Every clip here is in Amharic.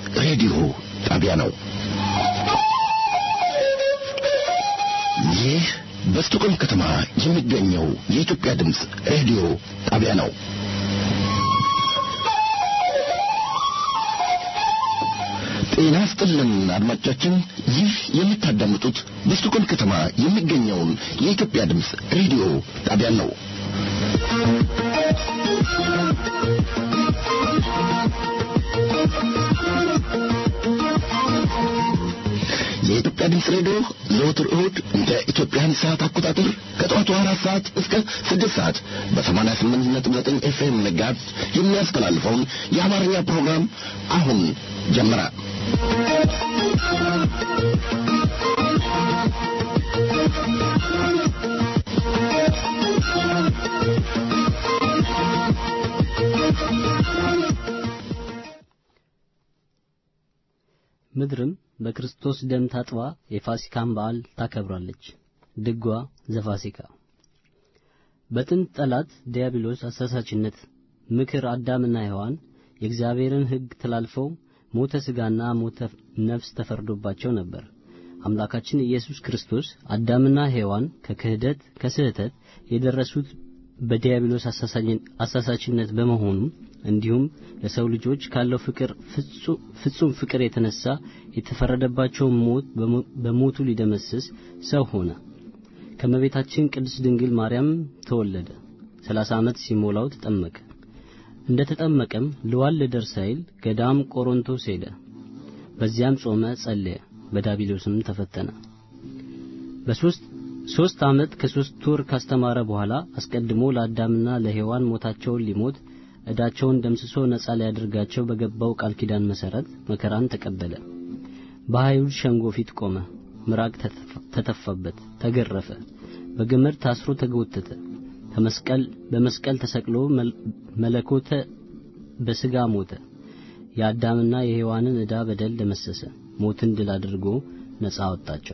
ሬዲዮ ጣቢያ ነው። ይህ በስቶኮልም ከተማ የሚገኘው የኢትዮጵያ ድምፅ ሬዲዮ ጣቢያ ነው። ጤና ስጥልን አድማጮቻችን፣ ይህ የምታዳምጡት በስቶኮልም ከተማ የሚገኘውን የኢትዮጵያ ድምፅ ሬዲዮ ጣቢያ ነው። የኢትዮጵያ ድምፅ ሬዲዮ ዘወትር እሁድ እንደ ኢትዮጵያን ሰዓት አቆጣጠር ከጠዋቱ አራት ሰዓት እስከ ስድስት ሰዓት በሰማንያ ስምንት ነጥብ ዘጠኝ ኤፍኤም መጋዝ የሚያስተላልፈውን የአማርኛ ፕሮግራም አሁን ጀመረ። ምድርም በክርስቶስ ደም ታጥባ የፋሲካን በዓል ታከብራለች። ድጓ ዘፋሲካ። በጥንት ጠላት ዲያብሎስ አሳሳችነት ምክር አዳምና ሔዋን የእግዚአብሔርን ሕግ ተላልፈው ሞተ ሥጋና ሞተ ነፍስ ተፈርዶባቸው ነበር። አምላካችን ኢየሱስ ክርስቶስ አዳምና ሔዋን ከክህደት ከስህተት የደረሱት በዲያብሎስ አሳሳችነት በመሆኑ እንዲሁም ለሰው ልጆች ካለው ፍቅር ፍጹም ፍቅር የተነሳ የተፈረደባቸውን ሞት በሞቱ ሊደመስስ ሰው ሆነ። ከመቤታችን ቅድስት ድንግል ማርያም ተወለደ። ሰላሳ ዓመት ሲሞላው ተጠመቀ። እንደ ተጠመቀም ልዋል ልደር ሳይል ገዳም ቆሮንቶስ ሄደ። በዚያም ጾመ፣ ጸለየ፣ በዳቢሎስም ተፈተነ። በሶስት ሶስት ዓመት ከሶስት ወር ካስተማረ በኋላ አስቀድሞ ለአዳምና ለሔዋን ሞታቸውን ሊሞት ዕዳቸውን ደምስሶ ነጻ ሊያደርጋቸው በገባው ቃል ኪዳን መሠረት መከራን ተቀበለ። በአይሁድ ሸንጎ ፊት ቆመ። ምራቅ ተተፋበት፣ ተገረፈ፣ በገመድ ታስሮ ተጎተተ። ከመስቀል በመስቀል ተሰቅሎ መለኮተ በሥጋ ሞተ። የአዳምና የሔዋንን ዕዳ በደል ደመሰሰ። ሞትን ድል አድርጎ ነጻ አወጣቸው።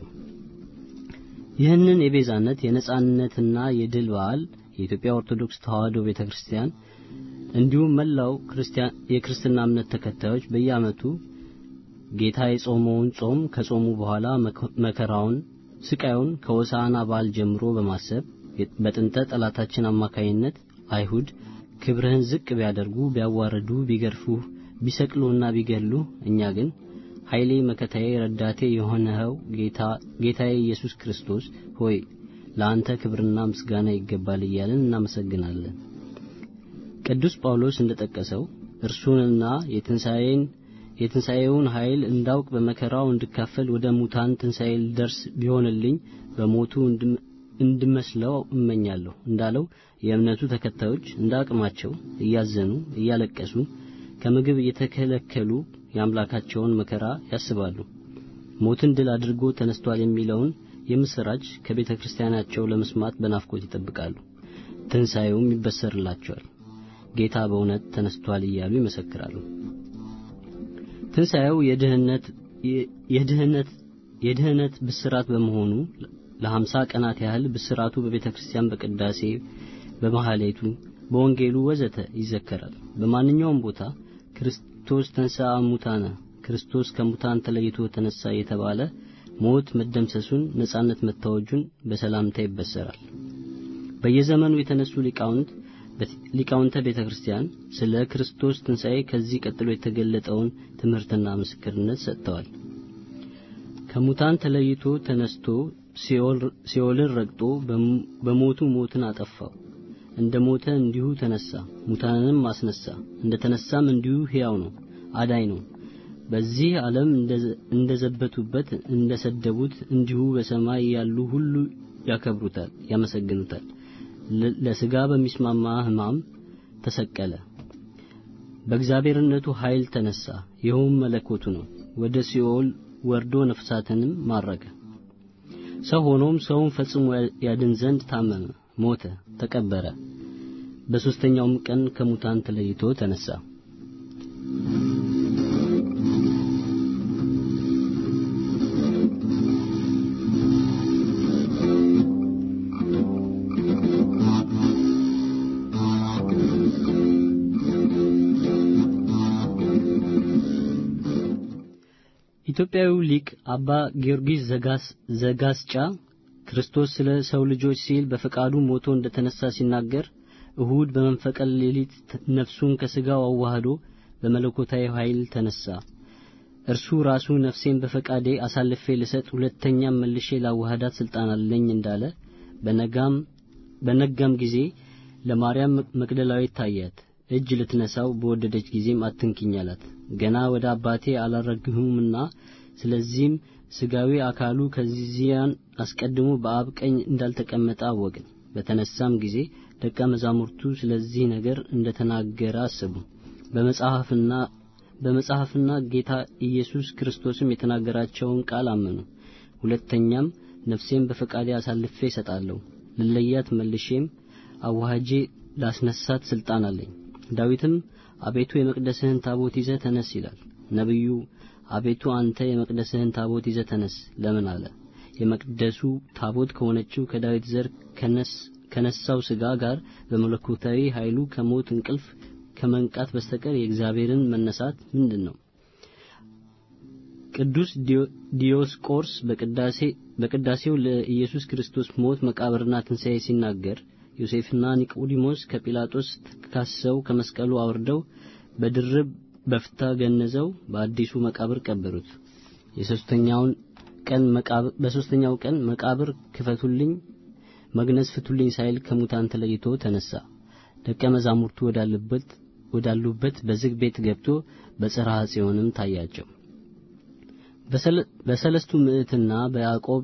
ይህንን የቤዛነት የነጻነትና የድል በዓል የኢትዮጵያ ኦርቶዶክስ ተዋሕዶ ቤተክርስቲያን እንዲሁም መላው የክርስትና እምነት ተከታዮች በየዓመቱ ጌታ የጾመውን ጾም ከጾሙ በኋላ መከራውን፣ ስቃዩን ከሆሳዕና በዓል ጀምሮ በማሰብ በጥንተ ጠላታችን አማካይነት አይሁድ ክብርህን ዝቅ ቢያደርጉ፣ ቢያዋርዱ፣ ቢገርፉህ፣ ቢሰቅሉና ቢገሉ እኛ ግን ኃይሌ መከታዬ ረዳቴ የሆነኸው ጌታዬ ኢየሱስ ክርስቶስ ሆይ ለአንተ ክብርና ምስጋና ይገባል እያልን እናመሰግናለን። ቅዱስ ጳውሎስ እንደጠቀሰው እርሱንና የትንሣኤን የትንሣኤውን ኃይል እንዳውቅ በመከራው እንድካፈል ወደ ሙታን ትንሣኤ ልደርስ ቢሆንልኝ በሞቱ እንድመስለው እመኛለሁ እንዳለው የእምነቱ ተከታዮች እንደ አቅማቸው እያዘኑ እያለቀሱ ከምግብ እየተከለከሉ የአምላካቸውን መከራ ያስባሉ። ሞትን ድል አድርጎ ተነስቷል የሚለውን የምስራች ከቤተ ክርስቲያናቸው ለመስማት በናፍቆት ይጠብቃሉ። ትንሣኤውም ይበሰርላቸዋል። ጌታ በእውነት ተነስቷል እያሉ ይመሰክራሉ። ትንሣኤው የድህነት የድህነት የድህነት ብስራት በመሆኑ ለሀምሳ ቀናት ያህል ብስራቱ በቤተ ክርስቲያን በቅዳሴ በማህሌቱ በወንጌሉ ወዘተ ይዘከራል። በማንኛውም ቦታ ክርስቶስ ተንሥአ እሙታነ ክርስቶስ ከሙታን ተለይቶ ተነሳ የተባለ ሞት መደምሰሱን ነጻነት መታወጁን በሰላምታ ይበሰራል። በየዘመኑ የተነሱ ሊቃውንት ሊቃውንተ ቤተ ክርስቲያን ስለ ክርስቶስ ትንሣኤ ከዚህ ቀጥሎ የተገለጠውን ትምህርትና ምስክርነት ሰጥተዋል። ከሙታን ተለይቶ ተነስቶ ሲኦልን ረግጦ በሞቱ ሞትን አጠፋው። እንደ ሞተ እንዲሁ ተነሳ፣ ሙታንንም አስነሳ። እንደ ተነሳም እንዲሁ ሕያው ነው፣ አዳኝ ነው። በዚህ ዓለም እንደዘበቱበት እንደሰደቡት እንዲሁ በሰማይ ያሉ ሁሉ ያከብሩታል፣ ያመሰግኑታል። ለሥጋ በሚስማማ ሕማም ተሰቀለ። በእግዚአብሔርነቱ ኃይል ተነሳ፣ ይኸውም መለኮቱ ነው። ወደ ሲኦል ወርዶ ነፍሳትንም ማረከ። ሰው ሆኖም ሰውን ፈጽሞ ያድን ዘንድ ታመመ፣ ሞተ፣ ተቀበረ። በሦስተኛውም ቀን ከሙታን ተለይቶ ተነሳ። ኢትዮጵያዊው ሊቅ አባ ጊዮርጊስ ዘጋስጫ ክርስቶስ ስለ ሰው ልጆች ሲል በፈቃዱ ሞቶ እንደተነሳ ሲናገር እሁድ በመንፈቀ ሌሊት ነፍሱን ከሥጋው አዋህዶ በመለኮታዊ ኃይል ተነሳ። እርሱ ራሱ ነፍሴን በፈቃዴ አሳልፌ ልሰጥ ሁለተኛም መልሼ ላዋህዳት ስልጣን አለኝ እንዳለ በነጋም በነጋም ጊዜ ለማርያም መቅደላዊት ታያት። እጅ ልትነሳው በወደደች ጊዜም አትንኪኝ አላት። ገና ወደ አባቴ አላረግሁምና ስለዚህም ሥጋዊ አካሉ ከዚያን አስቀድሞ በአብ ቀኝ እንዳልተቀመጠ አወቅን። በተነሳም ጊዜ ደቀ መዛሙርቱ ስለዚህ ነገር እንደተናገረ አሰቡ። በመጽሐፍና በመጽሐፍና ጌታ ኢየሱስ ክርስቶስም የተናገራቸውን ቃል አመኑ። ሁለተኛም ነፍሴን በፈቃዴ አሳልፌ እሰጣለሁ፣ ልለያት መልሼም አዋሃጄ ላስነሳት ስልጣን አለኝ። ዳዊትም አቤቱ የመቅደስህን ታቦት ይዘህ ተነስ ይላል። ነቢዩ አቤቱ አንተ የመቅደስህን ታቦት ይዘህ ተነስ ለምን አለ? የመቅደሱ ታቦት ከሆነችው ከዳዊት ዘር ከነሳው ሥጋ ጋር በመለኮታዊ ኃይሉ ከሞት እንቅልፍ ከመንቃት በስተቀር የእግዚአብሔርን መነሳት ምንድን ነው? ቅዱስ ዲዮስቆርስ በቅዳሴ በቅዳሴው ለኢየሱስ ክርስቶስ ሞት መቃብርና ትንሣኤ ሲናገር ዮሴፍና ኒቆዲሞስ ከጲላጦስ ካሰው ከመስቀሉ አውርደው በድርብ በፍታ ገነዘው በአዲሱ መቃብር ቀበሩት። የሶስተኛውን ቀን መቃብር በሶስተኛው ቀን መቃብር ክፈቱልኝ መግነዝ ፍቱልኝ ሳይል ከሙታን ተለይቶ ተነሳ። ደቀ መዛሙርቱ ወዳሉበት ወዳሉበት በዝግ ቤት ገብቶ በጽርሐ ጽዮንም ታያቸው። በሰለስቱ ምዕትና በያዕቆብ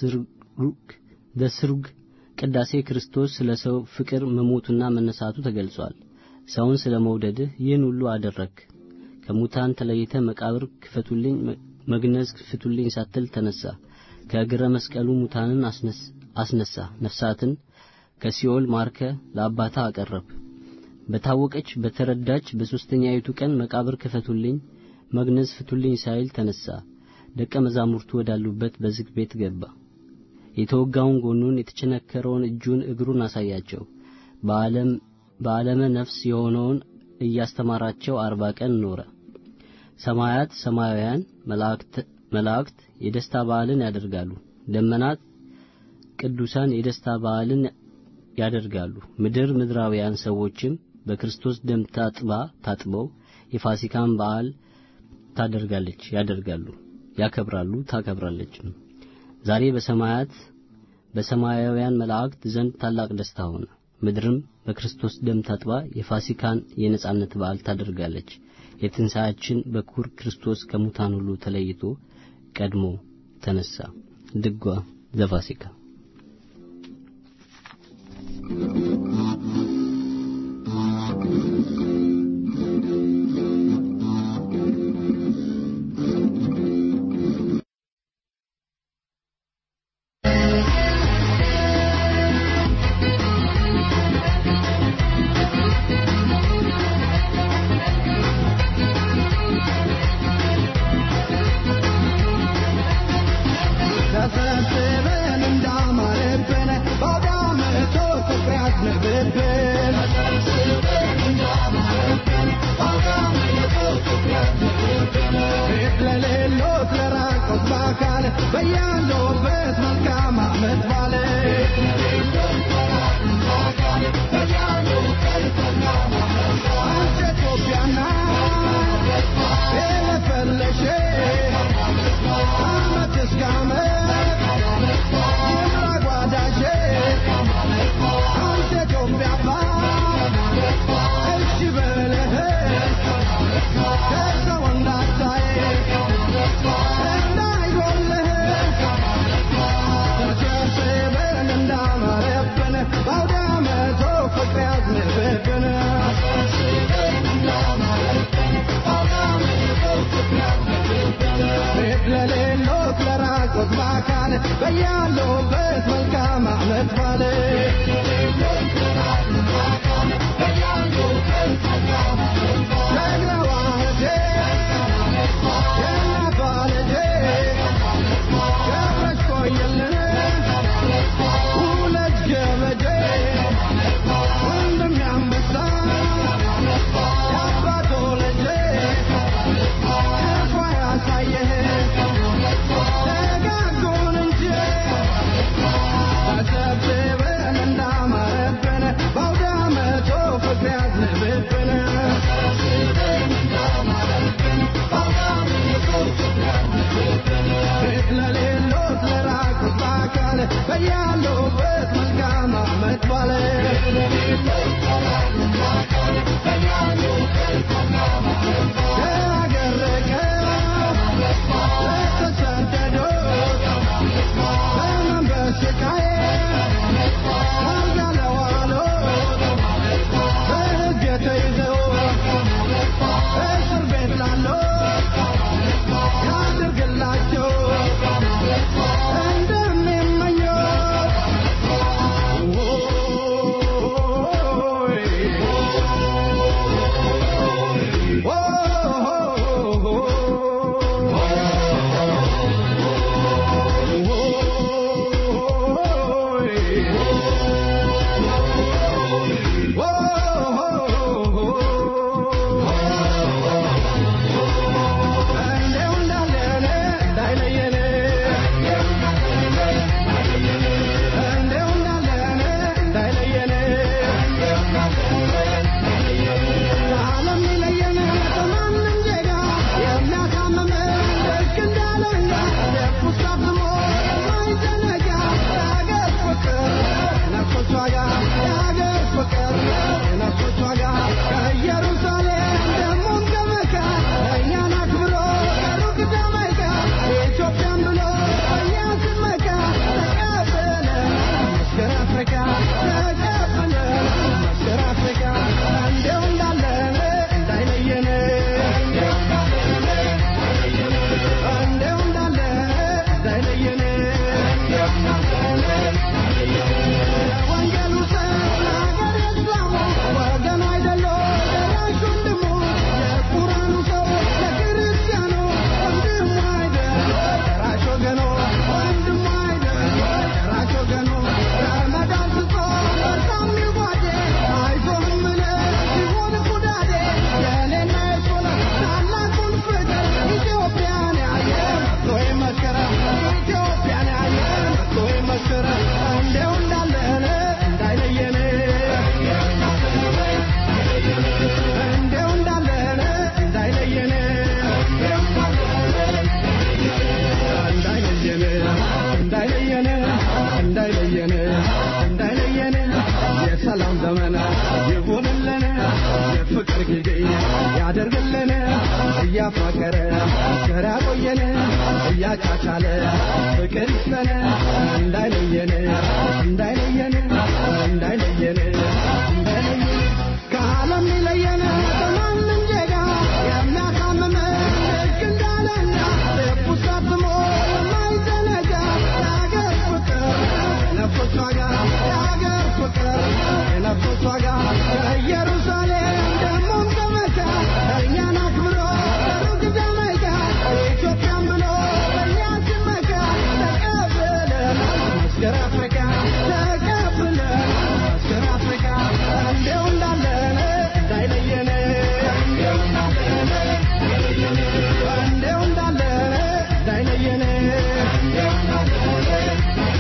ዘስሩግ ቅዳሴ ክርስቶስ ስለ ሰው ፍቅር መሞቱና መነሳቱ ተገልጿል። ሰውን ስለ መውደድህ ይህን ሁሉ አደረክ። ከሙታን ተለይተ መቃብር ክፈቱልኝ መግነዝ ፍቱልኝ ሳትል ተነሳ። ከእግረ መስቀሉ ሙታንን አስነሳ። ነፍሳትን ከሲኦል ማርከ ለአባታ አቀረብ። በታወቀች በተረዳች በሦስተኛይቱ ቀን መቃብር ክፈቱልኝ መግነዝ ፍቱልኝ ሳይል ተነሳ። ደቀ መዛሙርቱ ወዳሉበት በዝግ ቤት ገባ። የተወጋውን ጎኑን የተቸነከረውን እጁን እግሩን አሳያቸው። በዓለም በዓለመ ነፍስ የሆነውን እያስተማራቸው አርባ ቀን ኖረ። ሰማያት ሰማያውያን መላእክት የደስታ በዓልን ያደርጋሉ። ደመናት ቅዱሳን የደስታ በዓልን ያደርጋሉ። ምድር ምድራውያን ሰዎችም በክርስቶስ ደም ታጥባ ታጥበው የፋሲካን በዓል ታደርጋለች ያደርጋሉ፣ ያከብራሉ፣ ታከብራለች። ዛሬ በሰማያት በሰማያውያን መላእክት ዘንድ ታላቅ ደስታ ሆነ። ምድርም በክርስቶስ ደም ታጥባ የፋሲካን የነጻነት በዓል ታደርጋለች። የትንሣኤያችን በኩር ክርስቶስ ከሙታን ሁሉ ተለይቶ ቀድሞ ተነሳ። ድጓ ዘፋሲካ Yeah. የሰላም ዘመን ይሁንልን የፍቅር ጊዜ ያደርግልን እያፋቀረ ገር ያቆየን እያቻቻለ ፍቅር ይስጠን እንዳይለየን እንዳይለየን እንዳይለየን እንዳይለየን ከዓለም ሊለየን በማንም ዜጋ የሚያሳምም ልክ እንዳለኛ ልቡ ሰብሞ የማይዘነጋ የአገር ፍቅር የነፍሶች ዋጋ የአገር ፍቅር የነፍሶች ዋጋ ከኢየሩሳሌም ደግሞም ከመካ እኛን አክብሮ ከሩቅ ጃማይካ ኢትዮጵያን ብሎ በእኛ ሲመካ ተቀብለን መስገር አፍሪካ ተቀብለን መስገር አፍሪካ እንዲያው እንዳለን እንዳይለየን እንዲያው እንዳለን እንዲያው እንዳለን እንዳይለየን እንዲያው እንዳለን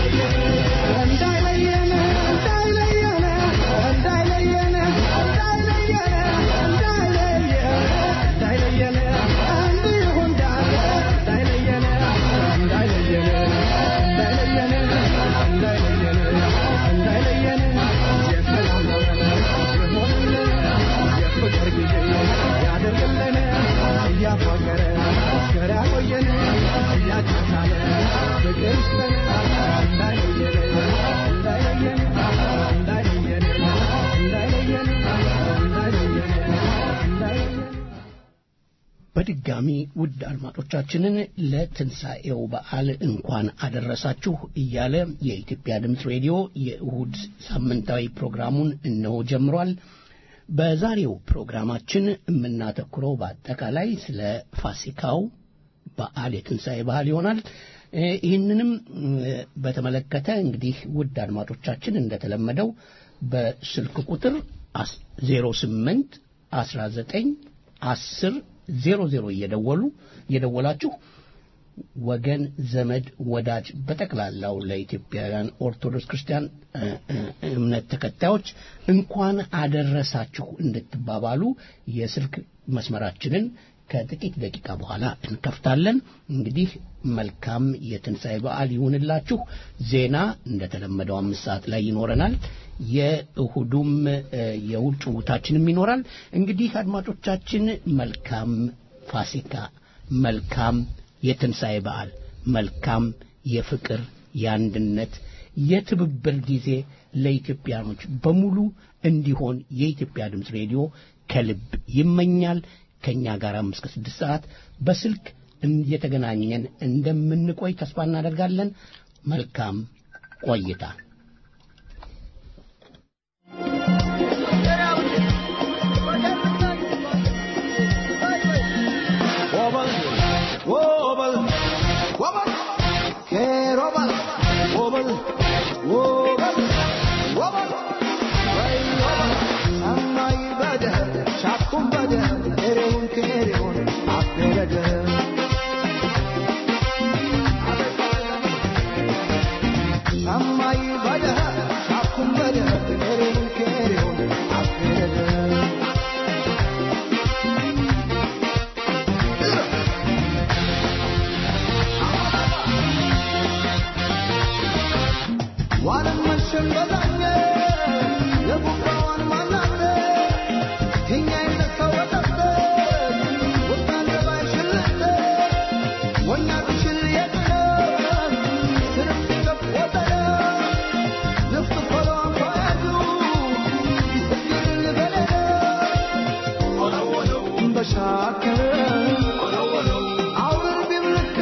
እንዳይለየን እንዳይለየን እንዳይለየን እንዳይለየን እንዳይለየን እንዳይለየን እንዲሁ እንዳለ እንዳይለየን እንዳይለየን እንዳይለየን እንዳይለየን እንዳይለየን የሰላም ዘመን ይሆንልን የፍቅር ጊዜ ያደርግልን እያፋቀረ እስከ ያቆየን እያቻቻለ ፍቅር ይስጠን እንዳይለየን እንዳይለየን እንዳይለየን እንዳይለየን እንዳይለየን እንዳይለየን በድጋሚ ውድ አድማጮቻችንን ለትንሣኤው በዓል እንኳን አደረሳችሁ እያለ የኢትዮጵያ ድምፅ ሬዲዮ የእሁድ ሳምንታዊ ፕሮግራሙን እነሆ ጀምሯል። በዛሬው ፕሮግራማችን የምናተኩረው በአጠቃላይ ስለ ፋሲካው በዓል የትንሣኤ በዓል ይሆናል። እ ይህንንም እ በተመለከተ እንግዲህ ውድ አድማጮቻችን እንደተለመደው በስልክ ቁጥር 08 19 10 00 እየደወሉ እየደወላችሁ ወገን ዘመድ ወዳጅ በጠቅላላው ለኢትዮጵያውያን ኦርቶዶክስ ክርስቲያን እ፣ እ፣ እምነት ተከታዮች እንኳን አደረሳችሁ እንድትባባሉ የስልክ መስመራችንን ከጥቂት ደቂቃ በኋላ እንከፍታለን። እንግዲህ መልካም የትንሣኤ በዓል ይሁንላችሁ። ዜና እንደተለመደው አምስት ሰዓት ላይ ይኖረናል። የእሁዱም እ፣ የውጭ ጭውውታችንም ይኖራል። እንግዲህ አድማጮቻችን መልካም ፋሲካ፣ መልካም የትንሣኤ በዓል፣ መልካም የፍቅር የአንድነት የትብብር ጊዜ ለኢትዮጵያኖች በሙሉ እንዲሆን የኢትዮጵያ ድምፅ ሬዲዮ ከልብ ይመኛል። ከእኛ ጋርም እስከ ስድስት ሰዓት በስልክ እየተገናኘን እንደምንቆይ ተስፋ እናደርጋለን። መልካም ቆይታ። Wobble, wobble, wobble, que wobble, wobble, wobble, wobble, way wobble. Amma ibada, shakum bada, ereun kereun, aperada. Amma ibada, shakum bada, ereun kereun, aperada. ዋለም መሸን በዛኘ የጉባዋን ማናለ የኛ የተሰወጠበት ወጣን ባይሽልተ ወኛ ብሽል የጥለ ስርፍ ሲገፍ ወጠለ ነፍስ ፈሎ አንኳያጁ ይስግል በለለ በሻከረ አውር ቢብልከ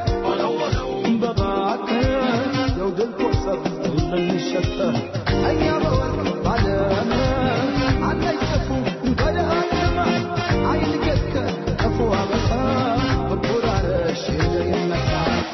በባከ የውድል ኮሰብ ልንሸጠ እኛ በወርቅ ባለመ አለይጠፉ በደሃነመ አይልገትከ እፉ አበሳ በኩራረሽ የመሳ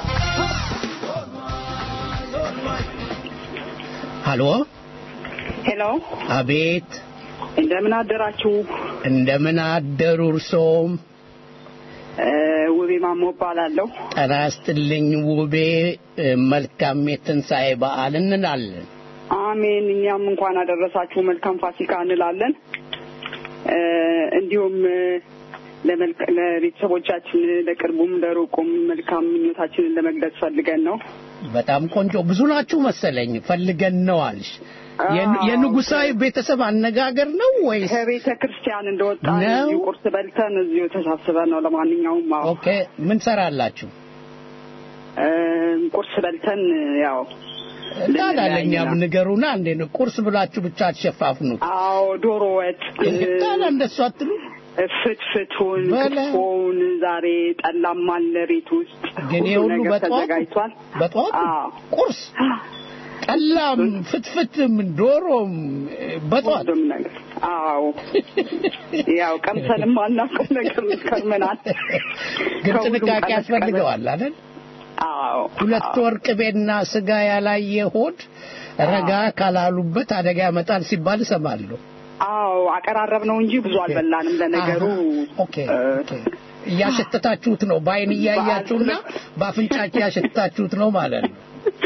ሃሎ፣ ሄሎ፣ አቤት፣ እንደምን አደራችሁ? እንደምን አደሩ እርሶም? እ፣ ውቤ ማሞ እባላለሁ። ጤና ይስጥልኝ ውቤ። እ፣ መልካም የትንሣኤ በዓል እንላለን። አሜን። እኛም እንኳን አደረሳችሁ መልካም ፋሲካ እንላለን። እ፣ እንዲሁም እ፣ ለመልክ- ለቤተሰቦቻችን ለቅርቡም ለሩቁም መልካም ምኞታችንን ለመግለጽ ፈልገን ነው። በጣም ቆንጆ። ብዙ ናችሁ መሰለኝ። ፈልገን ነው አልሽ። የን- አዎ። የንጉሳዊ ቤተሰብ አነጋገር ነው ወይስ? ከቤተ ክርስቲያን እንደወጣ ነው? እዚሁ ቁርስ በልተን እዚሁ ተሳስበን ነው። ለማንኛውም አዎ ኦኬ ምን ሰራላችሁ? እ፣ ቁርስ በልተን ያው ታዳለኛም ልንለያይ ነው። ንገሩና እንዴ ነው ቁርስ ብላችሁ ብቻ አትሸፋፍኑት። አዎ ዶሮ ወጥ ታዲያ እንደሱ አትሉ? ፍትፍቱን በለ። ክትፎውን ዛሬ ጠላም አለ ቤት ውስጥ ግን ይሄ ሁሉ ሁሉ ነገር በጠዋቱ ተዘጋጅቷል። በጠዋቱ አዎ ቁርስ ጠላም ፍትፍትም ዶሮም በጠዋት ሁሉም ነገር አዎ ያው ቀምሰንም አናውቀው ነገር ከርመናል። ግን ከሁሉም ጥንቃቄ ቀመስ ያስፈልገዋል አይደል? አዎ ሁለት ወር ቅቤና ስጋ ያላየ ሆድ ረጋ ካላሉበት አደጋ ያመጣል ሲባል እሰማለሁ። አዎ አቀራረብ ነው እንጂ ብዙ አልበላንም። ለነገሩ አሃ፣ ኦኬ ኦኬ። እያሸተታችሁት ነው፣ በአይን እያያችሁና በአፍንጫችሁ እያሸተታችሁት ነው ማለት ነው።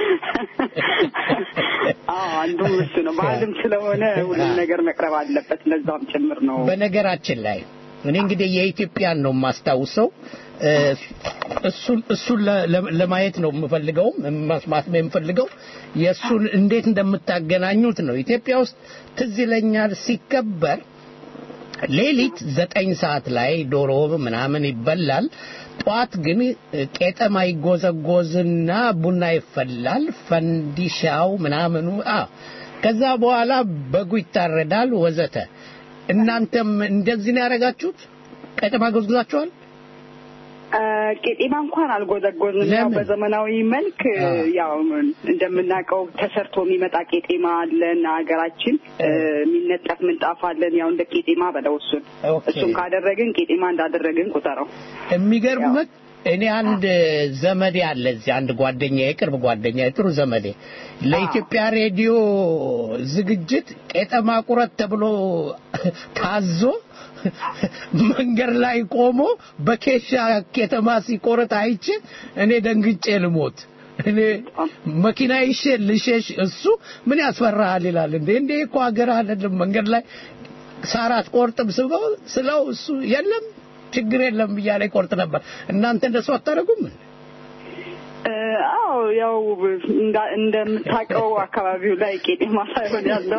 አዎ አንዱ እሱ ነው። ባህልም ስለሆነ ሁሉም ነገር መቅረብ አለበት። ለዛም ጭምር ነው። በነገራችን ላይ እኔ እንግዲህ የኢትዮጵያን ነው የማስታውሰው እ፣ እሱን እሱን ለ- ለ- ለማየት ነው የምፈልገው መስማት ነው የምፈልገው የእሱን እንዴት እንደምታገናኙት ነው ኢትዮጵያ ውስጥ ትዝ ይለኛል ሲከበር ሌሊት ዘጠኝ ሰዓት ላይ ዶሮ ምናምን ይበላል ጠዋት ግን ቄጠማ ይጎዘጎዝና ቡና ይፈላል ፈንዲሻው ምናምኑ አ ከዛ በኋላ በጉ ይታረዳል ወዘተ እናንተም እንደዚህ ነው ያደረጋችሁት ቄጠማ ጎዝጉዛችኋል አ፣ ቄጤማ እንኳን አልጎዘጎዝንም። ያው ለምን? በዘመናዊ መልክ አ። ያው እንደምናውቀው ተሰርቶ የሚመጣ ቄጤማ አለን ሀገራችን። እ፣ የሚነጠፍ ምንጣፍ አለን። ያው እንደ ቄጤማ በለው እሱን ኦኬ። እሱን ካደረግን ቄጤማ እንዳደረግን ቁጠረው። የሚገርምህ እኔ አንድ ዘመዴ አለ እዚህ አንድ ጓደኛ የቅርብ ጓደኛ ጥሩ ዘመዴ ለኢትዮጵያ ሬዲዮ ዝግጅት ቄጠማ ቁረት ተብሎ ታዞ መንገድ ላይ ቆሞ በኬሻ ቄጠማ ሲቆረጥ አይቼ እኔ ደንግጬ ልሞት እኔ መኪና ይሼ ልሸሽ እሱ ምን ያስፈራሃል ይላል እንዴ እንዴ እኮ ሀገር አይደለም መንገድ ላይ ሳር አትቆርጥም ስለው ስለው እሱ የለም ችግር የለም እያለ ይቆርጥ ነበር እናንተ እንደሱ አታደርጉም እ፣ አዎ ያው እንዳ- እንደምታውቀው አካባቢው ላይ ቄጤማ ሳይሆን ያለው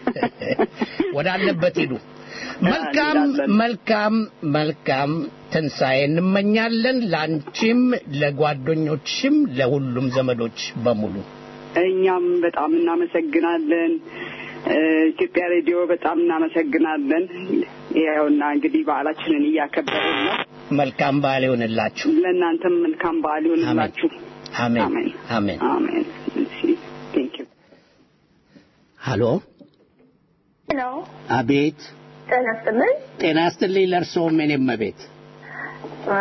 ወዳለበት ሂዱ መልካም እንሄዳለን። መልካም መልካም ትንሣኤ እንመኛለን ለአንቺም ለጓደኞችም ለሁሉም ዘመዶች በሙሉ እኛም በጣም እናመሰግናለን። እ፣ ኢትዮጵያ ሬዲዮ በጣም እናመሰግናለን። ያውና እንግዲህ በዓላችንን እያከበርን ነው። መልካም በዓል ይሆንላችሁ ለእናንተም መልካም በዓል ይሆንላችሁ። አሜን አሜን አሜን አሜን። እሺ ቴንክ ዩ ሃሎ ሄሎ አቤት ጤና ይስጥልኝ። ጤና ያስትልኝ ለእርስዎም የኔም ቤት እ፣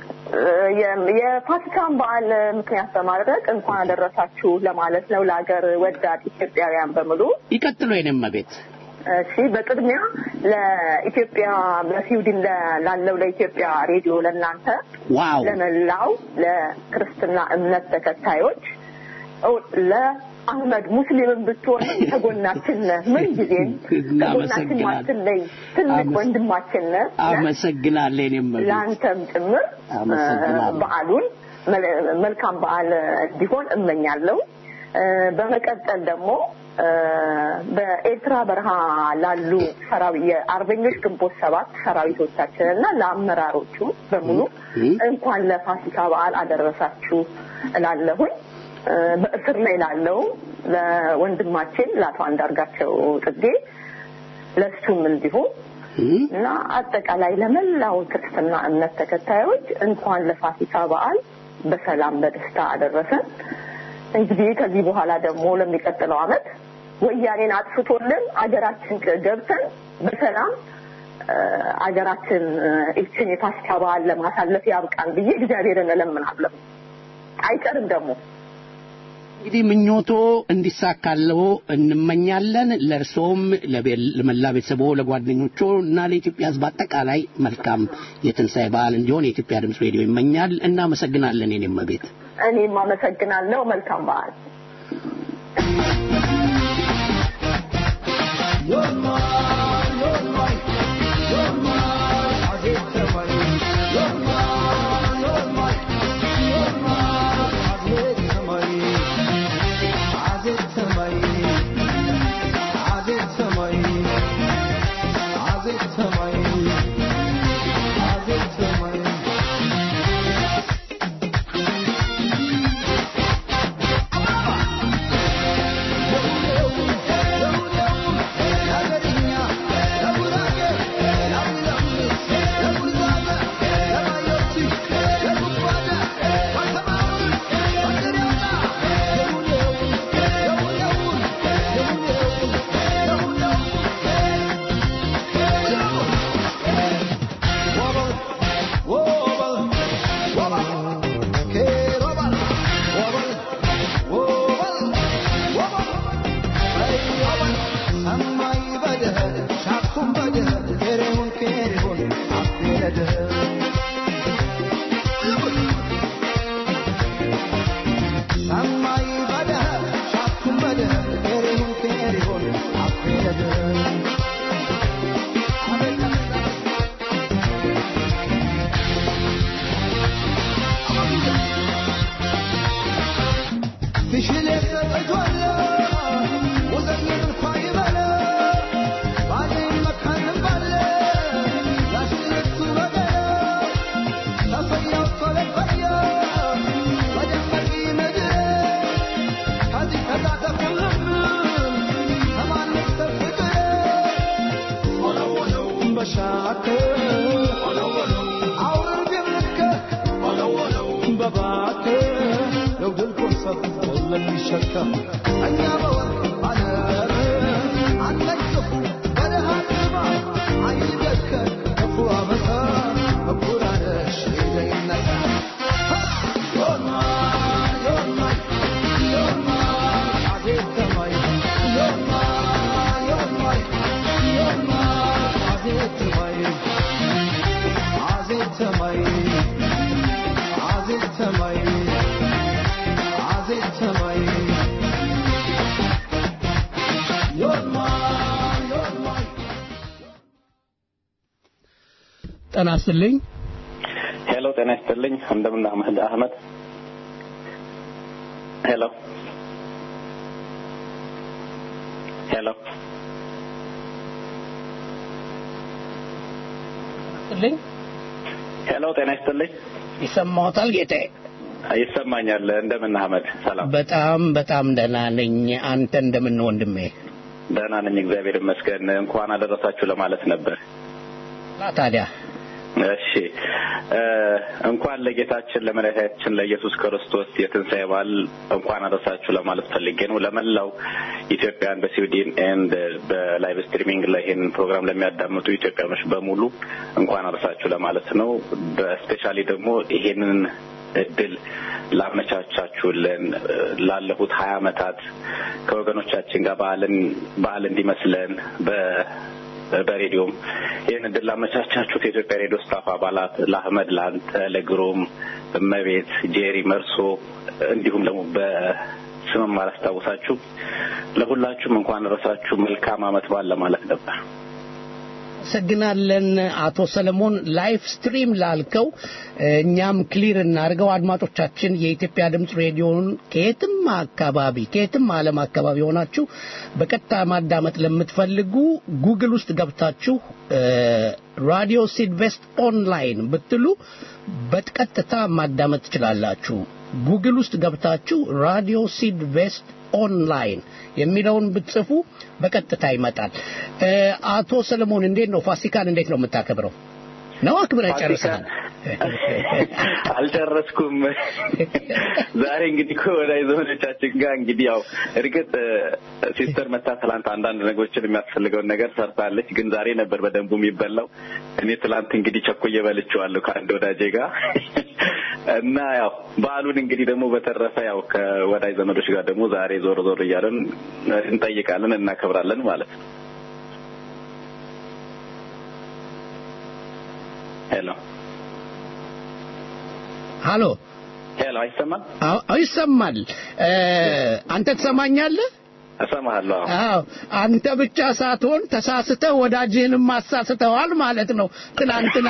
የ- የፋሲካን በዓል ምክንያት በማድረግ እንኳን አደረሳችሁ ለማለት ነው ለሀገር ወዳድ ኢትዮጵያውያን በሙሉ። ይቀጥሉ የኔም ቤት እሺ፣ በቅድሚያ ለኢትዮጵያ በስዊድን ለ- ላለው ለኢትዮጵያ ሬዲዮ ለእናንተ ዋው ለመላው ለክርስትና እምነት ተከታዮች ኦ- ለአህመድ ሙስሊምን ብትሆን ከጎናችን ነህ። ምን ጊዜም ከጎናችን እናመሰግናለን። ማትለይ ትልቅ አመስ- ወንድማችን ነህ። አመሰግናለሁ የኔም ቤት ለአንተም ጭምር አመሰግናለሁ። እ፣ በዓሉን መል- መልካም በዓል እንዲሆን እመኛለሁ። እ፣ በመቀጠል ደግሞ እ፣ በኤርትራ በረሃ ላሉ ሰራዊ የአርበኞች ግንቦት ሰባት ሰራዊቶቻችን እና ለአመራሮቹ በሙሉ እ? እንኳን ለፋሲካ በዓል አደረሳችሁ እላለሁኝ። እ፣ በእስር ላይ ላለው ለወንድማችን ለአቶ አንዳርጋቸው ጽጌ ለሱም እንዲሁም እ? እና አጠቃላይ ለመላው ክርስትና እምነት ተከታዮች እንኳን ለፋሲካ በዓል በሰላም በደስታ አደረሰን። እንግዲህ ከዚህ በኋላ ደግሞ ለሚቀጥለው ዓመት ወያኔን አጥፍቶልን አገራችን ገብተን በሰላም እ፣ አገራችን እ፣ ይችን የፋሲካ በዓል ለማሳለፍ ያብቃን ብዬ እግዚአብሔርን እለምናለሁ። አይቀርም ደግሞ እንግዲህ ምኞቶ እንዲሳካለው እንመኛለን። ለእርሶም ለቤ- ለመላ ቤተሰቦ፣ ለጓደኞቹ እና ለኢትዮጵያ ሕዝብ አጠቃላይ መልካም የትንሣኤ በዓል እንዲሆን የኢትዮጵያ ድምፅ ሬዲዮ ይመኛል። እናመሰግናለን። የኔም ቤት እኔም አመሰግናለሁ። መልካም በዓል። Thank you. እባክህ የውድል ኮርሰብ ለሚሸከም እኛ በወርቅ ዓለም አንተን ክፉ በደሃ ግባ አይደከን ክፉ አመፃ በኩራነሽ ይዘይነሳ ዮማ ዮማ ዮማ አዜብ ተማይ ዮማ ዮማ ዮማ አዜብ ተማይ አዜብ ተማይ አዜብ ተማይ አዜብ ተማይ ዮማ ዮማ ጤና ይስጥልኝ። ሄሎ ጤና ይስጥልኝ። እንደምን አህመድ አህመድ ሄሎ ሄሎ ይስጥልኝ። ሄሎ ጤና ይስጥልኝ። ይሰማዎታል ጌታዬ? ይሰማኛል። እንደምን አህመድ ሰላም? በጣም በጣም ደህና ነኝ። አንተ እንደምን ነው ወንድሜ? ደህና ነኝ እግዚአብሔር ይመስገን። እንኳን አደረሳችሁ ለማለት ነበር። ና ታዲያ እሺ እ እንኳን ለጌታችን ለመድኃኒታችን ለኢየሱስ ክርስቶስ የትንሣኤ በዓል እንኳን አደረሳችሁ ለማለት ፈልጌ ነው። ለመላው ኢትዮጵያን በስዊድን ኤንድ በላይቭ ስትሪሚንግ ላይ ይህንን ፕሮግራም ለሚያዳምጡ ኢትዮጵያኖች በሙሉ እንኳን አደረሳችሁ ለማለት ነው። በስፔሻሊ ደግሞ ይሄንን እድል ላመቻቻችሁልን እ ላለፉት ሀያ ዓመታት ከወገኖቻችን ጋር በዓልን በዓል እንዲመስለን በ በሬዲዮም ይህን እድል ላመቻቻችሁት የኢትዮጵያ ሬዲዮ ስታፍ አባላት ለአህመድ፣ ለአንተ፣ ለግሩም፣ እመቤት፣ ጄሪ፣ መርሶ እንዲሁም ደግሞ በስምም አላስታውሳችሁ ለሁላችሁም እንኳን ረሳችሁ መልካም ዓመት በዓል ለማለት ነበር። አመሰግናለን አቶ ሰለሞን። ላይፍ ስትሪም ላልከው እኛም ክሊር እናድርገው። አድማጮቻችን የኢትዮጵያ ድምፅ ሬዲዮን ከየትም አካባቢ ከየትም ዓለም አካባቢ ሆናችሁ በቀጥታ ማዳመጥ ለምትፈልጉ ጉግል ውስጥ ገብታችሁ ራዲዮ ሲድቬስት ኦንላይን ብትሉ በቀጥታ ማዳመጥ ትችላላችሁ። ጉግል ውስጥ ገብታችሁ ራዲዮ ሲድቬስት ኦንላይን የሚለውን ብትጽፉ በቀጥታ ይመጣል። እ አቶ ሰለሞን እንዴት ነው ፋሲካን እንዴት ነው የምታከብረው? ነው አክብረህ ጨርሰሃል? አልጨረስኩም። ዛሬ እንግዲህ ከወዳጅ ዘመዶቻችን ጋር እንግዲህ ያው እርግጥ እ ሲስተር መታ ትላንት አንዳንድ ነገሮችን የሚያስፈልገውን ነገር ሰርታለች፣ ግን ዛሬ ነበር በደንቡ የሚበላው። እኔ ትላንት እንግዲህ ቸኮዬ በልቼዋለሁ ከአንድ ወዳጄ ጋር እና ያው በዓሉን እንግዲህ ደግሞ በተረፈ ያው ከወዳጅ ዘመዶች ጋር ደግሞ ዛሬ ዞር ዞር እያለን እንጠይቃለን፣ እናከብራለን ማለት ነው። ሄሎ ሃሎ ሄሎ፣ አይሰማም? አዎ አዎ፣ ይሰማል። እ አንተ ትሰማኛለህ? እሰማሃለሁ። አዎ። አዎ አንተ ብቻ ሳትሆን ተሳስተህ ወዳጅህንም አሳስተዋል ማለት ነው። ትናንትና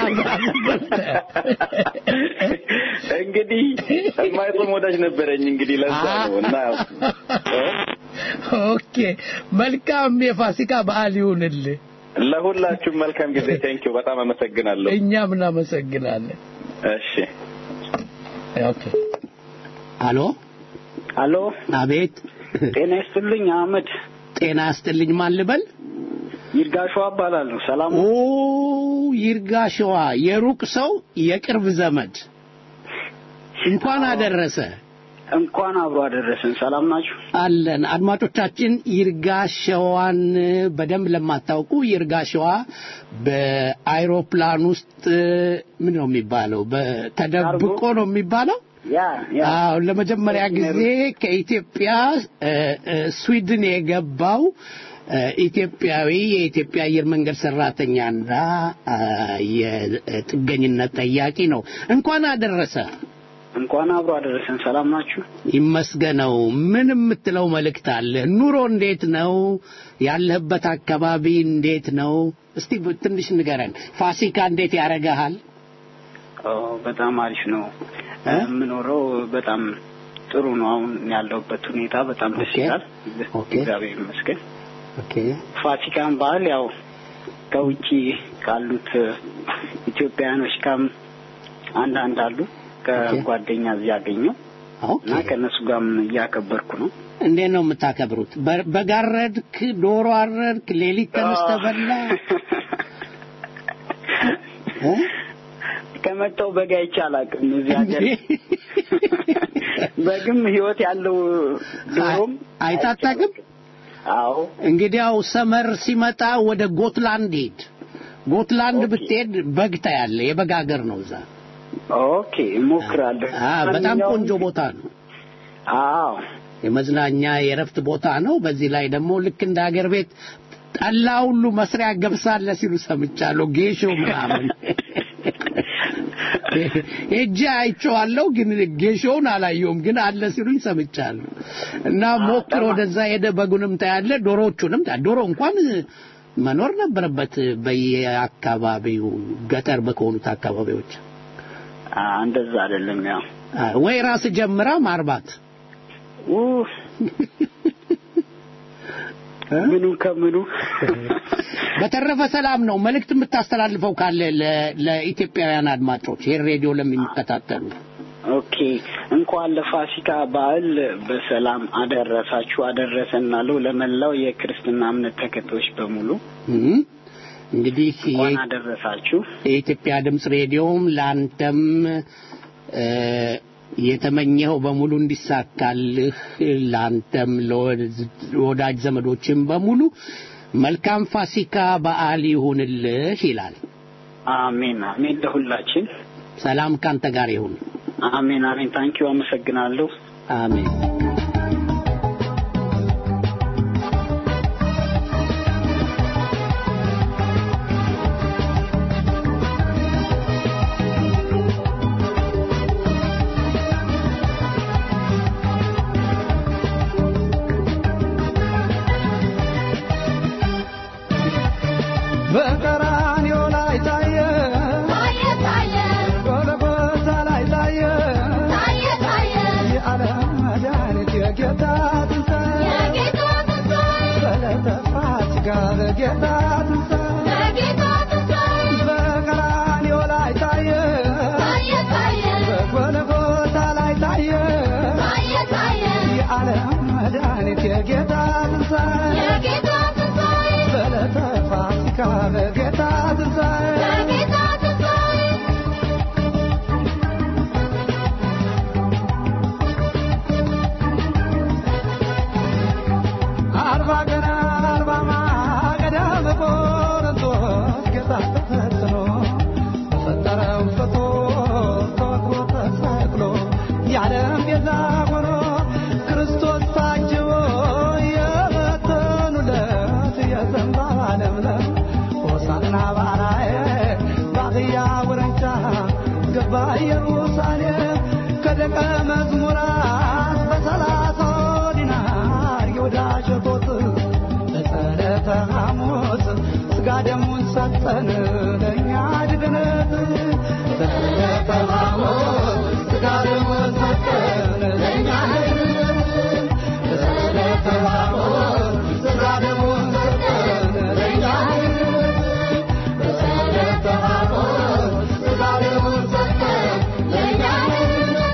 እንግዲህ የማይጾም ወዳጅ ነበረኝ እንግዲህ ለዛ ነው እና ያው ኦኬ፣ መልካም የፋሲካ በዓል ይሁንልህ። ለሁላችሁም መልካም ጊዜ። ቴንኪው በጣም አመሰግናለሁ። እኛም እናመሰግናለን። እሺ ኦኬ። አሎ አሎ፣ አቤት ጤና ይስጥልኝ አህመድ። ጤና ያስጥልኝ ማን ልበል ይርጋሸዋ እባላለሁ። ሰላም ኦ ይርጋሸዋ የሩቅ ሰው የቅርብ ዘመድ እንኳን አደረሰ እንኳን አብሮ አደረሰን። ሰላም ናችሁ? አለን አድማጮቻችን ይርጋሸዋን በደንብ ለማታውቁ ይርጋሸዋ በአይሮፕላን ውስጥ ምን ነው የሚባለው በተደብቆ ነው የሚባለው ያ ያ አዎ ለመጀመሪያ ጊዜ ከኢትዮጵያ እ፣ እ፣ ስዊድን የገባው እ፣ ኢትዮጵያዊ የኢትዮጵያ አየር መንገድ ሰራተኛና አ፣ የጥገኝነት ጠያቂ ነው። እንኳን አደረሰ። እንኳን አብሮ አደረሰን። ሰላም ናችሁ? ይመስገነው። ምን የምትለው መልእክት አለ? ኑሮ እንዴት ነው? ያለህበት አካባቢ እንዴት ነው? እስቲ ትንሽ ንገረን። ፋሲካ እንዴት ያረጋሃል? ኦ በጣም አሪፍ ነው። እ? የምኖረው በጣም ጥሩ ነው። አሁን ያለሁበት ሁኔታ በጣም ደስ ኦኬ። ይላል። ኦኬ። እግዚአብሔር ይመስገን። ኦኬ ፋሲካን በዓል ያው ከውጪ ካሉት ኢትዮጵያውያኖች ጋርም አንዳንድ አሉ ከጓደኛ እዚህ ያገኘው ኦኬ። እና ከእነሱ ጋርም እያከበርኩ ነው። እንዴት ነው የምታከብሩት? በ- በግ አረድክ? ዶሮ አረድክ? ሌሊት ተነስተህ በላ? እ? ከመጣው በግ አይቼ አላውቅም። እዚህ ሀገር በግም ህይወት ያለው ዶሮም አይተህ አታውቅም? አዎ እንግዲያው ሰመር ሲመጣ ወደ ጎትላንድ ሂድ። ጎትላንድ ብትሄድ በግ ታያለህ። የበግ ሀገር ነው እዛ። ኦኬ እሞክራለሁ። አ በጣም ማንኛውም- ቆንጆ ቦታ ነው። አዎ የመዝናኛ የእረፍት ቦታ ነው። በዚህ ላይ ደግሞ ልክ እንደ ሀገር ቤት ጠላ ሁሉ መስሪያ ገብሳለ ሲሉ ሰምቻለሁ። ጌሾ ምናምን ሄጄ አይቼዋለሁ፣ ግን ጌሾውን አላየውም፣ ግን አለ ሲሉኝ ሰምቻለሁ። እና ሞክር፣ ወደዛ ሄደ በጉንም ታያለ፣ ዶሮዎቹንም ታ ዶሮ እንኳን መኖር ነበረበት በየአካባቢው ገጠር በከሆኑት አካባቢዎች አ፣ እንደዛ አይደለም ያው አ፣ ወይ ራስ ጀምራ ማርባት ኡ ምኑ ከምኑ በተረፈ ሰላም ነው። መልእክት የምታስተላልፈው ካለ ለ- ለኢትዮጵያውያን አድማጮች ይህን ሬዲዮ ለሚከታተሉ ኦኬ እንኳን ለፋሲካ በዓል በሰላም አደረሳችሁ አደረሰናለሁ ለመላው የክርስትና እምነት ተከታዮች በሙሉ እም፣ እንግዲህ እንኳን የ- አደረሳችሁ። የኢትዮጵያ ድምፅ ሬዲዮም ለአንተም እ፣ የተመኘኸው በሙሉ እንዲሳካልህ ለአንተም ለወዳጅ ዘመዶችም በሙሉ መልካም ፋሲካ በዓል ይሁንልህ ይላል። አሜን አሜን። ለሁላችን ሰላም ካንተ ጋር ይሁን። አሜን አሜን። ታንኪዩ አመሰግናለሁ። አሜን። በቀራንዮ ላይ ታየ ታየ ታየ ጎልጎታ ላይ ታየ ታየ ታየ የዓለም መድኃኒት የጌታ ትንሣኤ የጌታ ትንሣኤ በዕለተ ፋሲካ በጌታ ትንሣኤ የጌታ ትንሣኤ በቀራንዮ ላይ ታየ ታየ ታየ በጎልጎታ ላይ ታየ ታየ ታየ የዓለም መድኃኒት የጌታ ትንሣኤ የጌታ ትንሣኤ በዕለተ ፋሲካ በጌታ ትንሣኤ የጌታ ትንሣኤ አርባ ቀን አርባ ማገዳ በቆሮንቶስ ጌታ ተፈትኖ በፈጠረው ፍጡር ተወግሮ ተሰቅሎ የዓለም ቤዛ ሆኖ ክርስቶስ ታጅቦ የበተኑለት የዘንባባ ለምለም ሆሳዕና ባራዬ በአህያ ውርንጫ ገባ ኢየሩሳሌም ከደቀ መዝሙራት በሰላሳው ዲናር ይሁዳ ሸጦት በጸለተ ሐሙስ ሥጋ ደሙን ሰጠን ለእኛ ድግነት በጸለተ ሐሙስ ሥጋ ደሙን ሰጠን ለእኛ ድግነት በጸለተ ሐሙስ ሥጋ ደሙን ሰጠን ለእኛ ድግነት በጸለተ ሐሙስ ሥጋ ደሙን ሰጠን ለእኛ ድግነት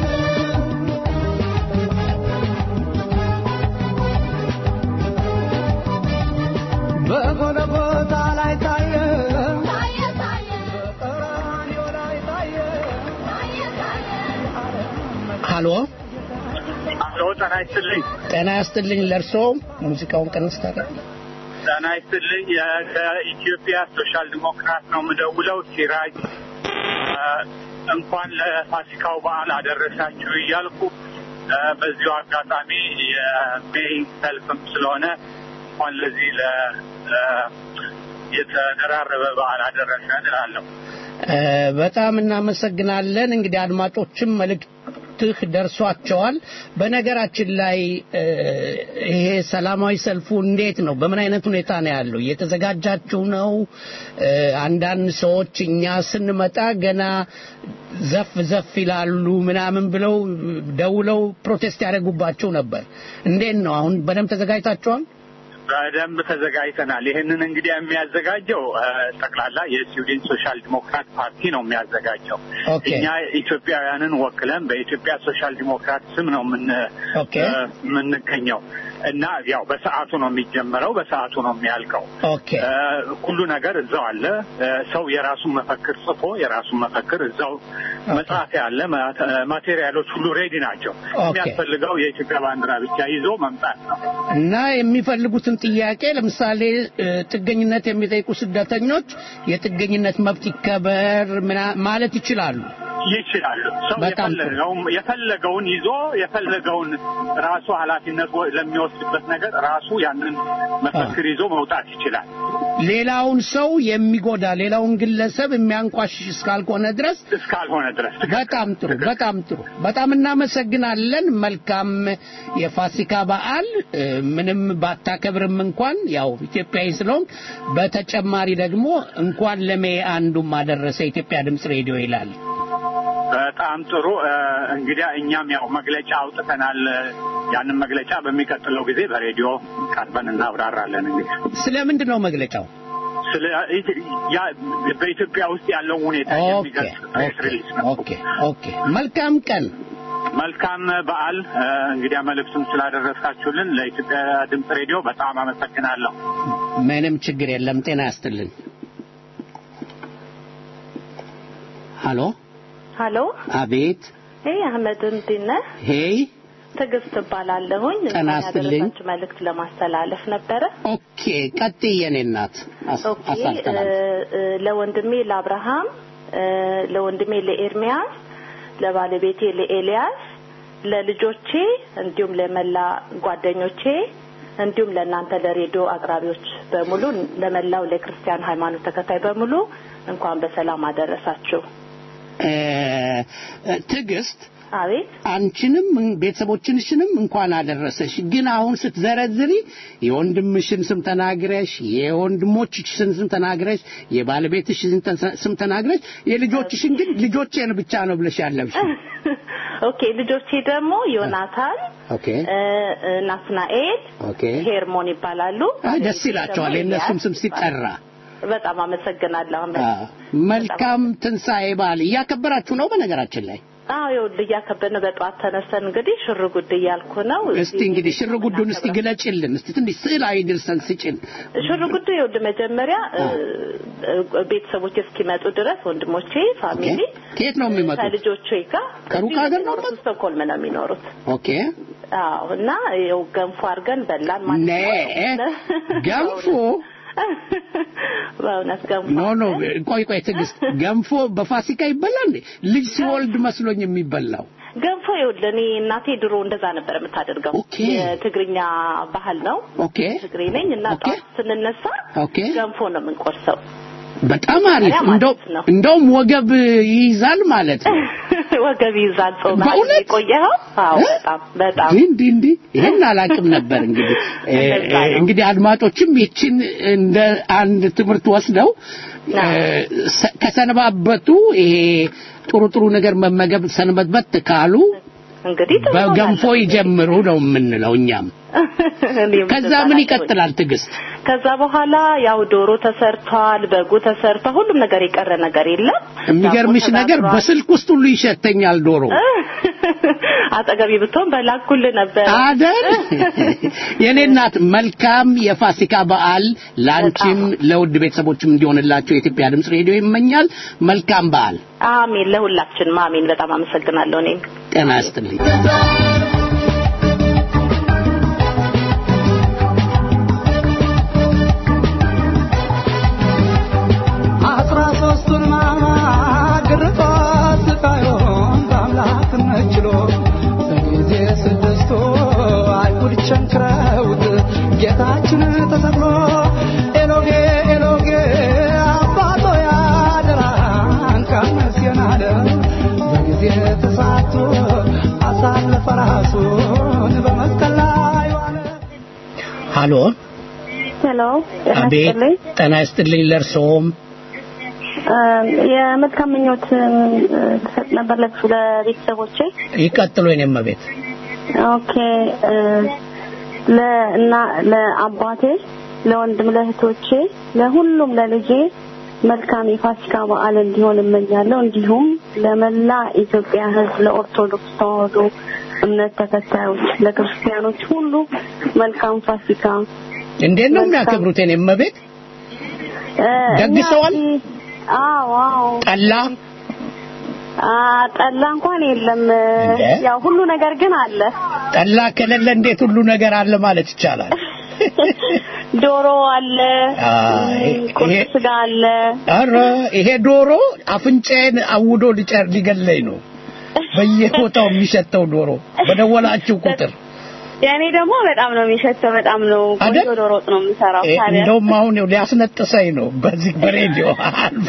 በጎልጎታ ላይ ታየ ታየ ታየ በቀራንዮ ላይ ታየ ታየ ታየ ሃሎ አሎ ጤና ይስጥልኝ። ጤና ያስጥልኝ። ለእርሶ ሙዚቃውን ቀንስ ታዲያ። ጤና ይስጥልኝ። የ- ከኢትዮጵያ ሶሻል ዲሞክራት ነው የምደውለው። ሲራጅ እ፣ እንኳን ለፋሲካው በዓል አደረሳችሁ እያልኩ እ፣ በዚሁ አጋጣሚ የሜይ ሰልፍም ስለሆነ እንኳን ለዚህ ለ እ፣ የተደራረበ በዓል አደረሰን እላለሁ። እ፣ በጣም እናመሰግናለን። እንግዲህ አድማጮችም መልእክትህ ደርሷቸዋል። በነገራችን ላይ እ፣ ይሄ ሰላማዊ ሰልፉ እንዴት ነው? በምን አይነት ሁኔታ ነው ያለው? እየተዘጋጃችሁ ነው? እ፣ አንዳንድ ሰዎች እኛ ስንመጣ ገና ዘፍ ዘፍ ይላሉ ምናምን ብለው ደውለው ፕሮቴስት ያደርጉባቸው ነበር። እንዴት ነው አሁን? በደንብ ተዘጋጅታችኋል? በደንብ ተዘጋጅተናል። ይህንን እንግዲህ የሚያዘጋጀው እ፣ ጠቅላላ የስዊድን ሶሻል ዲሞክራት ፓርቲ ነው የሚያዘጋጀው። ኦኬ። እኛ ኢትዮጵያውያንን ወክለን በኢትዮጵያ ሶሻል ዲሞክራት ስም ነው የምን ኦኬ። እ፣ የምንገኘው እና ያው በሰዓቱ ነው የሚጀመረው፣ በሰዓቱ ነው የሚያልቀው። ኦኬ እ፣ ሁሉ ነገር እዛው አለ። እ፣ ሰው የራሱን መፈክር ጽፎ የራሱን መፈክር እዛው መጽሐፊያ አለ። ማ- ማቴሪያሎች ሁሉ ሬዲ ናቸው። ኦኬ። የሚያስፈልገው የኢትዮጵያ ባንዲራ ብቻ ይዞ መምጣት ነው። እና የሚፈልጉትን ጥያቄ ለምሳሌ እ፣ ጥገኝነት የሚጠይቁ ስደተኞች የጥገኝነት መብት ይከበር ምና- ማለት ይችላሉ። ይችላሉ። ሰው በጣም ጥሩ። የፈለገውን የፈለገውን ይዞ የፈለገውን ራሱ ኃላፊነት ወ- ለሚወስድበት ነገር ራሱ ያንን መፈክር ይዞ መውጣት ይችላል። ሌላውን ሰው የሚጎዳ ሌላውን ግለሰብ የሚያንቋሽሽ እስካልሆነ ድረስ እስካልሆነ ድረስ በጣም ጥሩ በጣም ጥሩ በጣም እናመሰግናለን መልካም የፋሲካ በዓል እ፣ ምንም ባታከብርም እንኳን ያው ኢትዮጵያዊ ስለሆንክ በተጨማሪ ደግሞ እንኳን ለሜ አንዱም አደረሰ ኢትዮጵያ ድምፅ ሬዲዮ ይላል በጣም ጥሩ እ፣ እንግዲያ እኛም ያው መግለጫ አውጥተናል። ያንን መግለጫ በሚቀጥለው ጊዜ በሬዲዮ ቀርበን እናብራራለን። እንግዲህ ስለምንድን ነው መግለጫው ስለ ያ በኢትዮጵያ ውስጥ ያለው ሁኔታ የሚገልጽ ፕሬስ ሪሊዝ ነው። ኦኬ ኦኬ መልካም ቀን መልካም በዓል። እ፣ እንግዲያ መልእክቱን ስላደረሳችሁልን ለኢትዮጵያ ድምፅ ሬዲዮ በጣም አመሰግናለሁ። ምንም ችግር የለም ጤና ያስጥልን ሀሎ ሀሎ አቤት ይህ አህመድ እንዴት ነህ? ሄይ ትዕግስት እባላለሁኝ። ጤና እንኳን ይስጥልኝ። ያደረሳችሁ መልእክት ለማስተላለፍ ነበረ። ኦኬ ቀጥይ የኔ እናት አስ- ኦኬ አሳልፈናል እ- እ- ለወንድሜ ለአብርሃም እ፣ ለወንድሜ ለኤርሚያስ፣ ለባለቤቴ ለኤልያስ፣ ለልጆቼ እንዲሁም ለመላ ጓደኞቼ እንዲሁም ለእናንተ ለሬዲዮ አቅራቢዎች በሙሉ ለመላው ለክርስቲያን ሃይማኖት ተከታይ በሙሉ እንኳን በሰላም አደረሳችሁ። እ፣ እ፣ ትዕግስት አቤት አንቺንም ቤተሰቦችንሽንም እንኳን አደረሰሽ። ግን አሁን ስትዘረዝሪ የወንድምሽን ስም ተናግረሽ፣ የወንድሞችሽን ስም ተናግረሽ፣ የባለቤትሽን ተ- ስም ተናግረሽ፣ የልጆችሽን ግን ልጆቼን ብቻ ነው ብለሽ ያለብሽ። ኦኬ ልጆቼ ደግሞ ዮናታን ኦኬ እ፣ እ፣ ናትናኤል ኦኬ። ሄርሞን ይባላሉ። አይ ደስ ይላቸዋል ደግሞ የእነሱም ስም ኤልያስ ሲጠራ። በጣም አመሰግናለሁ። አ፣ መልካም ትንሣኤ በዓል እያከበራችሁ ነው በነገራችን ላይ አዎ ይኸውልህ እያከበድን በጠዋት ተነስተን እንግዲህ ሽር ጉድ እያልኩ ነው። እስቲ እንግዲህ ሽር ጉዱን እስቲ ግለጭልን እስቲ ትንሽ ስዕላዊ ድርሰን ስጭን ሽር ጉዱ ይኸውልህ መጀመሪያ እ፣ እ፣ ቤተሰቦች እስኪመጡ ድረስ ወንድሞቼ ፋሚሊ ከየት ነው የሚመጡት? ከልጆቼ ጋር ከሩቅ እዚሁ ሀገር ነው የሚኖሩት፣ ስቶክሆልም ነው የሚኖሩት። ኦኬ አዎ እና ይኸው ገንፎ አድርገን በላን ማለት ነ ነው። ገንፎ በእውነት ገንፎ ኖ ኖ ቆይ ቆይ ትዕግስት ገንፎ በፋሲካ ይበላል እንዴ ልጅ ሲወልድ መስሎኝ የሚበላው ገንፎ ይኸውልህ እኔ እናቴ ድሮ እንደዛ ነበር የምታደርገው። የትግርኛ ባህል ነው። ኦኬ ትግሬ ነኝ እና ጠዋት ስንነሳ ኦኬ ገንፎ ነው የምንቆርሰው። በጣም አሪፍ መጀመሪያ እንደው ማለት ነው። እንደውም ወገብ ይይዛል ማለት ነው ወገብ ይዛል ጾም በእውነት? የቆየኸው? አዎ በጣም በጣም እንዲህ እንዲህ ይሄን አላውቅም ነበር እንግዲህ እ፣ እንደዛ እ፣ ነው። እንግዲህ አድማጮችም ይችን እንደ አንድ ትምህርት ወስደው እ፣ ሰ- ከሰነባበቱ ይሄ ጥሩ ጥሩ ነገር መመገብ ሰንበትበት ካሉ እንግዲህ ጥሩ ነው በገንፎ ማለት ነው። ይጀምሩ ነው የምንለው እኛም እኔም ከዛ እንደዛ ምን ናቸው። ይቀጥላል ትዕግስት ከዛ በኋላ ያው ዶሮ ተሰርቷል፣ በጉ ተሰርቷል። ሁሉም ነገር የቀረ ነገር የለም። የሚገርምሽ ዳቦ ነገር ተጋግሯል። በስልክ ውስጥ ሁሉ ይሸተኛል ዶሮ አጠገቢ ብትሆን በላኩልህ ነበር አደል የኔ እናት መልካም የፋሲካ በዓል ላንቺም ለውድ ቤተሰቦችም እንዲሆንላቸው የኢትዮጵያ ድምፅ ሬዲዮ ይመኛል መልካም በዓል አሜን። ለሁላችንም አሜን። በጣም አመሰግናለሁ። እኔም ጤና ይስጥልኝ አስራ ሶስቱን ማግርፋት ስቃዩን በአምላክነት ችሎ በጊዜ ስድስቱ አይሁድ ቸንክረውት ጌታችን ተሰቅሎ ኤሎጌ ኤሎጌ አባቶ ያደራን ቀመስየን አለ በጊዜ ተሳቶ አሳለፈ ራሱን በመስቀል ላይ ዋለ ሃሎ ሄሎ አቤት ጤና ይስጥልኝ ለእርስዎም የመልካም ምኞት ልሰጥ ነበር ለሱ ለቤተሰቦቼ ይቀጥሉ የኔም ቤት ኦኬ እ፣ ለእና ለአባቴ ለወንድም ለእህቶቼ ለሁሉም ለልጄ መልካም የፋሲካ በዓል እንዲሆን እመኛለሁ እንዲሁም ለመላ ኢትዮጵያ ህዝብ ለኦርቶዶክስ ተዋህዶ እምነት ተከታዮች ለክርስቲያኖች ሁሉ መልካም ፋሲካ። እንዴት ነው የሚያከብሩት? የኔ እመቤት እ፣ ደግሰዋል? እኛ እዚህ- አዎ አዎ ጠላ አ ጠላ እንኳን የለም። እንዴ? ያው ሁሉ ነገር ግን አለ። ጠላ ከሌለ እንዴት ሁሉ ነገር አለ ማለት ይቻላል? ዶሮ አለ፣ አይ፣ ቁርጥ ይሄ- ስጋ አለ። አረ ይሄ ዶሮ አፍንጫዬን አውዶ ሊጨር ሊገለኝ ነው። በየቦታው የሚሸተው ዶሮ በደወላችሁ ቁጥር የኔ ደግሞ በጣም ነው የሚሸተው። በጣም ነው ቆንጆ አይደል? ዶሮ ወጥ ነው የምሰራው። እ፣ ታዲያ እንደውም አሁን ይኸው ሊያስነጥሰኝ ነው በዚህ በሬዲዮ አልፎ።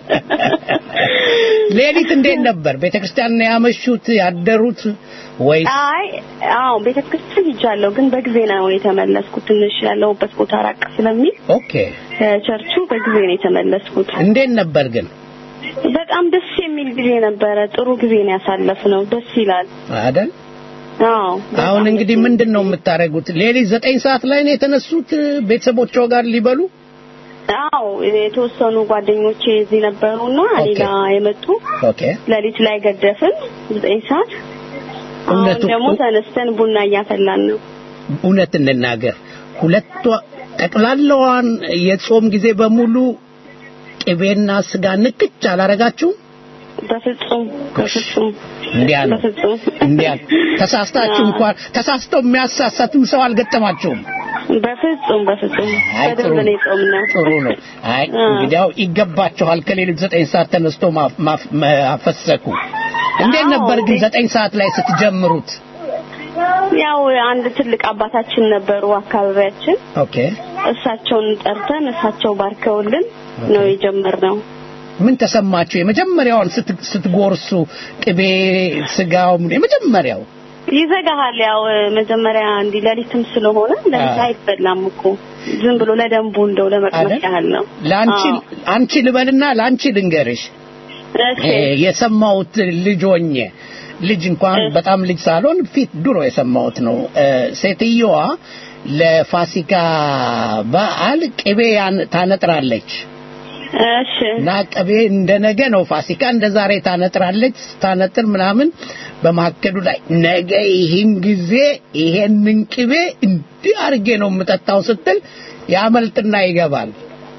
ሌሊት እንዴት ነበር? ቤተክርስቲያን ነው ያመሹት ያደሩት ወይስ? አይ አዎ ቤተክርስቲያን ሂጃለሁ፣ ግን በጊዜ ነው የተመለስኩት። ትንሽ ያለሁበት ቦታ ራቅ ስለሚል ኦኬ ከቸርቹ በጊዜ ነው የተመለስኩት። እንዴት ነበር ግን? በጣም ደስ የሚል ጊዜ ነበረ። ጥሩ ጊዜ ነው ያሳለፍነው። ደስ ይላል። አይደል? አዎ አሁን እንግዲህ ምንድን ነው የምታደርጉት? ሌሊት ዘጠኝ ሰዓት ላይ ነው የተነሱት ቤተሰቦቿ ጋር ሊበሉ? አዎ የተወሰኑ ጓደኞቼ እዚህ ነበሩና እኔ ኦኬ። ጋር የመጡ ኦኬ ሌሊት ላይ ገደፍን ዘጠኝ ሰዓት። አሁን እውነቱ- ደግሞ ተነስተን ቡና እያፈላን ነው። እውነት እንናገር ሁለቷ ጠቅላላዋን የጾም ጊዜ በሙሉ ቅቤና ስጋ ንክች አላረጋችሁም? በፍጹም በፍጹም እንዲያ ነው በፍጹም እንዲያ ነው። ተሳስታችሁ አዎ። እንኳን ተሳስተው የሚያሳሳትም ሰው አልገጠማችሁም? በፍጹም በፍጹም አይ ጥሩ በደንብ ነው የጾምነው። ጥሩ ነው። አይ አዎ። እንግዲያው ይገባችኋል። ከሌሊት ዘጠኝ ሰዓት ተነስቶ ማፍ- ማፍ- ማፈሰኩ እንዴት አዎ፣ ነበር ግን እንዴ- ዘጠኝ ሰዓት ላይ ስትጀምሩት? ያው አንድ ትልቅ አባታችን ነበሩ አካባቢያችን። ኦኬ እሳቸውን ጠርተን እሳቸው ባርከውልን ነው የጀመርነው። ምን ተሰማችሁ? የመጀመሪያውን ስት- ስትጎርሱ ቅቤ ስጋው ምን- የመጀመሪያው ይዘጋሃል። ያው መጀመሪያ እንዲህ ሌሊትም ስለሆነ ሌሊት አዎ። አይበላም እኮ ዝም ብሎ ለደንቡ እንደው ለመቅመስ አይደል? ያህል ነው። ለአንቺ አዎ። አንቺ ልበልና ለአንቺ ልንገርሽ እሺ እ፣ የሰማሁት ልጅ ሆኜ ልጅ እንኳን በጣም ልጅ ሳልሆን ፊት ድሮ የሰማሁት ነው። እ፣ ሴትየዋ ለፋሲካ በዓል ቅቤ ያን- ታነጥራለች እሺ እና ቅቤ እንደ ነገ ነው ፋሲካ እንደ ዛሬ ታነጥራለች። ታነጥር ምናምን በመካከሉ ላይ ነገ ይህን ጊዜ ይሄንን ቅቤ እንዲህ አድርጌ ነው የምጠጣው ስትል ያመልጥና ይገባል።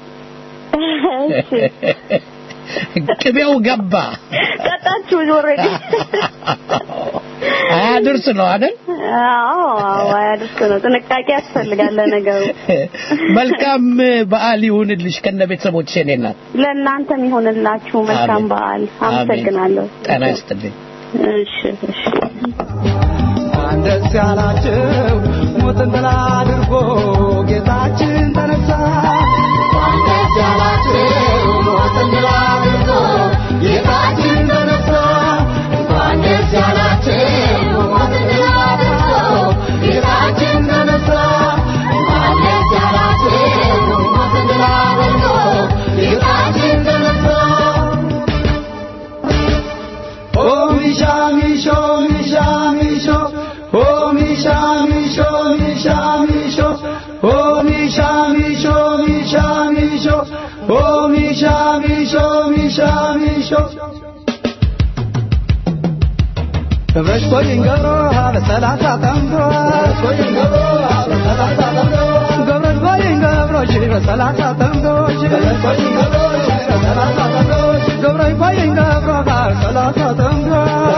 እሺ ቅቤው ገባ። ጠጣችሁ ኦልሬዲ? አያድርስ ነው አይደል? አዎ አዎ አያድርስ ነው። ጥንቃቄ ያስፈልጋል ለነገሩ። መልካም በዓል ይሁንልሽ ከነ ቤተሰቦችሽ የኔ እናት። ለእናንተም ይሆንላችሁ መልካም አሜን። በዓል። አሜን። አመሰግናለሁ። ጤና ይስጥልኝ። እሺ እሺ ደስ ያላችሁ ሞትን ድል አድርጎ ጌታችን ተነሳ። ደስ ያላችሁ ሞትን ድል አድርጎ ጌታችን ተነሳ። እንኳን ደስ ያላችሁ ሞትን ድል አድርጎ ጌታችን ተነሳ። እንኳን ደስ ያላችሁ ሞትን ድል አድርጎ ጌታችን ተነሳ። Oh Misha Misho Misha Misho Oh Misha Misho Misha Misho Oh Misha Misho Misha Misho Oh Misha Misho Misha Misho ገብረሽ ኮይን ገብሮ በሰላሳ ጠምዶ ገብረሽ ኮይን ገብሮሽ በሰላሳ ጠምዶሽ ገብረሽ ኮይን ገብሮሽ በሰላሳ ጠምዶ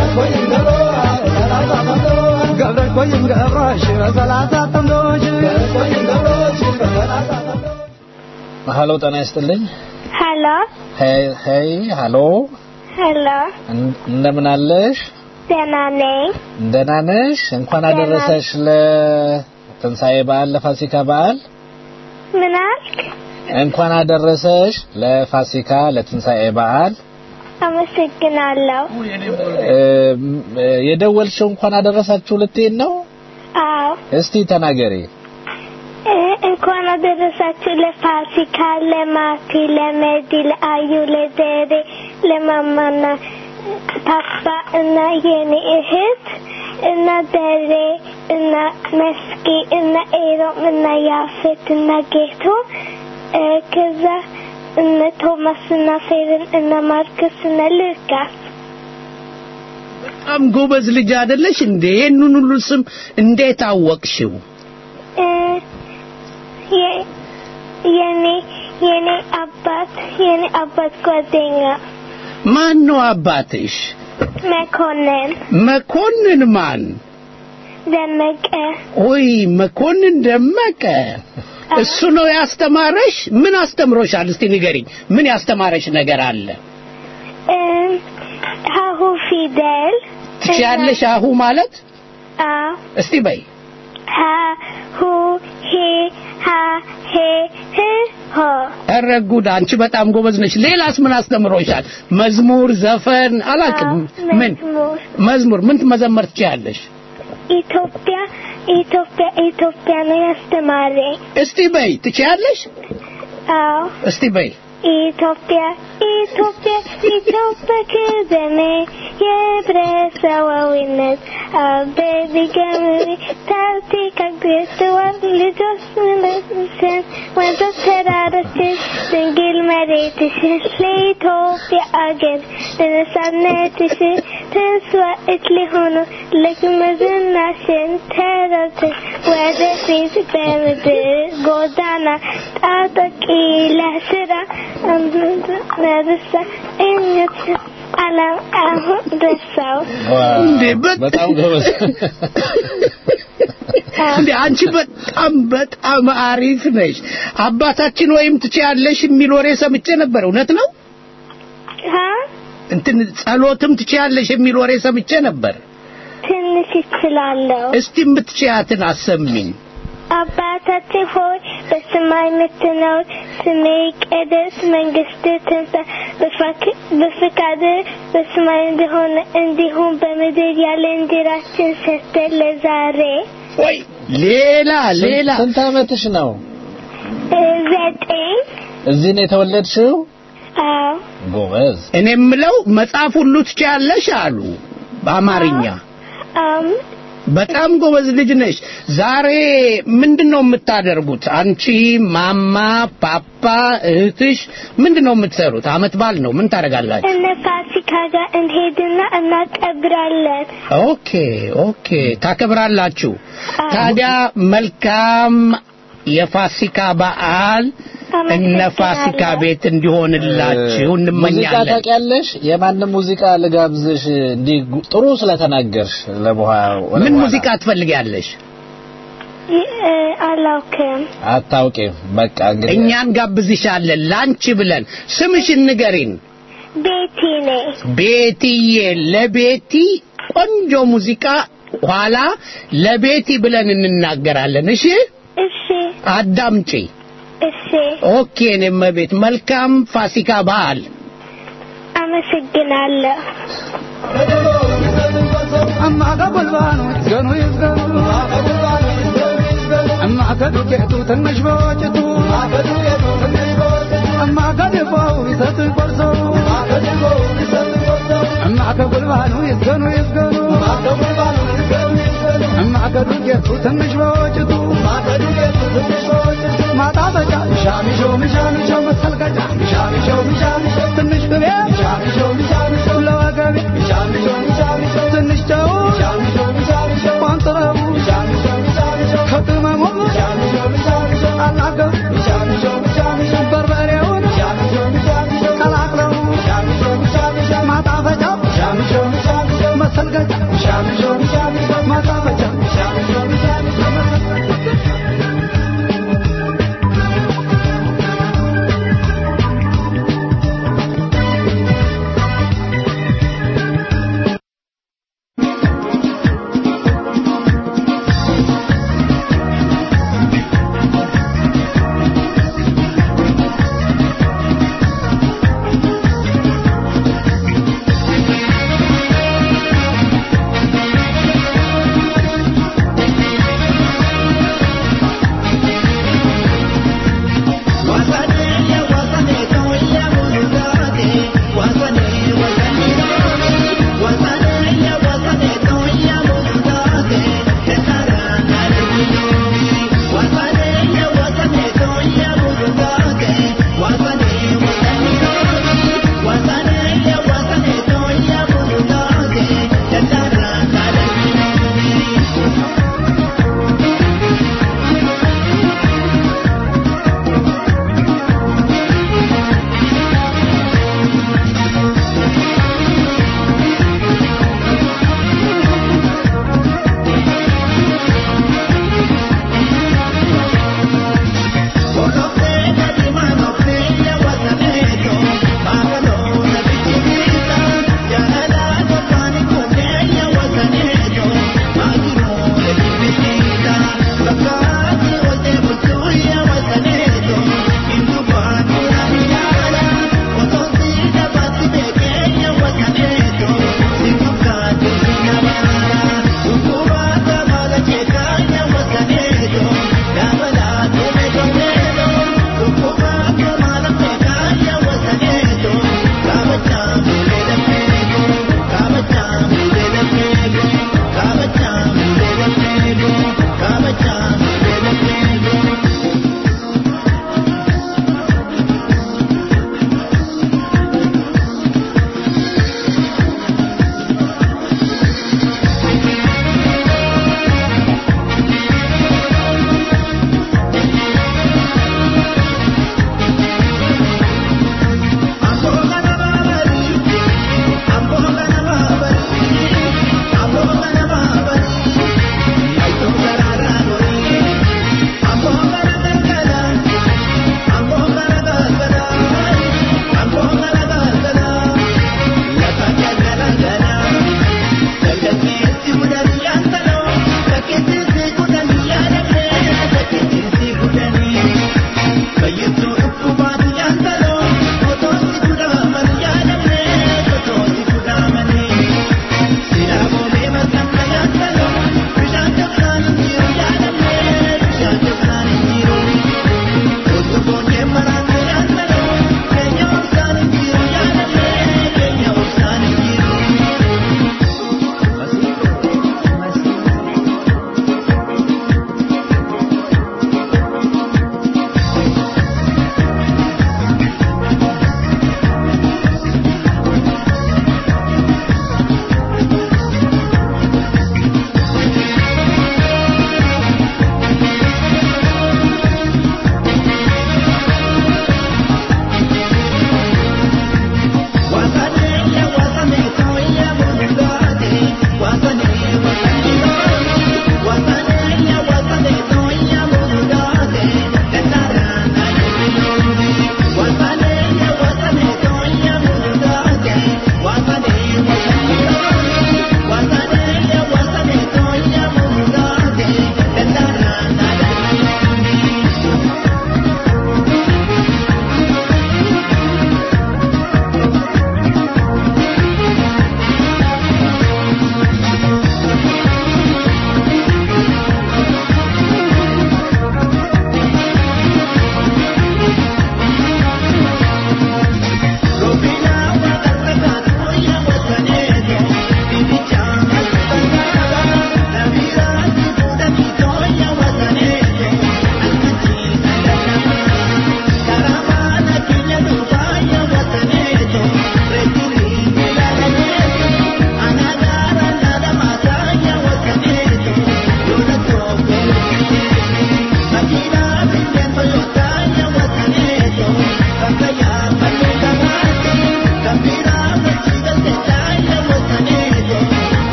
ገብረሽ ኮይን ገብሮሽ በሰላሳ ጠምዶሽ ሀሎ ጤና ይስጥልኝ ሄሎ ሄይ ሄይ ሀሎ ሄሎ እን- እንደምን አለሽ ደህና ነኝ። ደህና ነሽ እንኳን ደህና አደረሰሽ ለትንሣኤ በዓል ለፋሲካ በዓል ምን አልክ? እንኳን አደረሰሽ ለፋሲካ ለትንሣኤ በዓል አመሰግናለሁ። እም፣ የደወልሽው እንኳን አደረሳችሁ ልትይን ነው አዎ እስቲ ተናገሪ እ፣ እንኳን አደረሳችሁ ለፋሲካ፣ ለማቲ፣ ለመዲ፣ ለአዩ፣ ለደሬ፣ ለማማና ፓፓ እና የኔ እህት እና ደሬ እና መስኪ እና ኤሮም እና ያፌት እና ጌቶ እ፣ ከዛ እነ ቶማስ እና ፌርን እና ማርክስ እና ሉካስ በጣም ጎበዝ ልጅ አይደለሽ እንዴ? ይህንን ሁሉ ስም እንዴት አወቅሽው? እ፣ የ- የኔ የኔ አባት የኔ አባት ጓደኛ ማን ነው አባትሽ? መኮንን መኮንን ማን? ደመቀ ኦይ መኮንን ደመቀ። እሱ ነው ያስተማረሽ? ምን አስተምሮሻል? እስቲ ንገሪኝ። ምን ያስተማረሽ ነገር አለ? እ፣ ሀሁ ፊደል ትችያለሽ? አሁ ማለት አዎ እስቲ በይ። ሀ ሁ ሄ ሀ ሄ ህ ሆ ኧረ ጉድ! አንቺ በጣም ጎበዝ ነሽ። ሌላስ ምን አስተምሮሻል? መዝሙር፣ ዘፈን አላውቅም። ምን መዝሙር መዝሙር ምን መዘመር ትችያለሽ? ኢትዮጵያ ኢትዮጵያ ኢትዮጵያ ነው ያስተማረኝ። እስቲ በይ። ትችያለሽ? አዎ እስቲ በይ። ኢትዮጵያ ኢትዮጵያ ኢትዮጵያ ክዘኔ የህብረተሰባዊነት አበቢ ገምሪ ታርቲ ከግስተዋል ልጆች ምለስን ወንዞች ተራሮችን ድንግል መሬትሽን ለኢትዮጵያ አገር ለነጻነትሽን ተስዋዕት ሊሆኑ ለግምዝናሽን ተረብተሽ ወደፊት በምድር ጎዳና ጣጠቂ ለስራ ነርሳ እኝት አለም አሁን ደርሰው እንዴ በጣም ጎበዝ እንዴ አንቺ በጣም በጣም አሪፍ ነሽ። አባታችን ወይም ትችያለሽ የሚል ወሬ ሰምቼ ነበር። እውነት ነው? እንትን ጸሎትም ትችያለሽ የሚል ወሬ ሰምቼ ነበር። ትንሽ ይችላለሁ። እስቲ የምትችያትን አሰሚኝ። አባታችን ሆይ በሰማይ የምትኖር ስምህ ይቀደስ፣ መንግስትህ ትምጣ፣ በፈክ- በፈቃድህ በሰማይ እንደሆነ እንዲሁም በምድር ያለ እንጀራችንን ስጠን ለዛሬ። ወይ ሌላ ሌላ ስንት ዓመትሽ ነው? እ፣ ዘጠኝ እዚህ ነው የተወለድሽው? አዎ ጎበዝ። እኔ የምለው መጽሐፍ ሁሉ ትችያለሽ አሉ በአማርኛ። አም በጣም ጎበዝ ልጅ ነሽ። ዛሬ ምንድን ነው የምታደርጉት? አንቺ፣ ማማ፣ ፓፓ፣ እህትሽ ምንድን ነው የምትሰሩት? አመት በዓል ነው። ምን ታደርጋላችሁ? እነ ፋሲካ ጋር እንሄድና እናቀብራለን። ኦኬ ኦኬ፣ ታከብራላችሁ። ታዲያ መልካም የፋሲካ በዓል እነ ፋሲካ ቤት እንዲሆንላችሁ ሙዚቃ እንመኛለን። ታውቂያለሽ? የማንም ሙዚቃ ልጋብዝሽ እንዲህ ጉ- ጥሩ ስለተናገርሽ ለበኋላ ምን ሙዚቃ ትፈልጊያለሽ? ይ- እ፣ አላውቅም። አታውቂም። በቃ እንግዲህ እኛን ጋብዝሻለን ላንቺ ብለን። ስምሽን ንገሪን። ቤቲ ነኝ። ቤትዬ፣ ለቤቲ ቆንጆ ሙዚቃ ኋላ ለቤቲ ብለን እንናገራለን። እሺ እሺ አዳምጪ። እሺ፣ ኦኬ። እኔም ቤት መልካም ፋሲካ በዓል። አመሰግናለሁ። እማ ከጉልባኑ ይዝገኑ ይዝገኑ እማ ከዱቄቱ ትንሽ በወጭቱ እማ ከድፎው ይሰጥ ቆርሶ እማ ከጉልባኑ ይዝገኑ ይዝገኑ እማ ከዱቄቱ ትንሽ በወጭቱ ማጣበጫ ሚሻሚሾ ሚሻሚሾ መሰልቀጫ ሚሻሚሾ ሚሻሚሾ ትንሽ ቅቤ ሚሻሚሾ ሚሻሚሾ ለወገቤ ሚሻሚሾ ሚሻሚሾ ትንሽ ጨው ሚሻሚሾ ሚሻሚሾ ቋንጥረቡ ሚሻሚሾ ሚሻሚሾ ከቅመሙ ሚሻሚሾ ሚሻሚሾ አናገሩ ሚሻሚሾ ሚሻሚሾ በርበሬውን ሚሻሚሾ ሚሻሚሾ ቀላቅለው ሚሻሚሾ ሚሻሚሾ ማጣፈጫ ሚሻሚሾ ሚሻሚሾ መሰልቀጫ ሚሻሚሾ ሚሻሚሾ ማጣፈጫ ሚሻሚሾ ሚሻሚሾ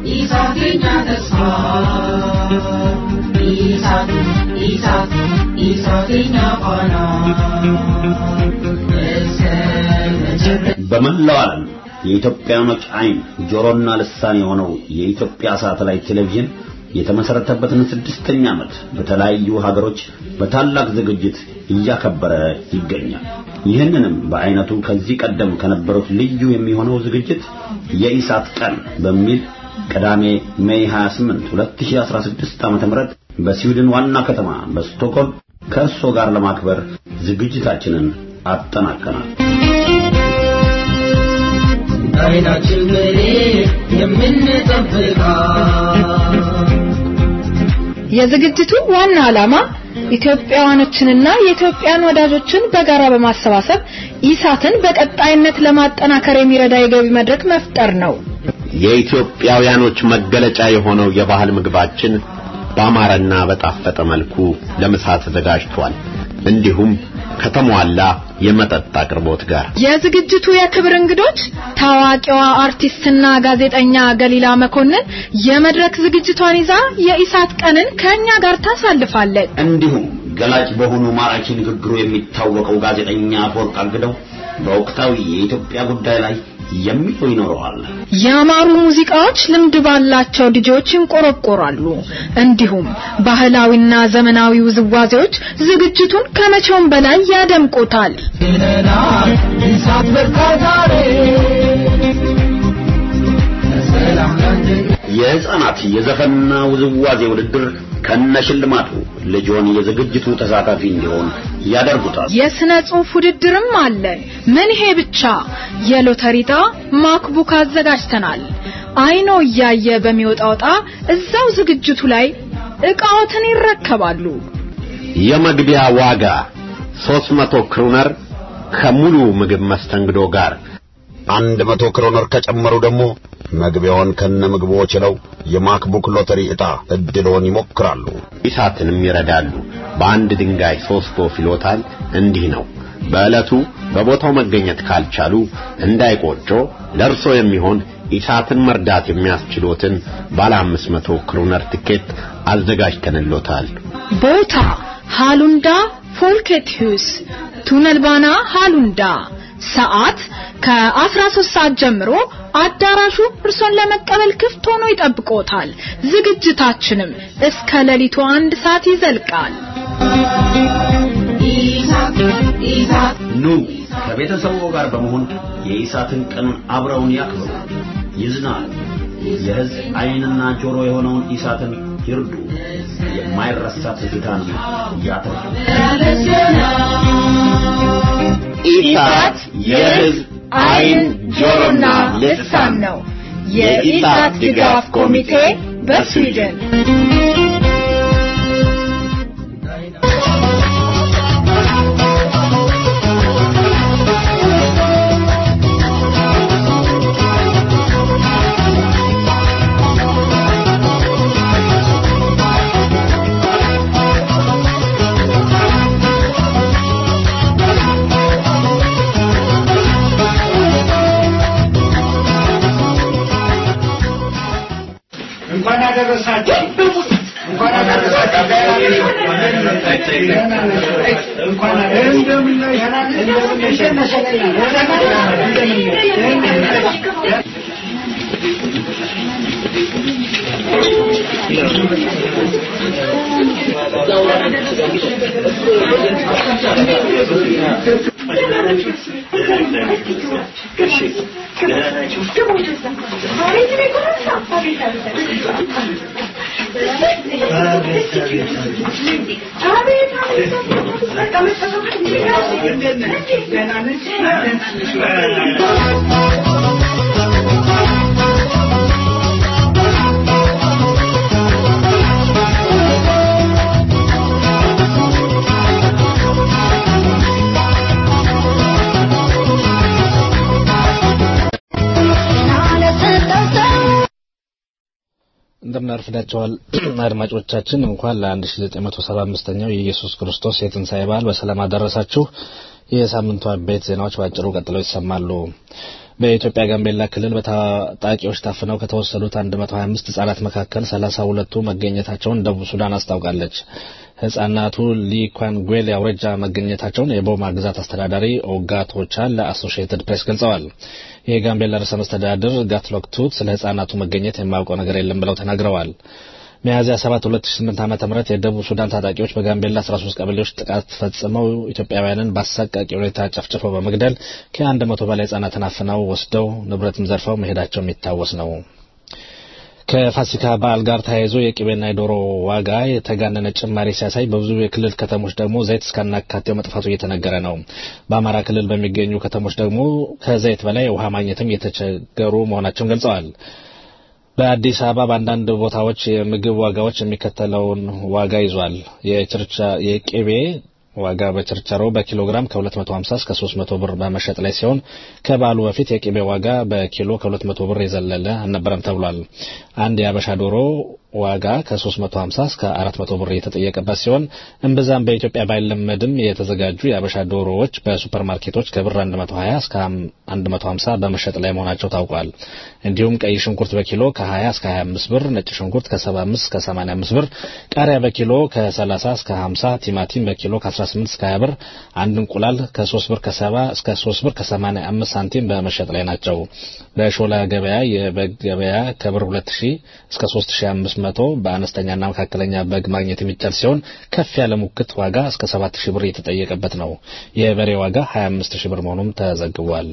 ኢሳት የኛ ተስፋ ኢሳት ኢሳት ኢሳት የኛ ፋና እስከ መጨረሻ በመላው ዓለም የኢትዮጵያኖች አይን ጆሮና ልሳን የሆነው የኢትዮጵያ ሳተላይት ቴሌቪዥን የተመሰረተበትን ስድስተኛ ዓመት በተለያዩ ሀገሮች በታላቅ ዝግጅት እያከበረ ይገኛል። ይህንንም በአይነቱ ከዚህ ቀደም ከነበሩት ልዩ የሚሆነው ዝግጅት የኢሳት ቀን በሚል ቅዳሜ ሜይ 28 2016 ዓ.ም በስዊድን ዋና ከተማ በስቶክሆልም ከእርሶ ጋር ለማክበር ዝግጅታችንን አጠናቀናል። አይናችን ብሌን የምንጠብቃት የዝግጅቱ ዋና ዓላማ ኢትዮጵያውያኖችንና የኢትዮጵያን ወዳጆችን በጋራ በማሰባሰብ ኢሳትን በቀጣይነት ለማጠናከር የሚረዳ የገቢ መድረክ መፍጠር ነው። የኢትዮጵያውያኖች መገለጫ የሆነው የባህል ምግባችን በአማረና በጣፈጠ መልኩ ለምሳ ተዘጋጅቷል። እንዲሁም ከተሟላ የመጠጥ አቅርቦት ጋር የዝግጅቱ የክብር እንግዶች ታዋቂዋ አርቲስትና ጋዜጠኛ ገሊላ መኮንን የመድረክ ዝግጅቷን ይዛ የኢሳት ቀንን ከኛ ጋር ታሳልፋለች። እንዲሁም ገላጭ በሆኑ ማራኪ ንግግሩ የሚታወቀው ጋዜጠኛ አፈወርቅ አግደው በወቅታዊ የኢትዮጵያ ጉዳይ ላይ የሚለው ይኖረዋል። ያማሩ ሙዚቃዎች ልምድ ባላቸው ዲጄዎች ይንቆረቆራሉ። እንዲሁም ባህላዊና ዘመናዊ ውዝዋዜዎች ዝግጅቱን ከመቼውም በላይ ያደምቁታል። ይለናል ኢሳት በቃ ዛሬ ሰላም ላንተ የህፃናት የዘፈንና ውዝዋዜ ውድድር ከነሽልማቱ ልጆን የዝግጅቱ ተሳታፊ እንዲሆን ያደርጉታል። የስነ ጽሑፍ ውድድርም አለ። ምን ይሄ ብቻ! የሎተሪ ዕጣ ማክቡክ አዘጋጅተናል። አይኖ እያየ በሚወጣው ዕጣ እዛው ዝግጅቱ ላይ ዕቃዎትን ይረከባሉ። የመግቢያ ዋጋ 300 ክሩነር ከሙሉ ምግብ መስተንግዶ ጋር አንድ መቶ ክሮነር ከጨመሩ ደግሞ መግቢያውን ከነ ምግቡ ችለው የማክቡክ ሎተሪ ዕጣ እድልዎን ይሞክራሉ። ኢሳትንም ይረዳሉ። በአንድ ድንጋይ ሶስት ወፍ ይሎታል። እንዲህ ነው። በዕለቱ በቦታው መገኘት ካልቻሉ እንዳይቆጮ ለእርሶ የሚሆን ኢሳትን መርዳት የሚያስችሎትን ባለ አምስት መቶ ክሩነር ትኬት አዘጋጅተንሎታል። ቦታ ሃሉንዳ ፎልኬትሁስ ቱነልባና ሃሉንዳ ሰዓት ከ13 ሰዓት ጀምሮ አዳራሹ እርሶን ለመቀበል ክፍት ሆኖ ይጠብቆታል። ዝግጅታችንም እስከ ሌሊቱ አንድ ሰዓት ይዘልቃል። ኑ ከቤተሰቡ ጋር በመሆን የኢሳትን ቀን አብረውን ያክብሩ፣ ይዝናሉ። የሕዝብ ዓይንና ጆሮ የሆነውን ኢሳትን ይርዱ። የማይረሳ ትዝታን ያትርፉ። ኢሳት የሕዝብ ዓይን ጆሮና ልሳን ነው። የኢሳት ድጋፍ ኮሚቴ በስዊድን እንኳን አደረሳችሁ። እንኳን አደረሳችሁ። እንኳን እንደምን አርፍዳቸዋል አድማጮቻችን። እንኳን ለ1975ኛው የኢየሱስ ክርስቶስ የትንሣኤ በዓል በሰላም አደረሳችሁ። የሳምንቱ አበይት ዜናዎች ባጭሩ ቀጥለው ይሰማሉ። በኢትዮጵያ ጋምቤላ ክልል በታጣቂዎች ታፍነው ከተወሰዱት 125 ህጻናት መካከል 32ቱ መገኘታቸውን ደቡብ ሱዳን አስታውቃለች። ህጻናቱ ሊኳንጉዌል አውራጃ መገኘታቸውን የቦማ ግዛት አስተዳዳሪ ኦጋቶቻ ለአሶሺየትድ ፕሬስ ገልጸዋል። የጋምቤላ ርዕሰ መስተዳድር ጋትሎክ ቱት ስለ ህጻናቱ መገኘት የማያውቀው ነገር የለም ብለው ተናግረዋል። ሚያዝያ 7 2008 ዓመተ ምህረት የደቡብ ሱዳን ታጣቂዎች በጋምቤላ 13 ቀበሌዎች ጥቃት ፈጽመው ኢትዮጵያውያንን በአሰቃቂ ሁኔታ ጨፍጭፈው በመግደል ከአንድ መቶ በላይ ህጻናትን አፍነው ወስደው ንብረትም ዘርፈው መሄዳቸው የሚታወስ ነው። ከፋሲካ በዓል ጋር ተያይዞ የቅቤና የዶሮ ዋጋ የተጋነነ ጭማሪ ሲያሳይ በብዙ የክልል ከተሞች ደግሞ ዘይት እስከናካቴው መጥፋቱ እየተነገረ ነው። በአማራ ክልል በሚገኙ ከተሞች ደግሞ ከዘይት በላይ ውሃ ማግኘትም እየተቸገሩ መሆናቸውን ገልጸዋል። በአዲስ አበባ በአንዳንድ ቦታዎች የምግብ ዋጋዎች የሚከተለውን ዋጋ ይዟል። የቅቤ ዋጋ በችርቻሮ በኪሎግራም ከ250 እስከ 300 ብር በመሸጥ ላይ ሲሆን ከበዓሉ በፊት የቅቤ ዋጋ በኪሎ ከ200 ብር የዘለለ አልነበረም ተብሏል። አንድ የአበሻ ዶሮ ዋጋ ከ350 እስከ 400 ብር የተጠየቀበት ሲሆን እምብዛም በኢትዮጵያ ባይለመድም የተዘጋጁ የአበሻ ዶሮዎች በሱፐርማርኬቶች ከብር 120 እስከ 150 በመሸጥ ላይ መሆናቸው ታውቋል። እንዲሁም ቀይ ሽንኩርት በኪሎ ከ20 እስከ 25 ብር፣ ነጭ ሽንኩርት ከ75 እስከ 85 ብር፣ ቃሪያ በኪሎ ከ30 እስከ 50፣ ቲማቲም በኪሎ ከ18 እስከ 20 ብር፣ አንድ እንቁላል ከ3 ብር ከ70 እስከ 3 ብር ከ85 ሳንቲም በመሸጥ ላይ ናቸው። በሾላ ገበያ የበግ ገበያ ከብር 2000 እስከ 3500 መቶ በአነስተኛና መካከለኛ በግ ማግኘት የሚቻል ሲሆን ከፍ ያለ ሙክት ዋጋ እስከ 7000 ብር የተጠየቀበት ነው። የበሬ ዋጋ 25000 ብር መሆኑም ተዘግቧል።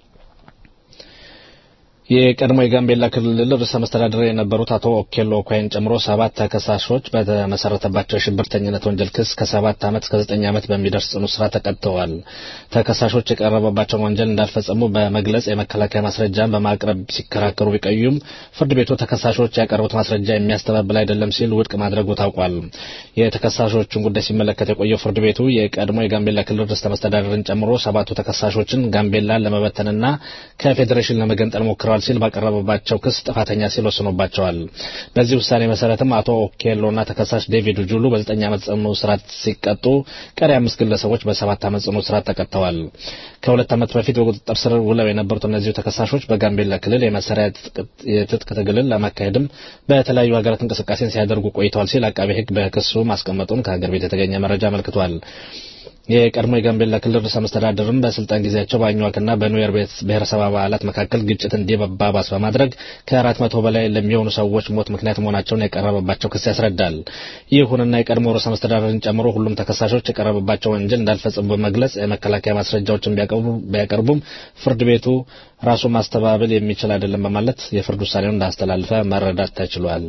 የቀድሞ የጋምቤላ ክልል ርዕሰ መስተዳድር የነበሩት አቶ ኦኬሎ ኦኳይን ጨምሮ ሰባት ተከሳሾች በተመሰረተባቸው የሽብርተኝነት ወንጀል ክስ ከሰባት ዓመት እስከ ዘጠኝ ዓመት በሚደርስ ጽኑ እስራት ተቀጥተዋል። ተከሳሾች የቀረበባቸውን ወንጀል እንዳልፈጸሙ በመግለጽ የመከላከያ ማስረጃን በማቅረብ ሲከራከሩ ቢቆዩም ፍርድ ቤቱ ተከሳሾች ያቀረቡት ማስረጃ የሚያስተባብል አይደለም ሲል ውድቅ ማድረጉ ታውቋል። የተከሳሾቹን ጉዳይ ሲመለከት የቆየው ፍርድ ቤቱ የቀድሞ የጋምቤላ ክልል ርዕሰ መስተዳድርን ጨምሮ ሰባቱ ተከሳሾችን ጋምቤላን ለመበተንና ከፌዴሬሽን ለመገንጠል ሞክረዋል ሲል ባቀረበባቸው ክስ ጥፋተኛ ሲል ወስኖባቸዋል። በዚህ ውሳኔ መሰረትም አቶ ኦኬሎና ተከሳሽ ዴቪድ ጁሉ በዘጠኝ ዓመት ጽኑ እስራት ሲቀጡ ቀሪ አምስት ግለሰቦች በሰባት ዓመት ጽኑ እስራት ተቀጥተዋል። ከሁለት ዓመት በፊት በቁጥጥር ስር ውለው የነበሩት እነዚሁ ተከሳሾች በጋምቤላ ክልል የመሳሪያ የትጥቅ ትግልን ለማካሄድም በተለያዩ ሀገራት እንቅስቃሴን ሲያደርጉ ቆይተዋል ሲል አቃቤ ሕግ በክሱ ማስቀመጡን ከሀገር ቤት የተገኘ መረጃ አመልክቷል። የቀድሞ የጋምቤላ ክልል ርዕሰ መስተዳድርም በስልጣን ጊዜያቸው በአኝዋክና በኑዌር ብሔረሰብ አባላት መካከል ግጭት እንዲባባስ በማድረግ ከአራት መቶ በላይ ለሚሆኑ ሰዎች ሞት ምክንያት መሆናቸውን የቀረበባቸው ክስ ያስረዳል። ይሁንና የቀድሞ ርዕሰ መስተዳድርን ጨምሮ ሁሉም ተከሳሾች የቀረበባቸው ወንጀል እንዳልፈጸሙ በመግለጽ የመከላከያ ማስረጃዎችን ቢያቀርቡም ፍርድ ቤቱ ራሱን ማስተባበል የሚችል አይደለም በማለት የፍርድ ውሳኔውን እንዳስተላለፈ መረዳት ተችሏል።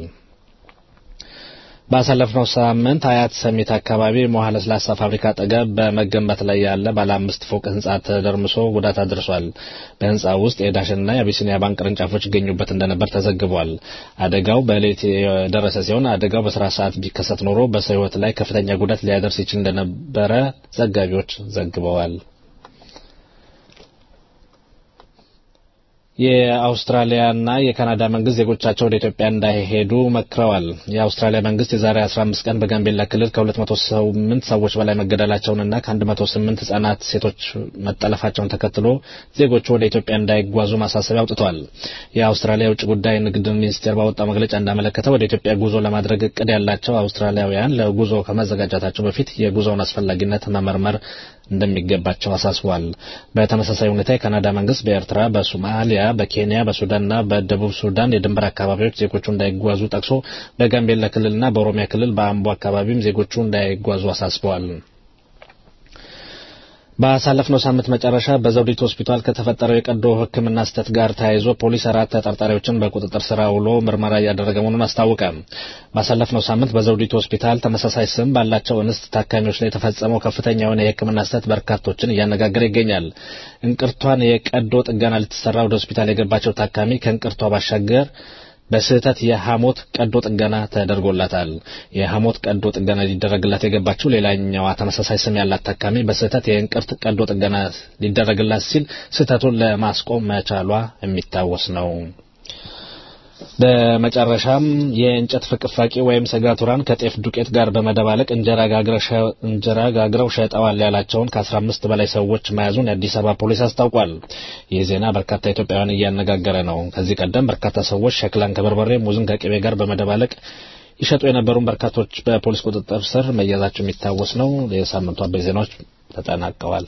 ባሳለፍነው ሳምንት አያት ሰሚት አካባቢ መውሃ ለስላሳ ፋብሪካ አጠገብ በመገንባት ላይ ያለ ባለ አምስት ፎቅ ህንጻ ተደርምሶ ጉዳት አድርሷል። በህንጻው ውስጥ የዳሽንና የአቢሲኒያ ባንክ ቅርንጫፎች ይገኙበት እንደነበር ተዘግቧል። አደጋው በሌሊት የደረሰ ሲሆን አደጋው በስራ ሰዓት ቢከሰት ኖሮ በሰው ህይወት ላይ ከፍተኛ ጉዳት ሊያደርስ ይችል እንደነበረ ዘጋቢዎች ዘግበዋል። የአውስትራሊያና የካናዳ መንግስት ዜጎቻቸው ወደ ኢትዮጵያ እንዳይሄዱ መክረዋል። የአውስትራሊያ መንግስት የዛሬ 15 ቀን በጋምቤላ ክልል ከ208 ሰዎች በላይ መገደላቸውንና ከ108 ህጻናት ሴቶች መጠለፋቸውን ተከትሎ ዜጎቹ ወደ ኢትዮጵያ እንዳይጓዙ ማሳሰቢያ አውጥቷል። የአውስትራሊያ የውጭ ጉዳይ ንግድ ሚኒስቴር ባወጣው መግለጫ እንዳመለከተው ወደ ኢትዮጵያ ጉዞ ለማድረግ እቅድ ያላቸው አውስትራሊያውያን ለጉዞ ከመዘጋጀታቸው በፊት የጉዞውን አስፈላጊነት መመርመር እንደሚገባቸው አሳስቧል። በተመሳሳይ ሁኔታ የካናዳ መንግስት በኤርትራ፣ በሶማሊያ፣ በኬንያ፣ በሱዳንና በደቡብ ሱዳን የድንበር አካባቢዎች ዜጎቹ እንዳይጓዙ ጠቅሶ በጋምቤላ ክልልና በኦሮሚያ ክልል በአምቦ አካባቢም ዜጎቹ እንዳይጓዙ አሳስበዋል። ባሳለፍነው ሳምንት መጨረሻ በዘውዲቱ ሆስፒታል ከተፈጠረው የቀዶ ሕክምና ስህተት ጋር ተያይዞ ፖሊስ አራት ተጠርጣሪዎችን በቁጥጥር ስር አውሎ ምርመራ እያደረገ መሆኑን አስታወቀ። ባሳለፍነው ሳምንት በዘውዲቱ ሆስፒታል ተመሳሳይ ስም ባላቸው እንስት ታካሚዎች ላይ የተፈጸመው ከፍተኛ የሆነ የሕክምና ስህተት በርካቶችን እያነጋገረ ይገኛል። እንቅርቷን የቀዶ ጥገና ልትሰራ ወደ ሆስፒታል የገባቸው ታካሚ ከእንቅርቷ ባሻገር በስህተት የሐሞት ቀዶ ጥገና ተደርጎላታል። የሐሞት ቀዶ ጥገና ሊደረግላት የገባችው ሌላኛዋ ተመሳሳይ ስም ያላት ታካሚ በስህተት የእንቅርት ቀዶ ጥገና ሊደረግላት ሲል ስህተቱን ለማስቆም መቻሏ የሚታወስ ነው። በመጨረሻም የእንጨት ፍቅፋቂ ወይም ሰጋቱራን ከጤፍ ዱቄት ጋር በመደባለቅ እንጀራ ጋግረው ሸጠዋል ያላቸውን ከ15 በላይ ሰዎች መያዙን የአዲስ አበባ ፖሊስ አስታውቋል። ይህ ዜና በርካታ ኢትዮጵያውያን እያነጋገረ ነው። ከዚህ ቀደም በርካታ ሰዎች ሸክላን ከበርበሬ፣ ሙዝን ከቅቤ ጋር በመደባለቅ ይሸጡ የነበሩን በርካቶች በፖሊስ ቁጥጥር ስር መያዛቸው የሚታወስ ነው። የሳምንቱ አበይ ዜናዎች ተጠናቀዋል።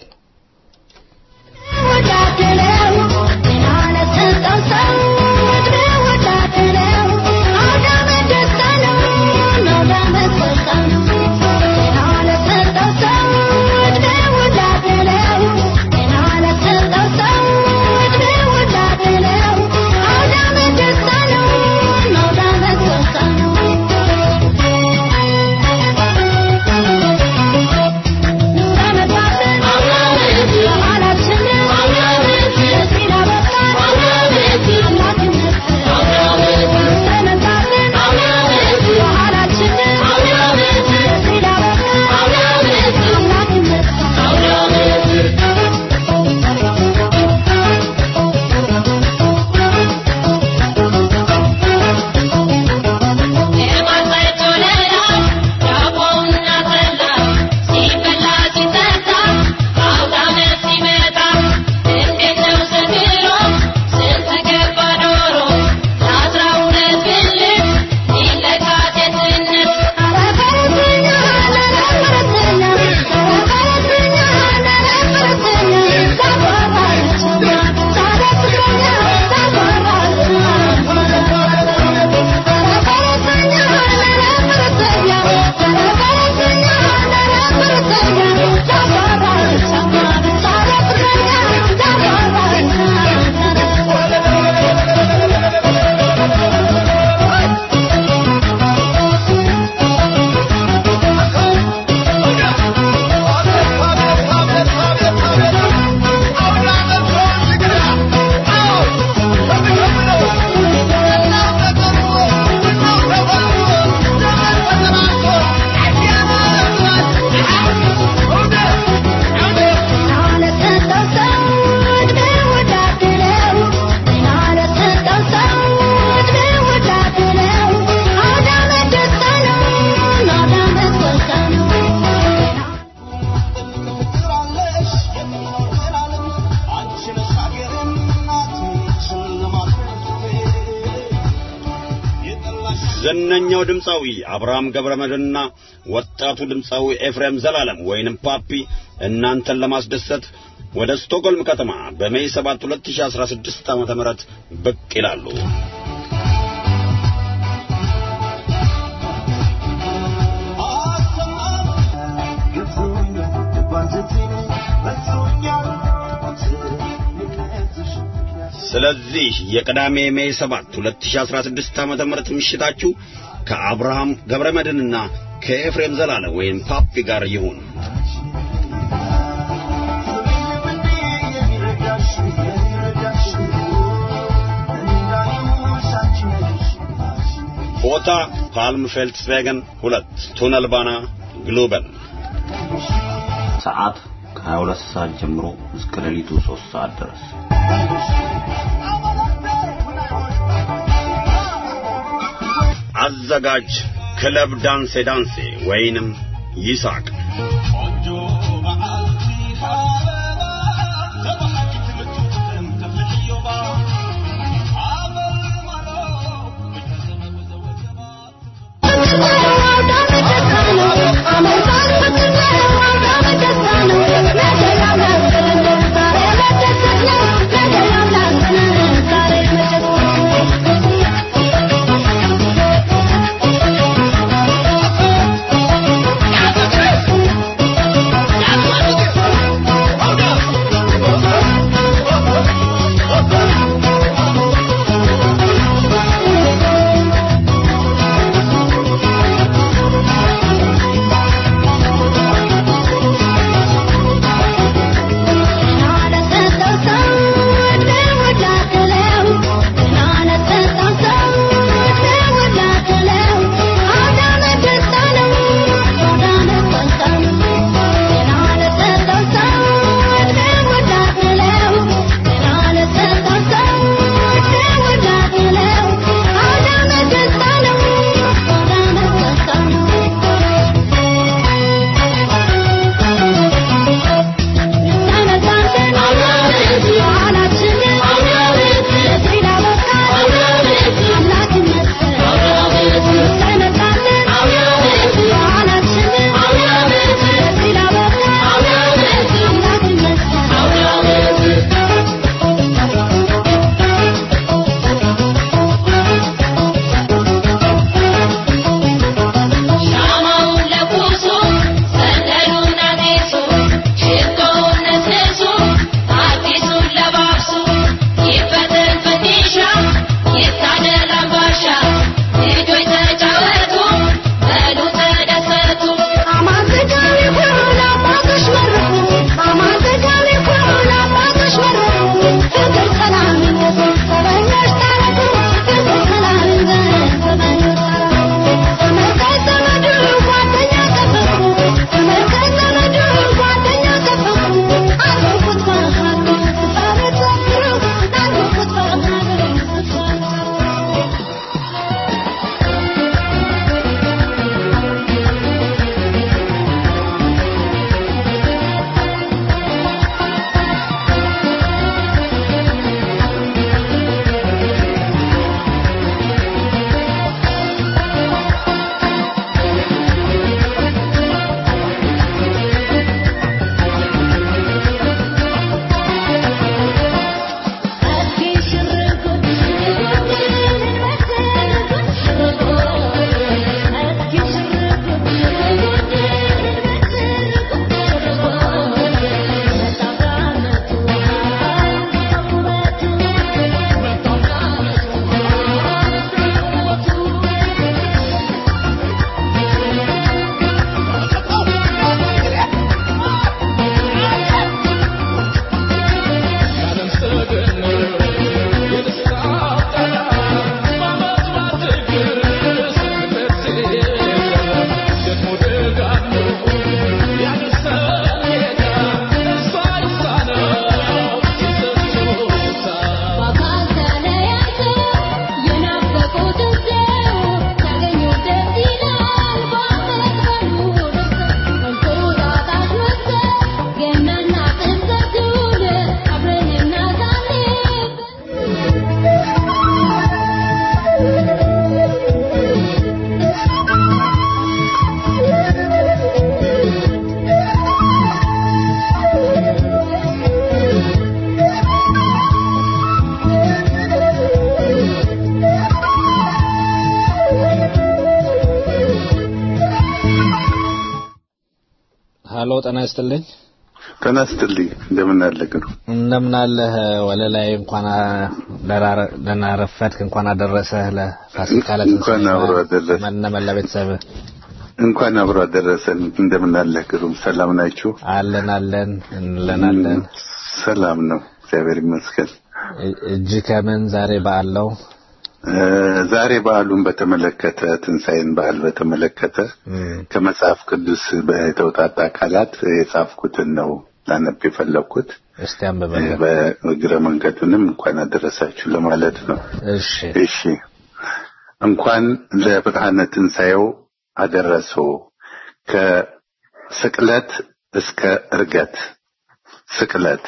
ዝነኛው ድምፃዊ አብርሃም ገብረመድህንና ወጣቱ ድምፃዊ ኤፍሬም ዘላለም ወይንም ፓፒ እናንተን ለማስደሰት ወደ ስቶክሆልም ከተማ በሜይ 7 2016 ዓ.ም ብቅ ይላሉ። ስለዚህ የቅዳሜ ሜይ 7 2016 ዓ.ም ምሽታችሁ ከአብርሃም ገብረመድህንና ከኤፍሬም ዘላለም ወይም ፓፒ ጋር ይሁን። ቦታ ፓልም ፌልትስቬገን ሁለት ቱነል ባና ግሎበል ሰዓት ከ22 ሰዓት ጀምሮ እስከ ሌሊቱ 3 ሰዓት ድረስ አዘጋጅ ክለብ ዳንሴ ዳንሴ ወይንም ይሳቅ አሎ ጤና ይስጥልኝ። ጤና ይስጥልኝ። እንደምን አለ ግሩ? እንደምን አለህ ወለላይ? እንኳን ደህና ረፈድክ። እንኳን አደረሰህ ለፋሲካ እንኳን አብሮ አደረሰ መነመላ ቤተሰብ እንኳን አብሮ አደረሰን። እንደምን አለ ግሩም? ሰላም ናችሁ? አለን አለን እንለናለን። ሰላም ነው፣ እግዚአብሔር ይመስገን። እጅ ከምን ዛሬ በዓል ነው? ዛሬ በዓሉን በተመለከተ ትንሣኤን በዓል በተመለከተ ከመጽሐፍ ቅዱስ የተውጣጣ ቃላት የጻፍኩትን ነው ላነብ የፈለግኩት። እስቲ አንብበን። በእግረ መንገዱንም እንኳን አደረሳችሁ ለማለት ነው። እሺ እሺ። እንኳን ለብርሃነ ትንሣኤው አደረሰው። ከስቅለት እስከ እርገት ስቅለት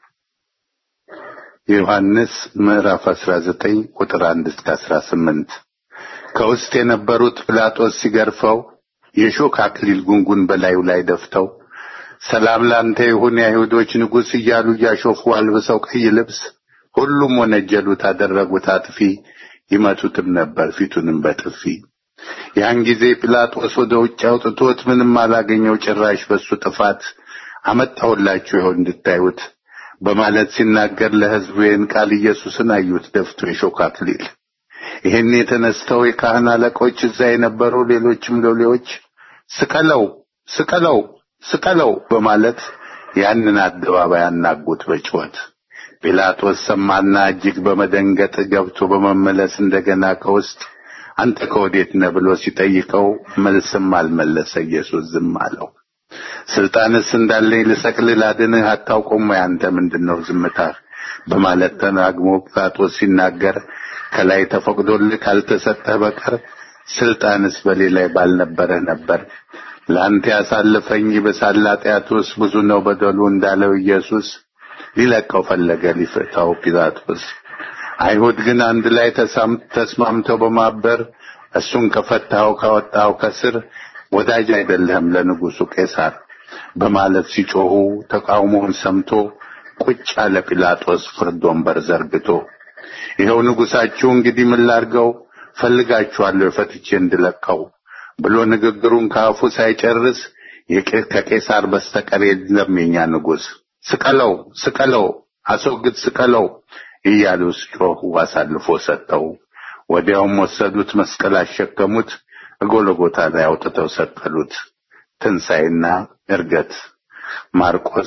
ዮሐንስ ምዕራፍ 19 ቁጥር 1 እስከ 18 ከውስጥ የነበሩት ጲላጦስ ሲገርፈው የሾክ አክሊል ጉንጉን በላዩ ላይ ደፍተው ሰላም ላንተ ይሁን የአይሁዶች ንጉሥ እያሉ እያሾፉ አልብሰው ቀይ ልብስ ሁሉም ወነጀሉት፣ አደረጉት አጥፊ፣ ይመቱትም ነበር ፊቱንም በጥፊ። ያን ጊዜ ጲላጦስ ወደ ውጭ አውጥቶት ምንም አላገኘው ጭራሽ በሱ ጥፋት አመጣሁላችሁ ይሆን እንድታዩት በማለት ሲናገር ለሕዝቡ ይህን ቃል ኢየሱስን አዩት ደፍቶ የሾህ አክሊል። ይህን የተነስተው የካህን አለቆች እዛ የነበሩ ሌሎችም ሎሌዎች ስቀለው፣ ስቀለው፣ ስቀለው በማለት ያንን አደባባይ አናጉት በጩኸት። ጲላጦስ ሰማና እጅግ በመደንገጥ ገብቶ በመመለስ እንደገና ከውስጥ አንተ ከወዴት ነህ ብሎ ሲጠይቀው መልስም አልመለሰ። ኢየሱስ ዝም አለው። ስልጣንስ እንዳለኝ ልሰቅልህ ላድንህ አታውቁም ወይ? አንተ ምንድነው ዝምታህ? በማለት ተናግሞ ጲላጦስ ሲናገር ከላይ ተፈቅዶልህ ካልተሰጠህ በቀር ስልጣንስ በሌላ ባልነበረህ ነበር። ለአንተ ያሳልፈኝ ይብሳል ኃጢአቱስ ብዙ ነው በደሉ እንዳለው ኢየሱስ ሊለቀው ፈለገ ሊፈታው ጲላጦስ። አይሁድ ግን አንድ ላይ ተስማምተው በማበር እሱን ከፈታው ካወጣው ከስር ወዳጅ አይደለህም ለንጉሱ ቄሳር በማለት ሲጮሁ ተቃውሞውን ሰምቶ ቁጭ አለ ጲላጦስ ፍርድ ወንበር ዘርግቶ። ይኸው ንጉሳችሁ እንግዲህ ምን ላድርገው ፈልጋችኋለሁ ፈትቼ እንድለቀው ብሎ ንግግሩን ከአፉ ሳይጨርስ ከቄሳር በስተቀር የለም የኛ ንጉሥ፣ ስቀለው፣ ስቀለው፣ አስወግድ፣ ስቀለው እያሉ ሲጮሁ አሳልፎ ሰጠው። ወዲያውም ወሰዱት፣ መስቀል አሸከሙት፣ ጎልጎታ ላይ አውጥተው ሰቀሉት። ትንሣኤና እርገት ማርቆስ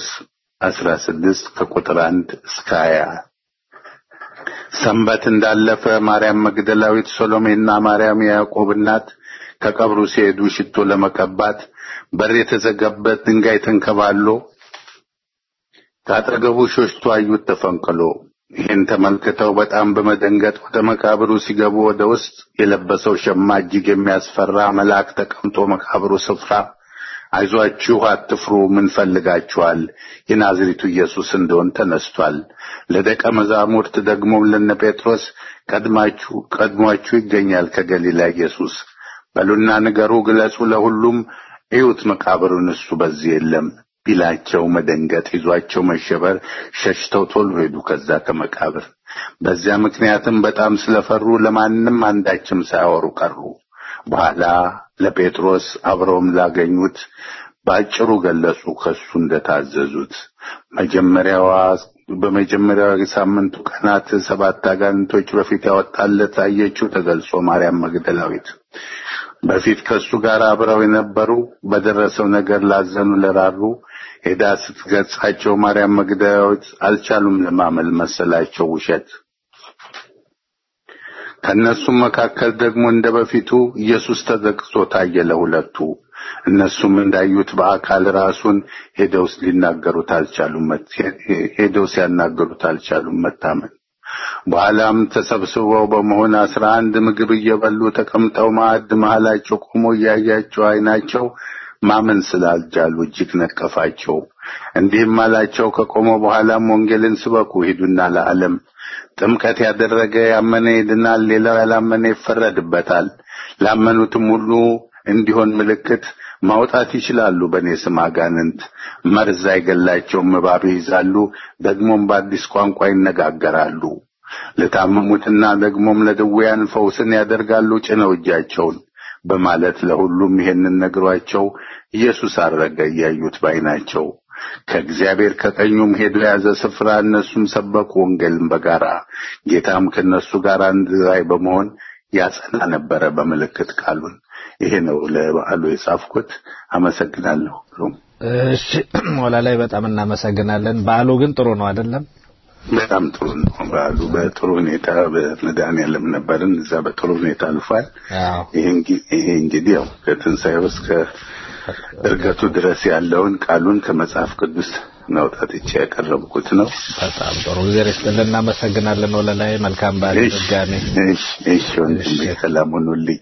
16 ከቁጥር 1 እስከ 20። ሰንበት እንዳለፈ ማርያም መግደላዊት፣ ሶሎሜና ማርያም የያዕቆብ እናት ከቀብሩ ሲሄዱ ሽቶ ለመቀባት በር የተዘጋበት ድንጋይ ተንከባሎ ከአጠገቡ ሾሽቶ አዩት ተፈንቅሎ። ይህን ተመልክተው በጣም በመደንገጥ ወደ መቃብሩ ሲገቡ ወደ ውስጥ የለበሰው ሸማ እጅግ የሚያስፈራ መልአክ ተቀምጦ መቃብሩ ስፍራ አይዟችሁ፣ አትፍሩ፣ ምን ፈልጋችኋል? የናዝሬቱ ኢየሱስ እንደሆን ተነስቷል። ለደቀ መዛሙርት ደግሞም ለነ ጴጥሮስ ቀድማችሁ ቀድሟችሁ ይገኛል ከገሊላ ኢየሱስ በሉና ንገሩ፣ ግለጹ፣ ለሁሉም እዩት፣ መቃብሩን እሱ በዚህ የለም ቢላቸው መደንገጥ ይዟቸው መሸበር ሸሽተው ቶሎ ሄዱ ከዛ ከመቃብር። በዚያ ምክንያትም በጣም ስለፈሩ ለማንም አንዳችም ሳያወሩ ቀሩ። በኋላ ለጴጥሮስ አብረውም ላገኙት በአጭሩ ገለጹ ከሱ እንደታዘዙት። መጀመሪያዋ በመጀመሪያዋ የሳምንቱ ቀናት ሰባት አጋንንቶች በፊት ያወጣለት አየችው ተገልጾ ማርያም መግደላዊት በፊት ከሱ ጋር አብረው የነበሩ በደረሰው ነገር ላዘኑ ለራሩ ሄዳ ስትገጻቸው ማርያም መግደላዊት አልቻሉም ለማመል መሰላቸው ውሸት። ከእነሱም መካከል ደግሞ እንደ በፊቱ ኢየሱስ ተዘግቶ ታየ ለሁለቱ። እነሱም እንዳዩት በአካል ራሱን ሄደው ሊናገሩት አልቻሉም፣ ሄደው ሲያናገሩት አልቻሉም መታመን። በኋላም ተሰብስበው በመሆን አስራ አንድ ምግብ እየበሉ ተቀምጠው ማዕድ መሃላቸው ቆሞ እያያቸው አይናቸው ማመን ስላልቻሉ እጅግ ነቀፋቸው። እንዲህም አላቸው፣ ከቆመ በኋላም ወንጌልን ስበኩ፣ ሂዱና ለዓለም ጥምቀት ያደረገ ያመነ ይድናል፣ ሌላው ያላመነ ይፈረድበታል። ላመኑትም ሁሉ እንዲሆን ምልክት ማውጣት ይችላሉ። በእኔ ስም አጋንንት መርዝ አይገላቸውም፣ እባብ ይይዛሉ፣ ደግሞም በአዲስ ቋንቋ ይነጋገራሉ። ለታመሙትና ደግሞም ለድውያን ፈውስን ያደርጋሉ ጭነው እጃቸውን በማለት ለሁሉም ይሄንን ነግሯቸው ኢየሱስ አረገ እያዩት ባይናቸው ከእግዚአብሔር ከቀኙም ሄዶ የያዘ ስፍራ እነሱም ሰበኩ ወንጌልን በጋራ ጌታም ከእነሱ ጋር አንድ ላይ በመሆን ያጸና ነበረ በምልክት ቃሉን። ይሄ ነው ለበዓሉ የጻፍኩት። አመሰግናለሁ። እሺ ሞላ ላይ በጣም እናመሰግናለን። በዓሉ ግን ጥሩ ነው አይደለም? በጣም ጥሩ ነው። በዓሉ በጥሩ ሁኔታ በመድኃኔዓለም ነበርን። እዛ በጥሩ ሁኔታ አልፏል። ይሄ እንግዲህ ያው ከትንሣኤው እስከ እርገቱ ድረስ ያለውን ቃሉን ከመጽሐፍ ቅዱስ ነውጣትቼ ያቀረብኩት ነው። በጣም ጥሩ ጊዜ ርስጥልን። እናመሰግናለን። ወለላይ መልካም በዓል ድጋሜ። እሺ እሺ፣ ወንድሜ ሰላም ሁኑልኝ።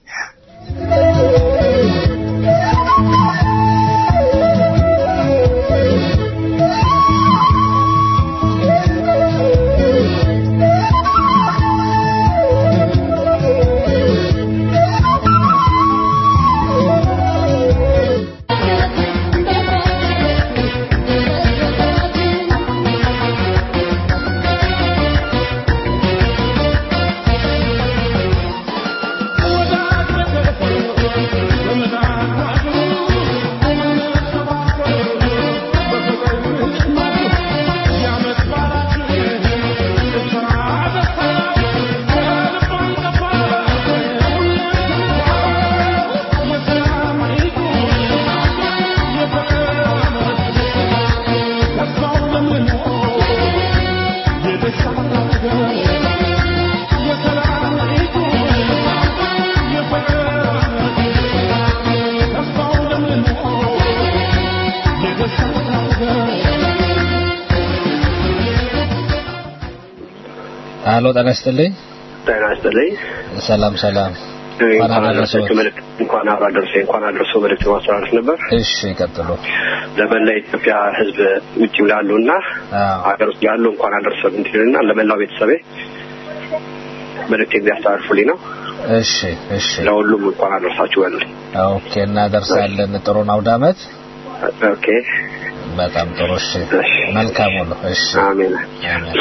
አሎ ጤና ይስጥልኝ። ጤና ይስጥልኝ። ሰላም ሰላም። እንኳን አደረሰች መልእክት እንኳን አብራ ደርሶ እንኳን አደረሰ መልእክት ማስተላለፍ ነበር። እሺ ቀጥሉ። ለመላ ኢትዮጵያ ሕዝብ ውጭም ላሉ እና ሀገር ውስጥ ያሉ እንኳን አደረሰ እንዲልና ለመላው ቤተሰቤ መልእክት የሚያስተላልፉልኝ ነው። እሺ እሺ። ለሁሉም እንኳን አደረሳችሁ በሉልኝ። ኦኬ እናደርሳለን። ጥሩ ነው አውደ ዓመት። ኦኬ በጣም ጥሩ። እሺ መልካም ሁሉ። እሺ አሜን አሜን።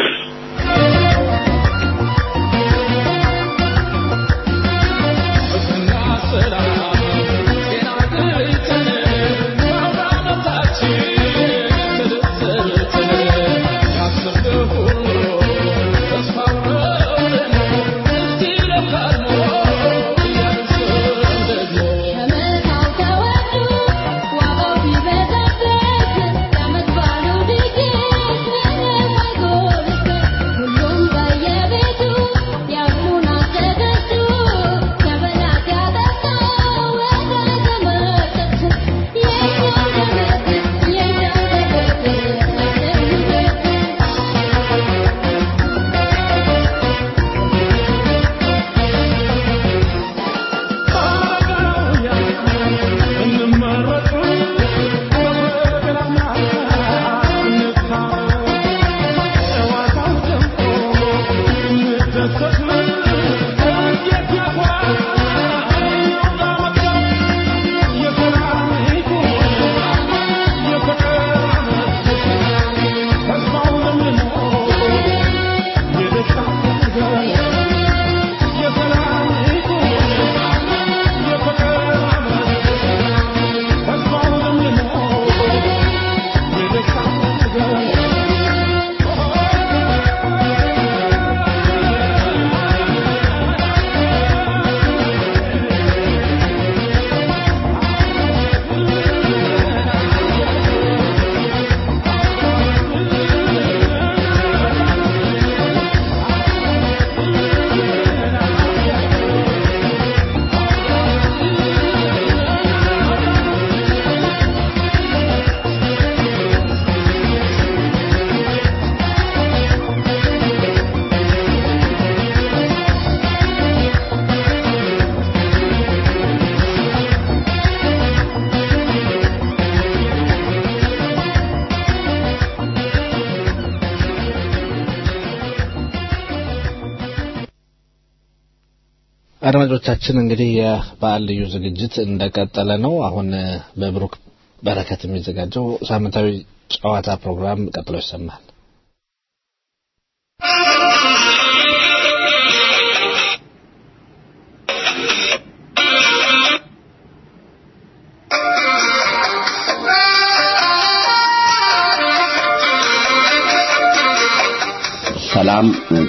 አድማጮቻችን እንግዲህ የበዓል ልዩ ዝግጅት እንደቀጠለ ነው። አሁን በብሩክ በረከት የሚዘጋጀው ሳምንታዊ ጨዋታ ፕሮግራም ቀጥሎ ይሰማል።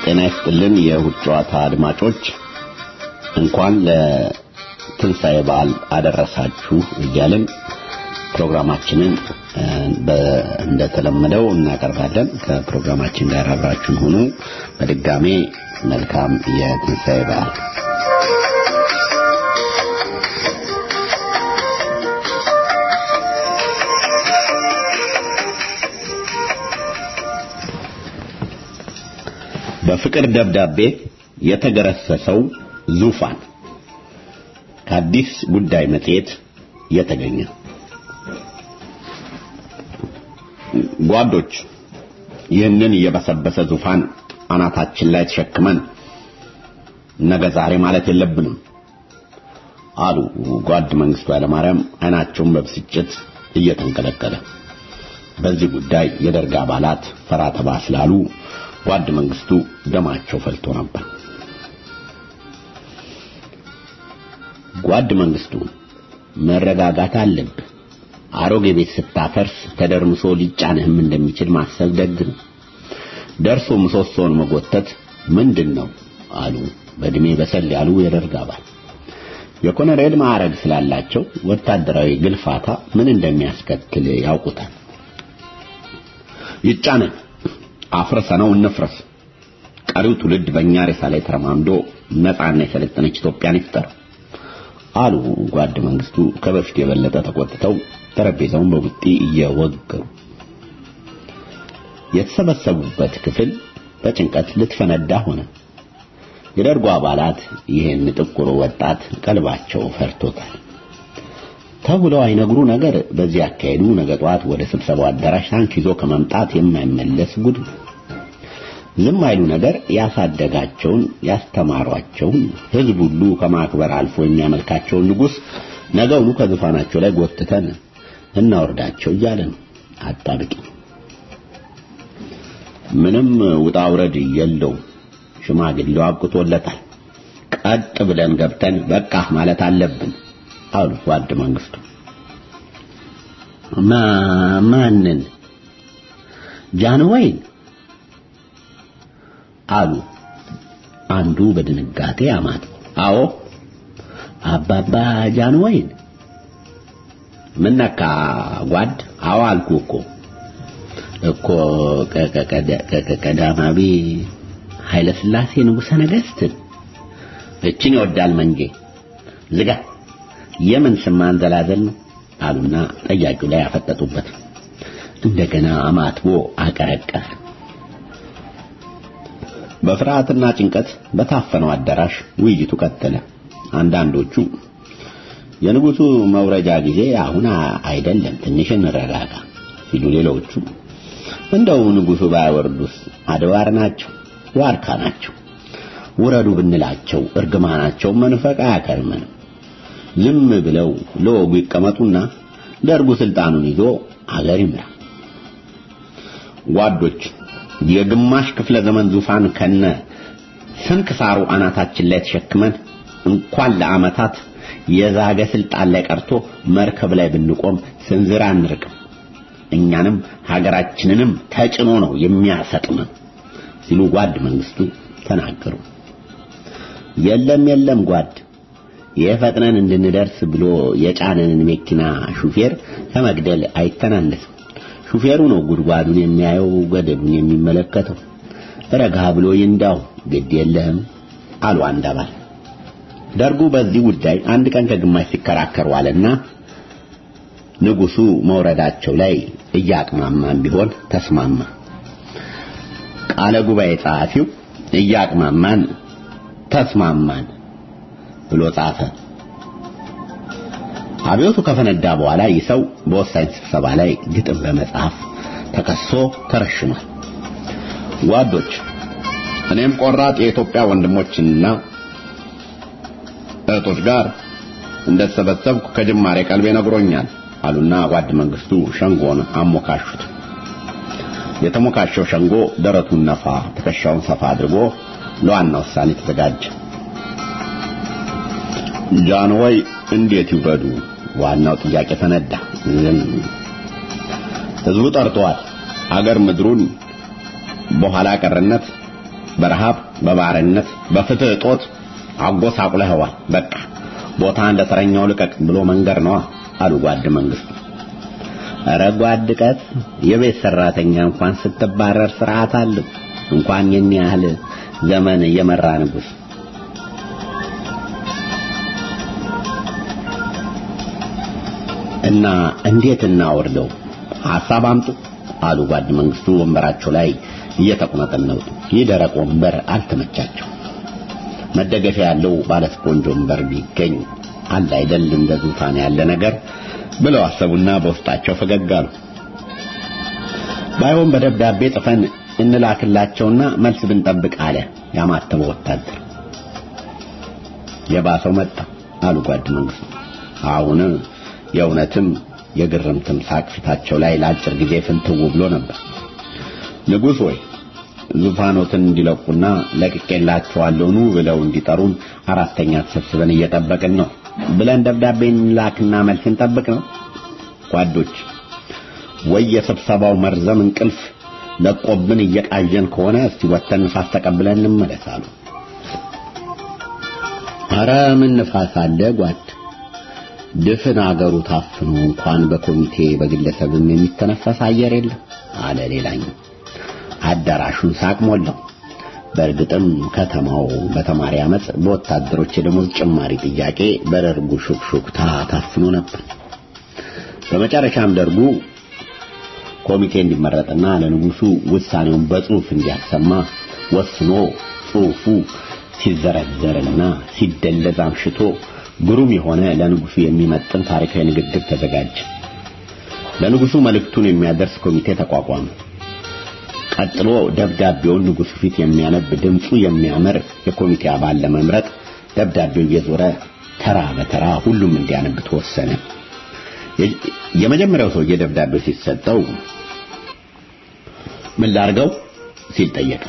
ጤና ይስጥልን የእሁድ ጨዋታ አድማጮች እንኳን ለትንሣኤ በዓል አደረሳችሁ እያልን ፕሮግራማችንን እንደተለመደው እናቀርባለን ከፕሮግራማችን ጋር አብራችሁን ሁኑ በድጋሜ መልካም የትንሣኤ በዓል በፍቅር ደብዳቤ የተገረሰሰው ዙፋን ከአዲስ ጉዳይ መጽሔት የተገኘ ጓዶች ይህንን የበሰበሰ ዙፋን አናታችን ላይ ተሸክመን ነገ ዛሬ ማለት የለብንም አሉ ጓድ መንግስቱ ኃይለማርያም አይናቸውን በብስጭት እየተንቀለቀለ በዚህ ጉዳይ የደርግ አባላት ፈራ ተባ ስላሉ ጓድ መንግስቱ ደማቸው ፈልቶ ነበር ጓድ መንግስቱ መረጋጋት አለብህ አሮጌ ቤት ስታፈርስ ተደርምሶ ሊጫንህም እንደሚችል ማሰብ ደግ ነው ደርሶ ምሰሶውን መጎተት ምንድን ነው አሉ በእድሜ በሰል ያሉ የደርግ አባል የኮሎኔል ማዕረግ ስላላቸው ወታደራዊ ግልፋታ ምን እንደሚያስከትል ያውቁታል ይጫነን አፍርሰነው እንፍረስ ቀሪው ትውልድ በእኛ ሬሳ ላይ ተረማምዶ ነፃና የሰለጠነች ኢትዮጵያን ይፍጠር አሉ ጓድ መንግስቱ ከበፊት የበለጠ ተቆጥተው ጠረጴዛውን በቡጢ እየወገሩ የተሰበሰቡበት ክፍል በጭንቀት ልትፈነዳ ሆነ የደርጎ አባላት ይህን ጥቁር ወጣት ቀልባቸው ፈርቶታል ተብለው አይነግሩ ነገር በዚህ አካሄዱ ነገ ጠዋት ወደ ስብሰባው አዳራሽ ታንክ ይዞ ከመምጣት የማይመለስ ጉድ ነው ዝም አይሉ ነገር ያሳደጋቸውን ያስተማሯቸውን ህዝብ ሁሉ ከማክበር አልፎ የሚያመልካቸውን ንጉስ ነገውኑ ከዙፋናቸው ላይ ጎትተን እናወርዳቸው እያለ ነው አጣብቂ ምንም ውጣ ውረድ የለውም ሽማግሌው አብቅቶለታል ቀጥ ብለን ገብተን በቃ ማለት አለብን አሉ ጓድ መንግስቱ ማንን ጃንሆይን አሉ አንዱ በድንጋጤ አማት አዎ አባባ ጃንሆይን ምን ነካ ጓድ አዎ አልኩ እኮ እኮ ቀዳማዊ ኃይለ ሥላሴ ንጉሠ ነገሥትን እችን ይወዳል መንጌ ዝጋ የምን ስም ማንዘላዘል ነው አሉና ጠያቂው ላይ ያፈጠጡበት እንደገና አማትቦ አቀረቀረ በፍርሃትና ጭንቀት በታፈነው አዳራሽ ውይይቱ ቀጠለ አንዳንዶቹ የንጉሱ መውረጃ ጊዜ አሁን አይደለም ትንሽ እንረጋጋ ሲሉ ሌሎቹ እንደው ንጉሱ ባይወርዱስ አድባር ናቸው ዋርካ ናቸው ውረዱ ብንላቸው እርግማናቸው መንፈቅ አያከርመንም ዝም ብለው ለወጉ ይቀመጡና ደርጉ ስልጣኑን ይዞ አገር ይምራ ጓዶች የግማሽ ክፍለ ዘመን ዙፋን ከነ ስንክሳሩ አናታችን ላይ ተሸክመን እንኳን ለአመታት የዛገ ስልጣን ላይ ቀርቶ መርከብ ላይ ብንቆም ስንዝር አንርቅም እኛንም ሀገራችንንም ተጭኖ ነው የሚያሰጥመን ሲሉ ጓድ መንግስቱ ተናገሩ የለም የለም ጓድ የፈጥነን እንድንደርስ ብሎ የጫነንን መኪና ሹፌር ከመግደል አይተናነስም ሹፌሩ ነው ጉድጓዱን የሚያየው ገደሉን የሚመለከተው ረጋ ብሎ ይንዳው ግድ የለህም አሉ አንድ አባል ደርጉ በዚህ ጉዳይ አንድ ቀን ከግማሽ ሲከራከሩ አለና ንጉሱ መውረዳቸው ላይ እያቅማማን ቢሆን ተስማማ ቃለ ጉባኤ ጸሐፊው እያቅማማን ተስማማን ብሎ ጻፈ አብዮቱ ከፈነዳ በኋላ ይህ ሰው በወሳኝ ስብሰባ ላይ ግጥም በመጻፍ ተከሶ ተረሽኗል ጓዶች እኔም ቆራጥ የኢትዮጵያ ወንድሞችና እህቶች ጋር እንደተሰበሰብኩ ከጅማሬ ቀልቤ ነግሮኛል አሉና ጓድ መንግስቱ ሸንጎን አሞካሹት የተሞካሸው ሸንጎ ደረቱን ነፋ ትከሻውን ሰፋ አድርጎ ለዋና ውሳኔ ተዘጋጀ ጃንሆይ እንዴት ይውረዱ ዋናው ጥያቄ ፈነዳ ዝም ህዝቡ ጠርተዋል አገር ምድሩን በኋላ ቀርነት በረሃብ፣ በባርነት፣ በፍትህ እጦት አጎሳቁለኸዋል። በቃ ቦታ እንደ ተረኛው ልቀቅ ብሎ መንገር ነዋ አሉ ጓድ መንግስቱ። ኧረ ጓድ ቀት የቤት ሰራተኛ እንኳን ስትባረር ስርዓት አለው። እንኳን የኔ ያህል ዘመን የመራ ንጉስ እና እንዴት እናወርደው? ሐሳብ አምጡ አሉ ጓድ መንግስቱ ወንበራቸው ላይ እየተቁነጠነጡ። ይህ ደረቅ ወንበር አልተመቻቸው። መደገፊያ ያለው ባለ ስፖንጅ ወንበር ቢገኝ አለ አይደል እንደ ዙፋን ያለ ነገር ብለው አሰቡና በውስጣቸው ፈገግ አሉ። ባይሆን በደብዳቤ ጽፈን እንላክላቸውና መልስ ብንጠብቅ አለ ያማተበው ወታደር። የባሰው መጣ አሉ ጓድ መንግስቱ። አሁን የእውነትም የግርምትም ሳቅ ፊታቸው ላይ ለአጭር ጊዜ ፍንትው ብሎ ነበር። ንጉሥ ወይ ዙፋኖትን እንዲለቁና ለቅቄላቸዋለሁ ኑ ብለው እንዲጠሩን አራተኛ ተሰብስበን እየጠበቅን ነው ብለን ደብዳቤ እንላክና መልስ እንጠብቅ ነው። ጓዶች ወይ የስብሰባው መርዘም እንቅልፍ ለቆብን እየቃዠን ከሆነ እስቲ ወተን ንፋስ ተቀብለን እንመለስ አሉ። ኧረ ምን ንፋስ አለ ጓድ ድፍን አገሩ ታፍኖ እንኳን በኮሚቴ በግለሰብም የሚተነፈስ አየር የለም አለ ሌላኛው። አዳራሹን ሳቅ ሞላው። በእርግጥም ከተማው በተማሪ አመፅ፣ በወታደሮች የደሞዝ ጭማሪ ጥያቄ፣ በደርጉ ሹክሹክታ ታፍኖ ነበር። በመጨረሻም ደርጉ ኮሚቴ እንዲመረጥና ለንጉሱ ውሳኔውን በጽሁፍ እንዲያሰማ ወስኖ ጽሁፉ ሲዘረዘርና ሲደለዝ አምሽቶ ግሩም የሆነ ለንጉሱ የሚመጥን ታሪካዊ ንግግር ተዘጋጀ። ለንጉሱ መልእክቱን የሚያደርስ ኮሚቴ ተቋቋመ። ቀጥሎ ደብዳቤውን ንጉሱ ፊት የሚያነብ ድምፁ የሚያምር የኮሚቴ አባል ለመምረጥ ደብዳቤው እየዞረ ተራ በተራ ሁሉም እንዲያነብ ተወሰነ። የመጀመሪያው ሰውዬ ደብዳቤው ሲሰጠው ምን ላርገው ሲል ጠየቀ።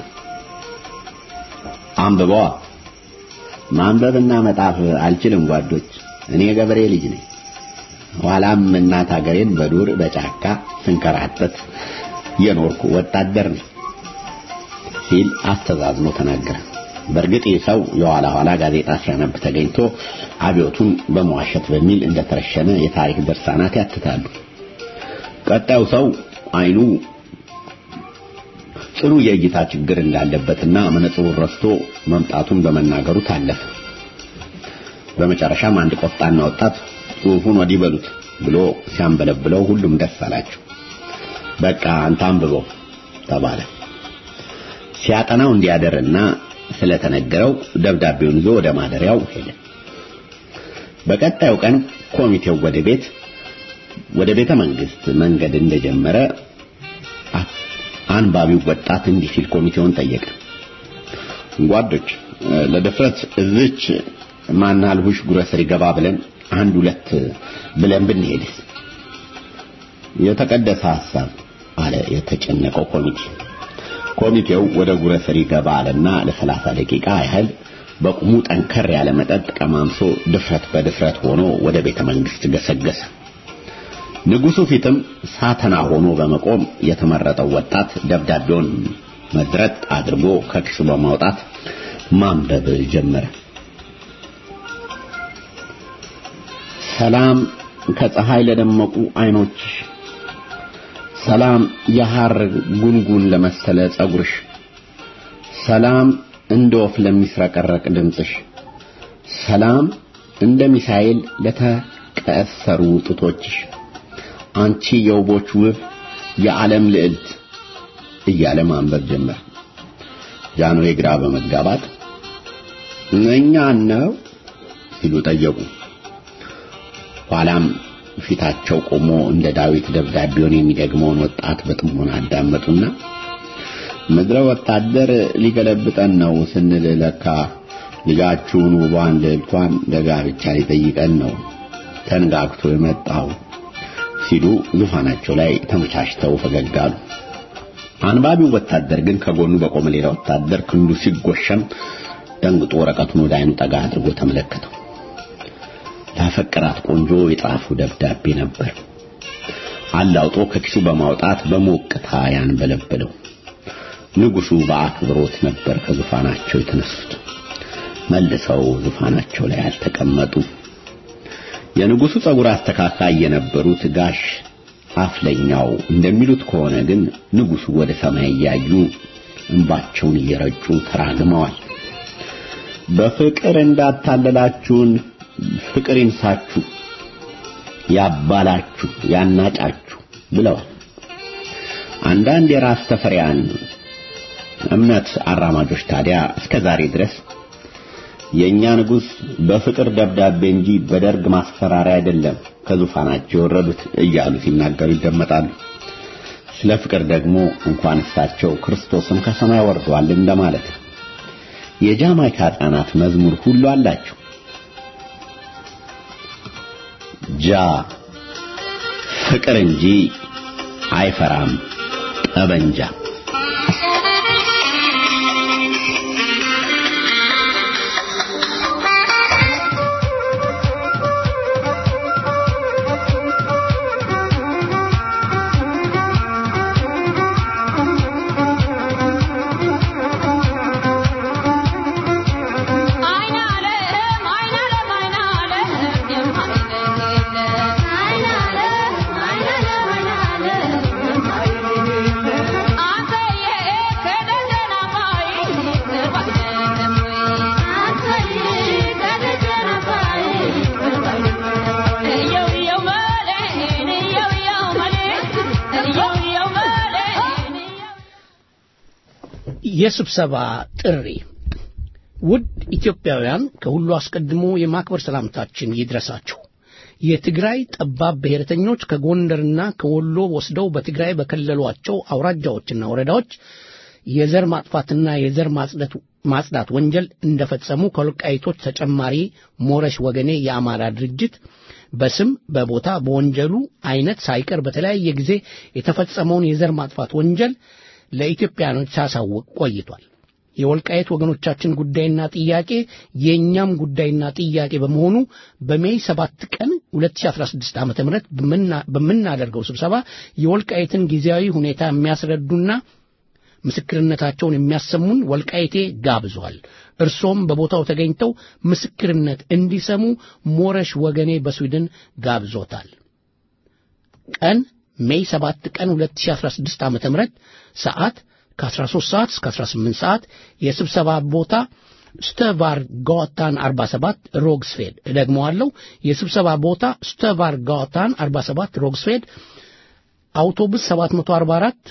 አንብበዋ። ማንበብና መጣፍ አልችልም ጓዶች፣ እኔ ገበሬ ልጅ ነኝ። ኋላም እናት ሀገሬን በዱር በጫካ ስንከራተት የኖርኩ ወታደር ነኝ ሲል አስተዛዝኖ ተናገረ። በእርግጥ ይህ ሰው የኋላ ኋላ ጋዜጣ ሲያነብ ተገኝቶ አብዮቱን በመዋሸት በሚል እንደተረሸነ የታሪክ ድርሳናት ያትታሉ። ቀጣዩ ሰው አይኑ ጽኑ የእይታ ችግር እንዳለበትና መነጽሩን ረስቶ መምጣቱን በመናገሩ ታለፈ። በመጨረሻም አንድ ቆፍጣና ወጣት ጽሑፉን ወዲህ በሉት ብሎ ሲያንበለብለው ሁሉም ደስ አላቸው። በቃ አንተ አንብበው ተባለ። ሲያጠናው እንዲያደርና ስለተነገረው ደብዳቤውን ይዞ ወደ ማደሪያው ሄደ። በቀጣዩ ቀን ኮሚቴው ወደ ቤት ወደ ቤተ መንግስት መንገድ እንደጀመረ አንባቢው ወጣት እንዲህ ሲል ኮሚቴውን ጠየቀ። ጓዶች ለድፍረት እዚች ማናልሁሽ ጉረሰሪ ገባ ብለን አንድ ሁለት ብለን ብንሄድስ? የተቀደሰ ሐሳብ አለ የተጨነቀው ኮሚቴ። ኮሚቴው ወደ ጉረሰሪ ገባ አለና ለሰላሳ ደቂቃ ያህል በቁሙ ጠንከር ያለ መጠጥ ቀማምሶ ድፍረት በድፍረት ሆኖ ወደ ቤተ መንግስት ገሰገሰ። ንጉሱ ፊትም ሳተና ሆኖ በመቆም የተመረጠው ወጣት ደብዳቤውን መዝረጥ አድርጎ ከኪሱ በማውጣት ማንበብ ጀመረ። ሰላም ከፀሐይ ለደመቁ አይኖችሽ፣ ሰላም የሐር ጉንጉን ለመሰለ ጸጉርሽ፣ ሰላም እንደ ወፍ ለሚስረቀረቅ ድምፅሽ፣ ሰላም እንደ ሚሳኤል ለተቀሰሩ ጡቶችሽ አንቺ የውቦች ውብ የዓለም ልዕልት እያለ ማንበብ ጀመር። ጃንሆይ ግራ በመጋባት እኛን ነው ሲሉ ጠየቁ። ኋላም ፊታቸው ቆሞ እንደ ዳዊት ደብዳቤውን የሚደግመውን ወጣት በጥሞና አዳመጡና ምድረ ወታደር ሊገለብጠን ነው ስንል ለካ ልጃችሁን ውቧን ልዕልቷን ለጋብቻ ሊጠይቀን ነው ተንጋግቶ የመጣው ሲሉ ዙፋናቸው ላይ ተመቻችተው ፈገግ አሉ። አንባቢው ወታደር ግን ከጎኑ በቆመ ሌላ ወታደር ክንዱ ሲጎሸም ደንግጦ ወረቀቱን ወደ አይኑ ጠጋ አድርጎ ተመለከተው። ላፈቀራት ቆንጆ የጻፈው ደብዳቤ ነበር። አላውጦ ከኪሱ በማውጣት በሞቅታ ያንበለበለው። ንጉሱ በአክብሮት ነበር ከዙፋናቸው የተነሱት። መልሰው ዙፋናቸው ላይ አልተቀመጡ። የንጉሱ ጸጉር አስተካካይ የነበሩት ጋሽ አፍለኛው እንደሚሉት ከሆነ ግን ንጉሱ ወደ ሰማይ እያዩ እንባቸውን እየረጩ ተራግመዋል። በፍቅር እንዳታለላችሁን ፍቅር ይንሳችሁ፣ ያባላችሁ፣ ያናጫችሁ ብለዋል። አንዳንድ የራስ ተፈሪያን እምነት አራማጆች ታዲያ እስከ ዛሬ ድረስ የኛ ንጉስ በፍቅር ደብዳቤ እንጂ በደርግ ማስፈራሪያ አይደለም ከዙፋናቸው የወረዱት እያሉ ሲናገሩ ይደመጣሉ። ስለ ፍቅር ደግሞ እንኳን እሳቸው ክርስቶስም ከሰማይ ወርዷል እንደማለት ነው። የጃማይካ ሕፃናት መዝሙር ሁሉ አላቸው። ጃ ፍቅር እንጂ አይፈራም ጠበንጃ። የስብሰባ ጥሪ ውድ ኢትዮጵያውያን ከሁሉ አስቀድሞ የማክበር ሰላምታችን ይድረሳችሁ። የትግራይ ጠባብ ብሔረተኞች ከጎንደርና ከወሎ ወስደው በትግራይ በከለሏቸው አውራጃዎችና ወረዳዎች የዘር ማጥፋትና የዘር ማጽዳት ወንጀል እንደፈጸሙ ከወልቃይቶች ተጨማሪ ሞረሽ ወገኔ የአማራ ድርጅት በስም በቦታ በወንጀሉ አይነት ሳይቀር በተለያየ ጊዜ የተፈጸመውን የዘር ማጥፋት ወንጀል ለኢትዮጵያኖች ሲያሳውቅ ቆይቷል። የወልቃየት ወገኖቻችን ጉዳይና ጥያቄ የእኛም ጉዳይና ጥያቄ በመሆኑ በሜይ 7 ቀን 2016 ዓ.ም በምናደርገው ስብሰባ የወልቃየትን ጊዜያዊ ሁኔታ የሚያስረዱና ምስክርነታቸውን የሚያሰሙን ወልቃይቴ ጋብዟል። እርሶም በቦታው ተገኝተው ምስክርነት እንዲሰሙ ሞረሽ ወገኔ በስዊድን ጋብዞታል። ቀን ሜይ 7 ቀን 2016 ዓ.ም ሰዓት ከ13 ሰዓት እስከ 18 ሰዓት የስብሰባ ቦታ ስተቫር ጋታን 47 ሮግስፌድ እደግመዋለሁ የስብሰባ ቦታ ስተቫር ጋታን 47 ሮግስፌድ አውቶቡስ 744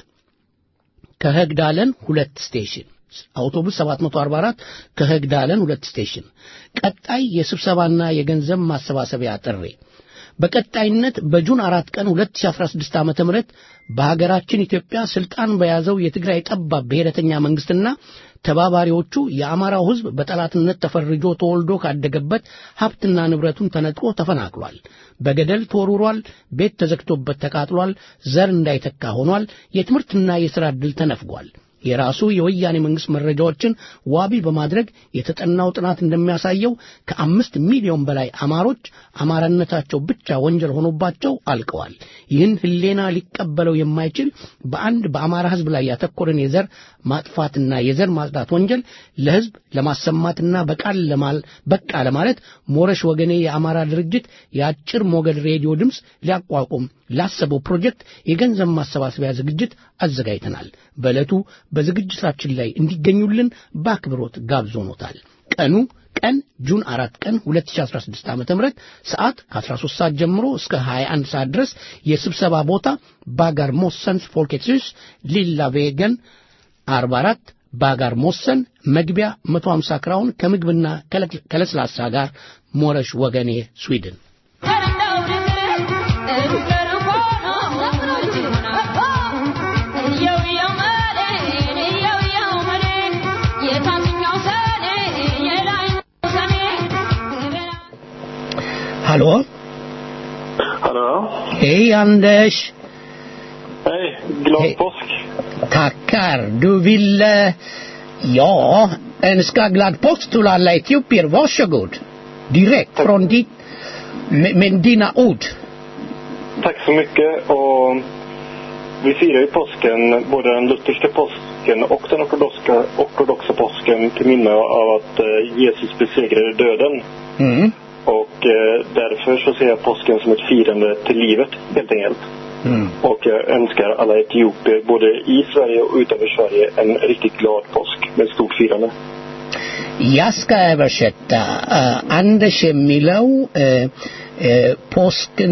ከህግዳለን ሁለት ስቴሽን አውቶቡስ 744 ከህግዳለን ሁለት ስቴሽን ቀጣይ የስብሰባና የገንዘብ ማሰባሰቢያ ጥሪ በቀጣይነት በጁን አራት ቀን 2016 ዓ.ም በሀገራችን ኢትዮጵያ ስልጣን በያዘው የትግራይ ጠባብ ብሔረተኛ መንግስትና ተባባሪዎቹ የአማራው ህዝብ በጠላትነት ተፈርጆ ተወልዶ ካደገበት ሀብትና ንብረቱን ተነጥቆ ተፈናቅሏል። በገደል ተወርውሯል። ቤት ተዘግቶበት ተቃጥሏል። ዘር እንዳይተካ ሆኗል። የትምህርትና የሥራ ዕድል ተነፍጓል። የራሱ የወያኔ መንግስት መረጃዎችን ዋቢ በማድረግ የተጠናው ጥናት እንደሚያሳየው ከአምስት ሚሊዮን በላይ አማሮች አማራነታቸው ብቻ ወንጀል ሆኖባቸው አልቀዋል። ይህን ህሌና ሊቀበለው የማይችል በአንድ በአማራ ህዝብ ላይ ያተኮረን የዘር ማጥፋትና የዘር ማጽዳት ወንጀል ለህዝብ ለማሰማትና በቃል ለማል በቃ ለማለት ሞረሽ ወገኔ የአማራ ድርጅት የአጭር ሞገድ ሬዲዮ ድምፅ ሊያቋቁም ላሰበው ፕሮጀክት የገንዘብ ማሰባሰቢያ ዝግጅት አዘጋጅተናል። በዕለቱ በዝግጅታችን ላይ እንዲገኙልን በአክብሮት ጋብዞኖታል። ቀኑ ቀን ጁን አራት ቀን 2016 ዓ ም ሰዓት ከ13 ሰዓት ጀምሮ እስከ 21 ሰዓት ድረስ የስብሰባ ቦታ ባጋር ሞሰንስ ፎልኬትስ ሊላ ቬገን 44 ባጋር ሞሰን መግቢያ 150 ክራውን ከምግብና ከለስላሳ ጋር ሞረሽ ወገኔ ስዊድን Hallå? Hallå? Hej Anders! Hej, glad Hej. påsk. Tackar. Du ville, ja, önska glad påsk till alla etiopier. Varsågod. Direkt från ditt, med, med dina ord. Tack så mycket och vi firar ju påsken, både den lutherska påsk, påsken och den ortodoxa, ortodoxa påsken till minne av att eh, Jesus besegrade döden. Mm. Och eh, därför så ser jag påsken som ett firande till livet helt enkelt. Mm. Och jag önskar alla etiopier både i Sverige och utanför Sverige en riktigt glad påsk med stort firande. Jag ska översätta. Uh, Anders የሚለው uh, ፖስክን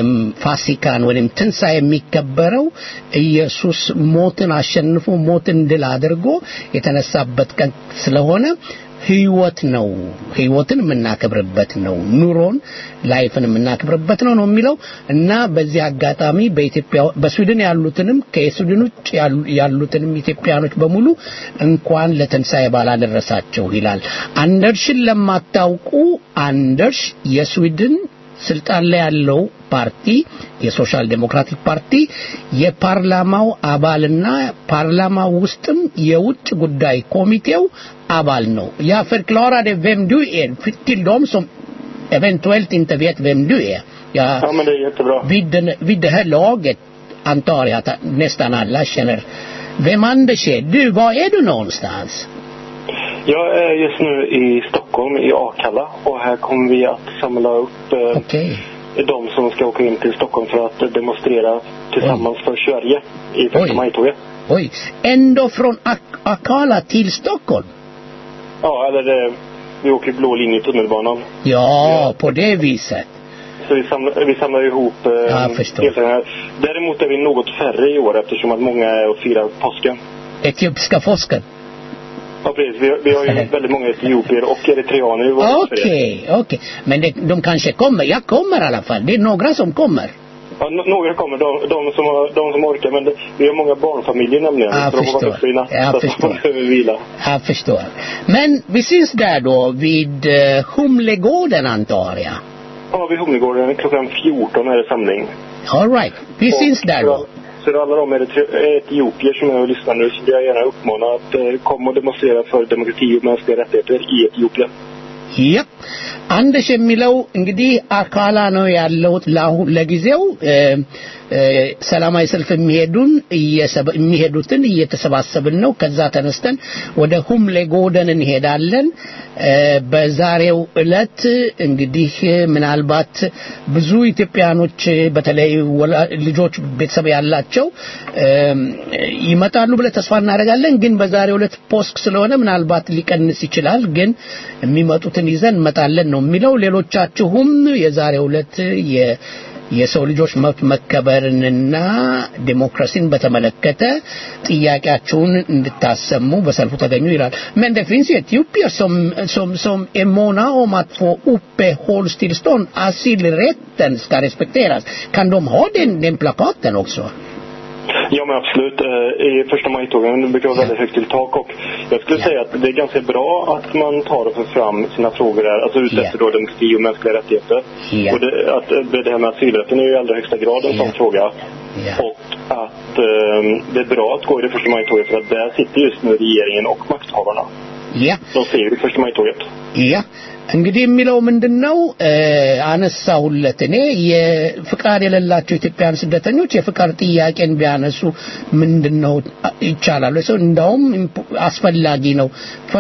ፋሲካን ወይም ትንሣኤ የሚከበረው ኢየሱስ ሞትን አሸንፎ ሞትን ድል አድርጎ የተነሳበት ቀን ስለሆነ ህይወት ነው ህይወትን የምናከብርበት ነው ኑሮን ላይፍን የምናከብርበት ነው ነው የሚለው እና በዚህ አጋጣሚ በኢትዮጵያ በስዊድን ያሉትንም ከስዊድን ውጭ ያሉትንም ኢትዮጵያኖች በሙሉ እንኳን ለትንሣኤ በዓል አደረሳቸው ይላል አንደርሽን ለማታውቁ አንደርሽ የስዊድን ስልጣን ላይ ያለው ፓርቲ የሶሻል ዴሞክራቲክ ፓርቲ የፓርላማው አባልና ፓርላማው ውስጥም የውጭ ጉዳይ ኮሚቴው አባል ነው ያ förklarade vem du är till de som eventuellt inte vet vem du är ja, ja men det är jättebra vid, den, vid det här laget antar jag att nästan alla känner vem Anders är du var är du någonstans Jag är just nu i Stockholm, i Akalla. Och här kommer vi att samla upp eh, okay. de som ska åka in till Stockholm för att demonstrera tillsammans Oj. för Sverige i första majtåget. Oj, ändå från Ak- Akalla till Stockholm? Ja, eller eh, vi åker blå linje i tunnelbanan. Ja, ja. på det viset. Så vi samlar, vi samlar ihop eh, ja, förstår. Här. Däremot är vi något färre i år eftersom att många är och firar påsken. Etiopiska påsken? Ja, precis. Vi, vi har ju väldigt många etiopier och eritreaner i vår Okej, okej. Okay. Men det, de kanske kommer. Jag kommer i alla fall. Det är några som kommer. Ja, några kommer. De, de, som, har, de som orkar. Men det, vi har många barnfamiljer nämligen. Jag så förstår. De var jag så förstår. att de behöver vila. Jag förstår. Men vi syns där då vid uh, Humlegården antar jag. Ja, vid Humlegården. Klockan 14 är det samling. All right. Vi och, syns där då. Så alla de etiopier som är och lyssnar nu så vill jag gärna uppmana att eh, komma och demonstrera för demokrati och mänskliga rättigheter i Etiopien. ያ አንደሽ የሚለው እንግዲህ አካላ ነው ያለውት ለጊዜው ሰላማዊ ሰልፍ የሚሄዱን የሚሄዱትን እየተሰባሰብን ነው ከዛ ተነስተን ወደ ሁምሌ ጎደን እንሄዳለን በዛሬው እለት እንግዲህ ምናልባት ብዙ ኢትዮጵያኖች በተለይ ልጆች ቤተሰብ ያላቸው ይመጣሉ ብለ ተስፋ እናደርጋለን ግን በዛሬው እለት ፖስክ ስለሆነ ምናልባት ሊቀንስ ይችላል ግን የሚመጡትን ይዘን እንመጣለን ነው የሚለው ሌሎቻችሁም የዛሬው እለት የሰው ልጆች መብት መከበርንና ዲሞክራሲን በተመለከተ ጥያቄያችሁን እንድታሰሙ በሰልፉ ተገኙ ይላል men det finns ju etiopier som, som, som är måna om att få uppehållstillstånd asylrätten ska respekteras kan de ha den, den plakaten också Ja men absolut. I första majtågen brukar vara väldigt högt till tak och jag skulle säga att det är ganska bra att man tar och för fram sina frågor där, alltså ute efter då demokrati och mänskliga rättigheter. Och det, att, det här med asylrätten är ju i allra högsta grad en sån fråga. Och att eh, det är bra att gå i det första majtåget för att där sitter just nu regeringen och makthavarna. Ja. De ser ju det första majtåget. Ja. እንግዲህ የሚለው ምንድን ነው አነሳሁለት እኔ የፍቃድ የሌላቸው ኢትዮጵያን ስደተኞች የፍቃድ ጥያቄን ቢያነሱ ምንድን ነው ይቻላል ሰው እንዳውም አስፈላጊ ነው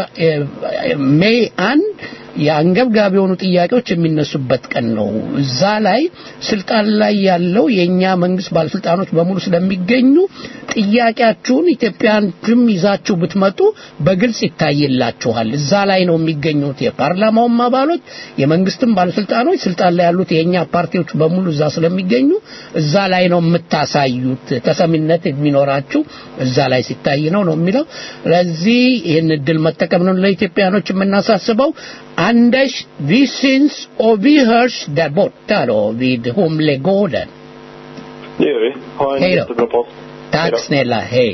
ሜይ አንድ የአንገብጋቢ የሆኑ ጥያቄዎች የሚነሱበት ቀን ነው እዛ ላይ ስልጣን ላይ ያለው የእኛ መንግስት ባለስልጣኖች በሙሉ ስለሚገኙ ጥያቄያችሁን ኢትዮጵያንም ይዛችሁ ብትመጡ በግልጽ ይታይላችኋል እዛ ላይ ነው የሚገኙት የፓርላማውም አባሎች የመንግስትም ባለስልጣኖች ስልጣን ላይ ያሉት የእኛ ፓርቲዎች በሙሉ እዛ ስለሚገኙ እዛ ላይ ነው የምታሳዩት ተሰሚነት የሚኖራችሁ እዛ ላይ ሲታይ ነው ነው የሚለው ለዚህ ይህን እድል መጠቀም ነው ለኢትዮጵያኖች የምናሳስበው Anders, vi syns och vi hörs där borta då vid Humlegården. Det gör vi. Ha en Hej då. jättebra post. Tack snälla, hej.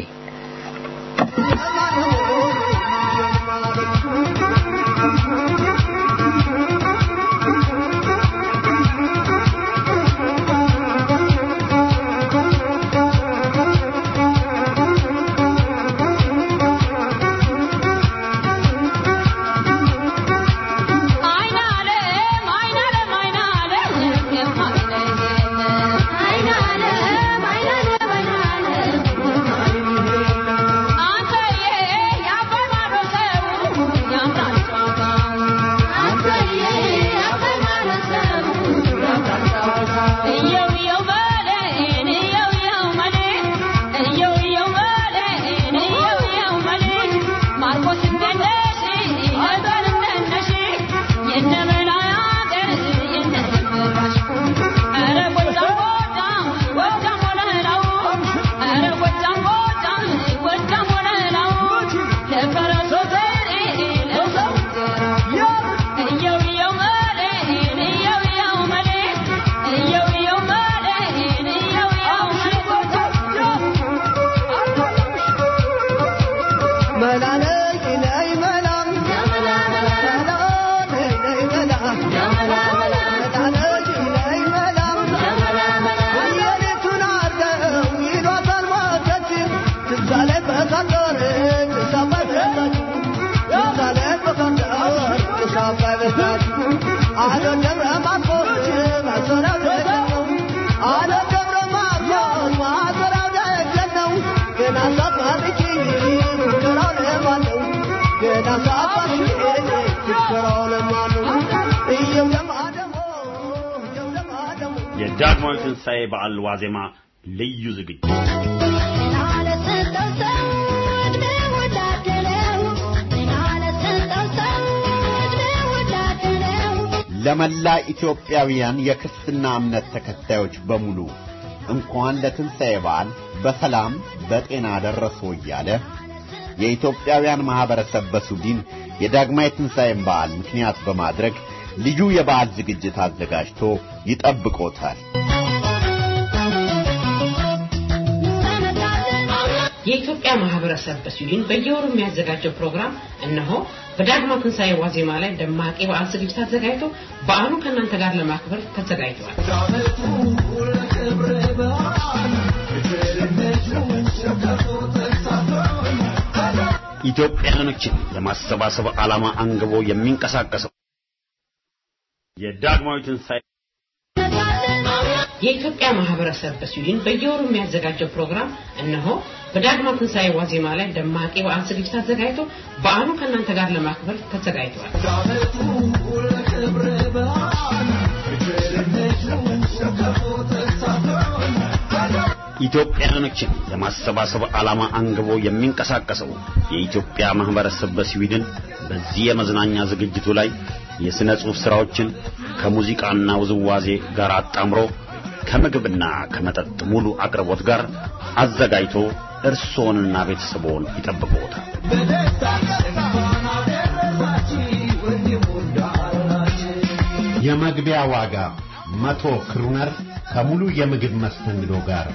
Thank you. አባይ በታች አዶ ደብረ ማርቆስ ማሰራው ደጀን ነው አዶ ደብረ ማርቆስ ማሰራው ደጀን ነው ገና ሳትማርኪኝ ሙከራው ለማነው ገና ሳትማርኪኝ ሙከራው ለማነው እየው ለማደሞ እየው ለማደሞ የዳግማዊ ትንሣኤ በዓል ዋዜማ ልዩ ዝግጅት ለመላ ኢትዮጵያውያን የክርስትና እምነት ተከታዮች በሙሉ እንኳን ለትንሣኤ በዓል በሰላም በጤና ደረሶ እያለ የኢትዮጵያውያን ማኅበረሰብ በሱዲን የዳግማዊ ትንሣኤን በዓል ምክንያት በማድረግ ልዩ የበዓል ዝግጅት አዘጋጅቶ ይጠብቆታል። የኢትዮጵያ ማህበረሰብ በስዊድን በየወሩ የሚያዘጋጀው ፕሮግራም እነሆ በዳግማዊ ትንሣኤ ዋዜማ ላይ ደማቅ የበዓል ዝግጅት አዘጋጅቶ በዓሉን ከእናንተ ጋር ለማክበር ተዘጋጅቷል። ኢትዮጵያውያኖችን ለማሰባሰብ ዓላማ አንግቦ የሚንቀሳቀሰው የዳግማዊ ትንሣኤ የኢትዮጵያ ማህበረሰብ በስዊድን በየወሩ የሚያዘጋጀው ፕሮግራም እነሆ በዳግማዊ ትንሣኤ ዋዜማ ላይ ደማቅ የበዓል ዝግጅት አዘጋጅቶ በዓሉን ከእናንተ ጋር ለማክበር ተዘጋጅቷል። ኢትዮጵያውያኖችን ለማሰባሰብ ዓላማ አንግቦ የሚንቀሳቀሰው የኢትዮጵያ ማህበረሰብ በስዊድን በዚህ የመዝናኛ ዝግጅቱ ላይ የሥነ ጽሑፍ ሥራዎችን ከሙዚቃና ውዝዋዜ ጋር አጣምሮ ከምግብና ከመጠጥ ሙሉ አቅርቦት ጋር አዘጋጅቶ እርስዎንና ቤተሰቦን ይጠብቅዎታል። የመግቢያ ዋጋ መቶ ክሩነር ከሙሉ የምግብ መስተንግዶ ጋር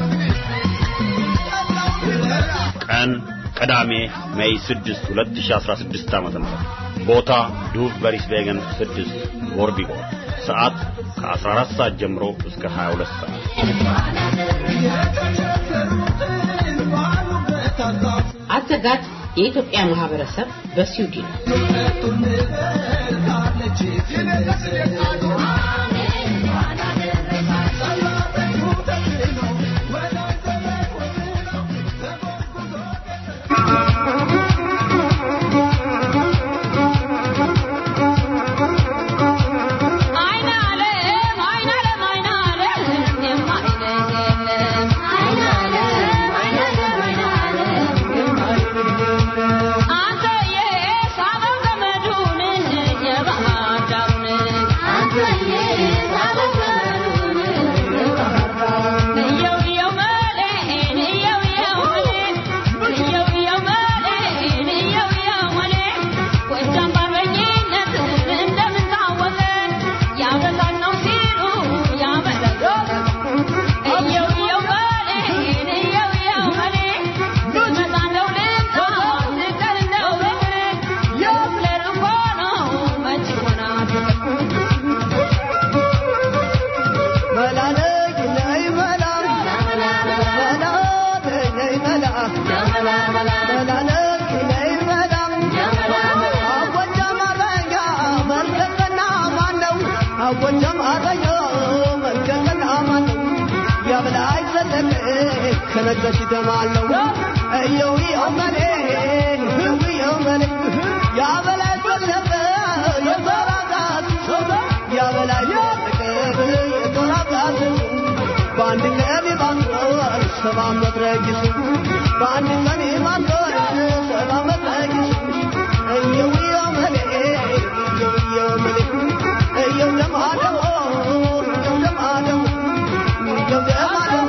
ቀን ቅዳሜ ሜይ 6 2016 ዓ.ም ቦታ ዱቭ በሪስቬገን 6 ቦርቢጎ ሰዓት ከ14 ሰዓት ጀምሮ እስከ 22 ሰዓት አዘጋጅ የኢትዮጵያ ማህበረሰብ በስዊድን ከነገሽ ደማለው እየው የመኔ የመኔ ያበላይ ተሰበ የተራጋት ያበላይ ተሰበ የተራጋት በአንድ ቀን ባንቶር ሰባ መድረጊስ በአንድ ቀን ባንቶር ሰባ መድረጊስ እየው የመኔ እየው የመኔ እየው ለማደሞ እየው ለማደሞ እየው ለማደሞ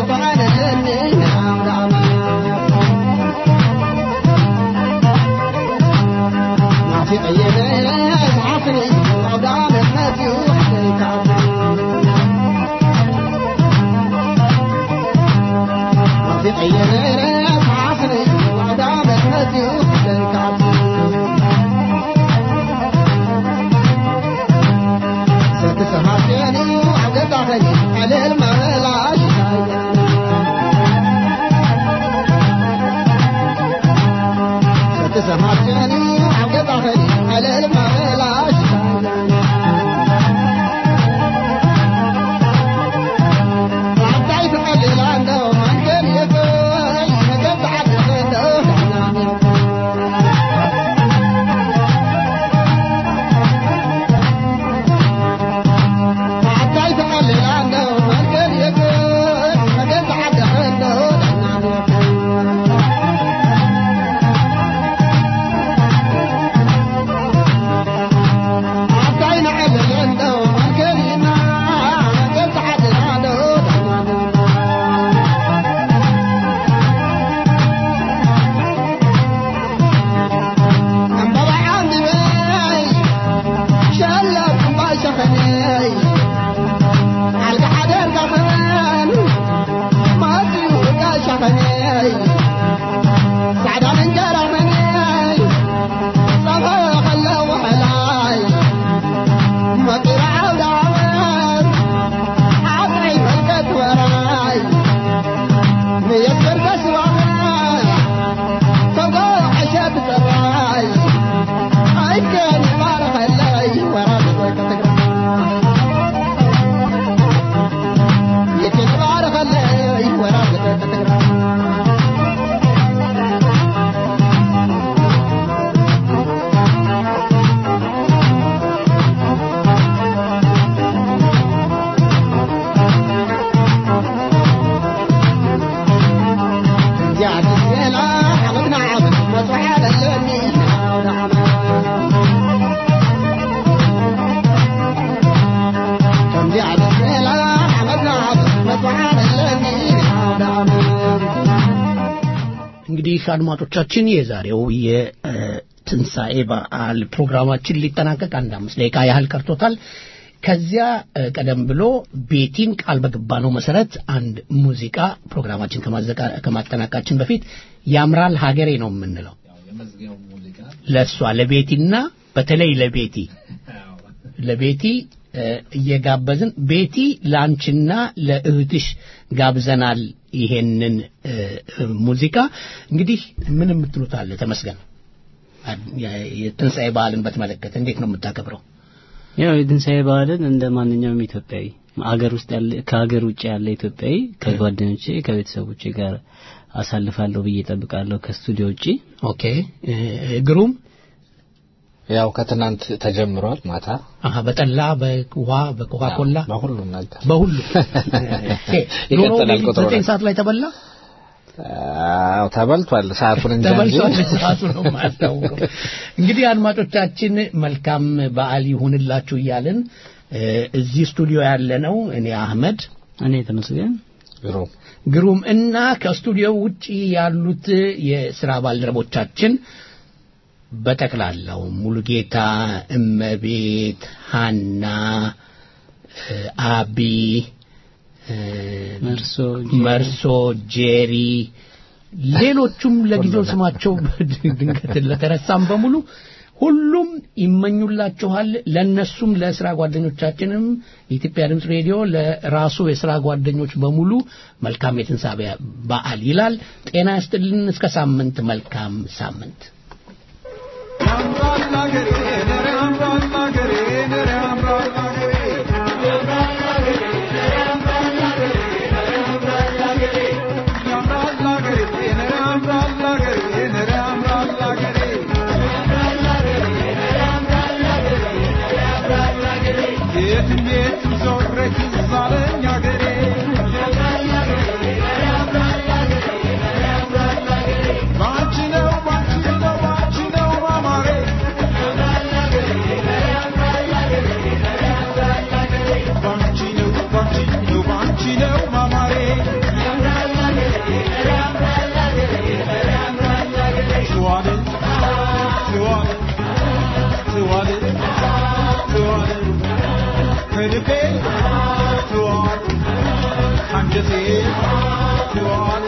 እንግዲህ አድማጮቻችን የዛሬው የትንሣኤ በዓል ፕሮግራማችን ሊጠናቀቅ አንድ አምስት ደቂቃ ያህል ቀርቶታል። ከዚያ ቀደም ብሎ ቤቲን ቃል በገባነው መሰረት አንድ ሙዚቃ ፕሮግራማችን ከማጠናቃችን በፊት ያምራል ሀገሬ ነው የምንለው ለእሷ ለቤቲና በተለይ ለቤቲ ለቤቲ እየጋበዝን ቤቲ ለአንቺና ለእህትሽ ጋብዘናል ይሄንን ሙዚቃ እንግዲህ ምን የምትሉት አለ ተመስገን የትንሣኤ በዓልን በተመለከተ እንዴት ነው የምታከብረው ያው የትንሣኤ በዓልን እንደ ማንኛውም ኢትዮጵያዊ አገር ውስጥ ያለ ከሀገር ውጭ ያለ ኢትዮጵያዊ ከጓደኞቼ ከቤተሰቦቼ ጋር አሳልፋለሁ ብዬ ጠብቃለሁ ከስቱዲዮ ውጪ ኦኬ ግሩም ያው ከትናንት ተጀምሯል ማታ አሀ በጠላ በውሃ በኮካ ኮላ በሁሉም ነገር በሁሉ ይቀጥላል ቁጥሩ ዘጠኝ ሰዓት ላይ ተበላ አዎ ተበልቷል ሰዓቱን እንጂ ተበልቷል ሰዓቱ ነው የማያስታውቀው እንግዲህ አድማጮቻችን መልካም በዓል ይሁንላችሁ እያልን እዚህ ስቱዲዮ ያለ ነው እኔ አህመድ እኔ ተመስገን ግሩም ግሩም እና ከስቱዲዮ ውጪ ያሉት የስራ ባልደረቦቻችን በጠቅላላው ሙሉጌታ፣ እመቤት፣ ሀና፣ አቢ፣ መርሶ መርሶ፣ ጄሪ ሌሎቹም ለጊዜው ስማቸው ድንገት ለተረሳም በሙሉ ሁሉም ይመኙላችኋል። ለነሱም ለስራ ጓደኞቻችንም የኢትዮጵያ ድምፅ ሬዲዮ ለራሱ የስራ ጓደኞች በሙሉ መልካም የትንሣኤ በዓል ይላል። ጤና ይስጥልን። እስከ ሳምንት መልካም ሳምንት። ከልቤ ትዋል አንጀቴ ትዋል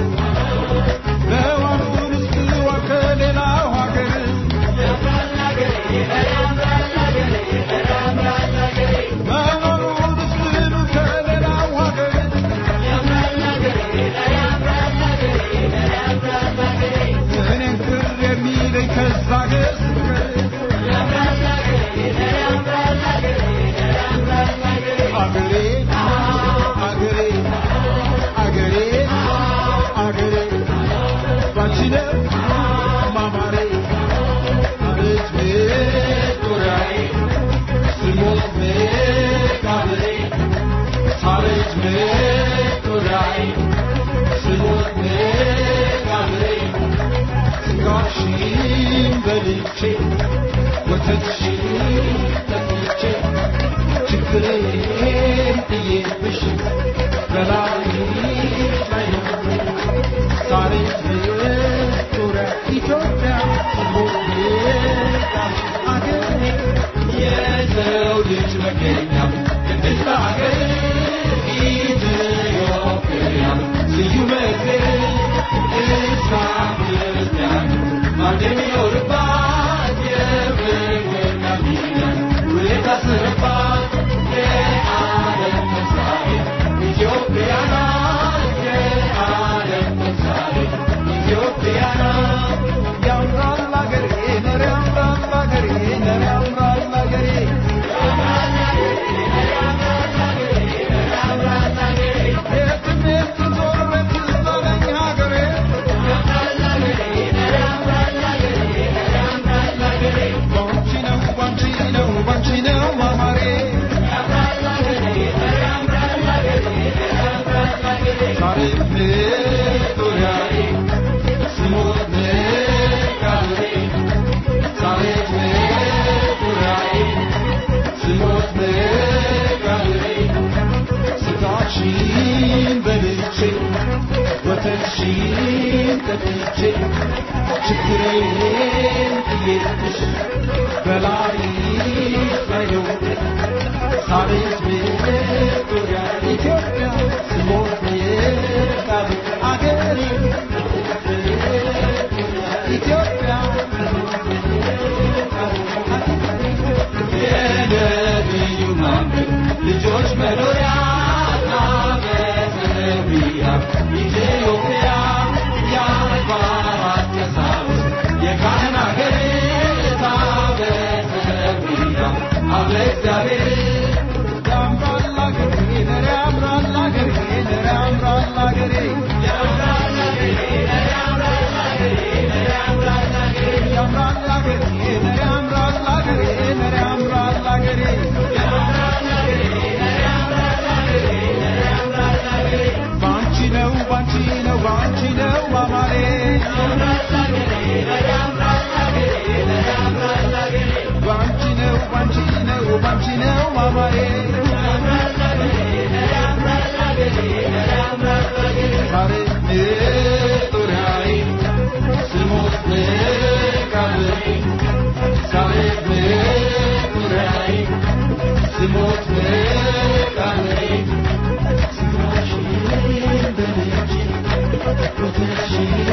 በዋሉን እስክዋ ከሌላው ሀገር መኖሩን እስክሉ ከሌላው ሀገር እኔን ቅር የሚለኝ ከዛ ሀገር አገሬ አገሬ አገሬ አገሬ ባንቺ ነው ማማሬ አቤት ሜጦሪያዬ ስሞት መቃብሬ አቤት ሜጦሪያዬ ስሞት መቃብሬ ስጋሽን በልቼ ወተትሽን ጠጥቼ ችግሬን ጥዬብሽ በላይሽ ላይ ነው ዛሬ ዙሪያ ኢትዮጵያ ሞቃሽ አገሬ የሰው ልጅ መገኛ ቅድስት አገር ኢትዮጵያ ስዩመ እግዚአብሔር እስራኤል ክርስቲያን አንድ የሚኖርባት የፍቅርና ሚዛን ውለታ ስርባት የዓለም ምሳሌ ኢትዮጵያ ናት የዓለም ምሳሌ ኢትዮጵያ ናት ያምራል አገሬ ነር ያምራል አገሬ ነር ያምራል አገሬ የትም የትም ዞር ትዝ አለኝ ሀገሬ ባንቺ ነው ባንቺ ነው ባንቺ ነው ማማሬ ዛሬ ሜጦሪያዬ ስሞት መቃብሬ ዛሬ ሜጦሪያዬ ስሞት መቃብሬ ስጋሽን በልቼ ወተትሽን ጠጥቼ ችግሬን ጥዬብሽ በላይሽ ላይ ነው ዛሬስ ሜጦሪያ ኢትዮጵያ ስሞት መቃብር አገሬ ኢትዮጵያ የነቢዩ መንገድ ልጆች መኖሪያ ናበሰቢያ ኢትዮጵያ የአድባራት ቀሳውስት የካህን አገር ታበሰቢያ አብ ለእግዚአብሔር ያምራል አገሬ ነር ያምራል አገሬ ነር ያምራል አገሬ ያምራል አገሬ ነር ያምራል አገሬ ነር ያምራል አገሬ ያምራል አገሬ ነር ያምራል አገሬ ነር ያምራል አገሬ ያምራል አገሬ ነር ያምራል አገሬ ነር ያምራል አገሬ ባንቺ ነው ባንቺ ነው ባንቺ ነው ማማሬ ያምራል አገሬ ነር ያምራል አገሬ ነር ያምራል አገሬ ባንቺ ነው ባንቺ ነው ባንቺ ነው ማማሬ ያምራል አገሬ ነር ያምራል አገሬ ነር ያምራል አገሬ ዛሬ ሜጦሪያዬ ስሞት መቃብሬ ዛሬ ሜጦሪያዬ ስሞት መቃብሬ ስጋሽን በልቼ ወተትሽን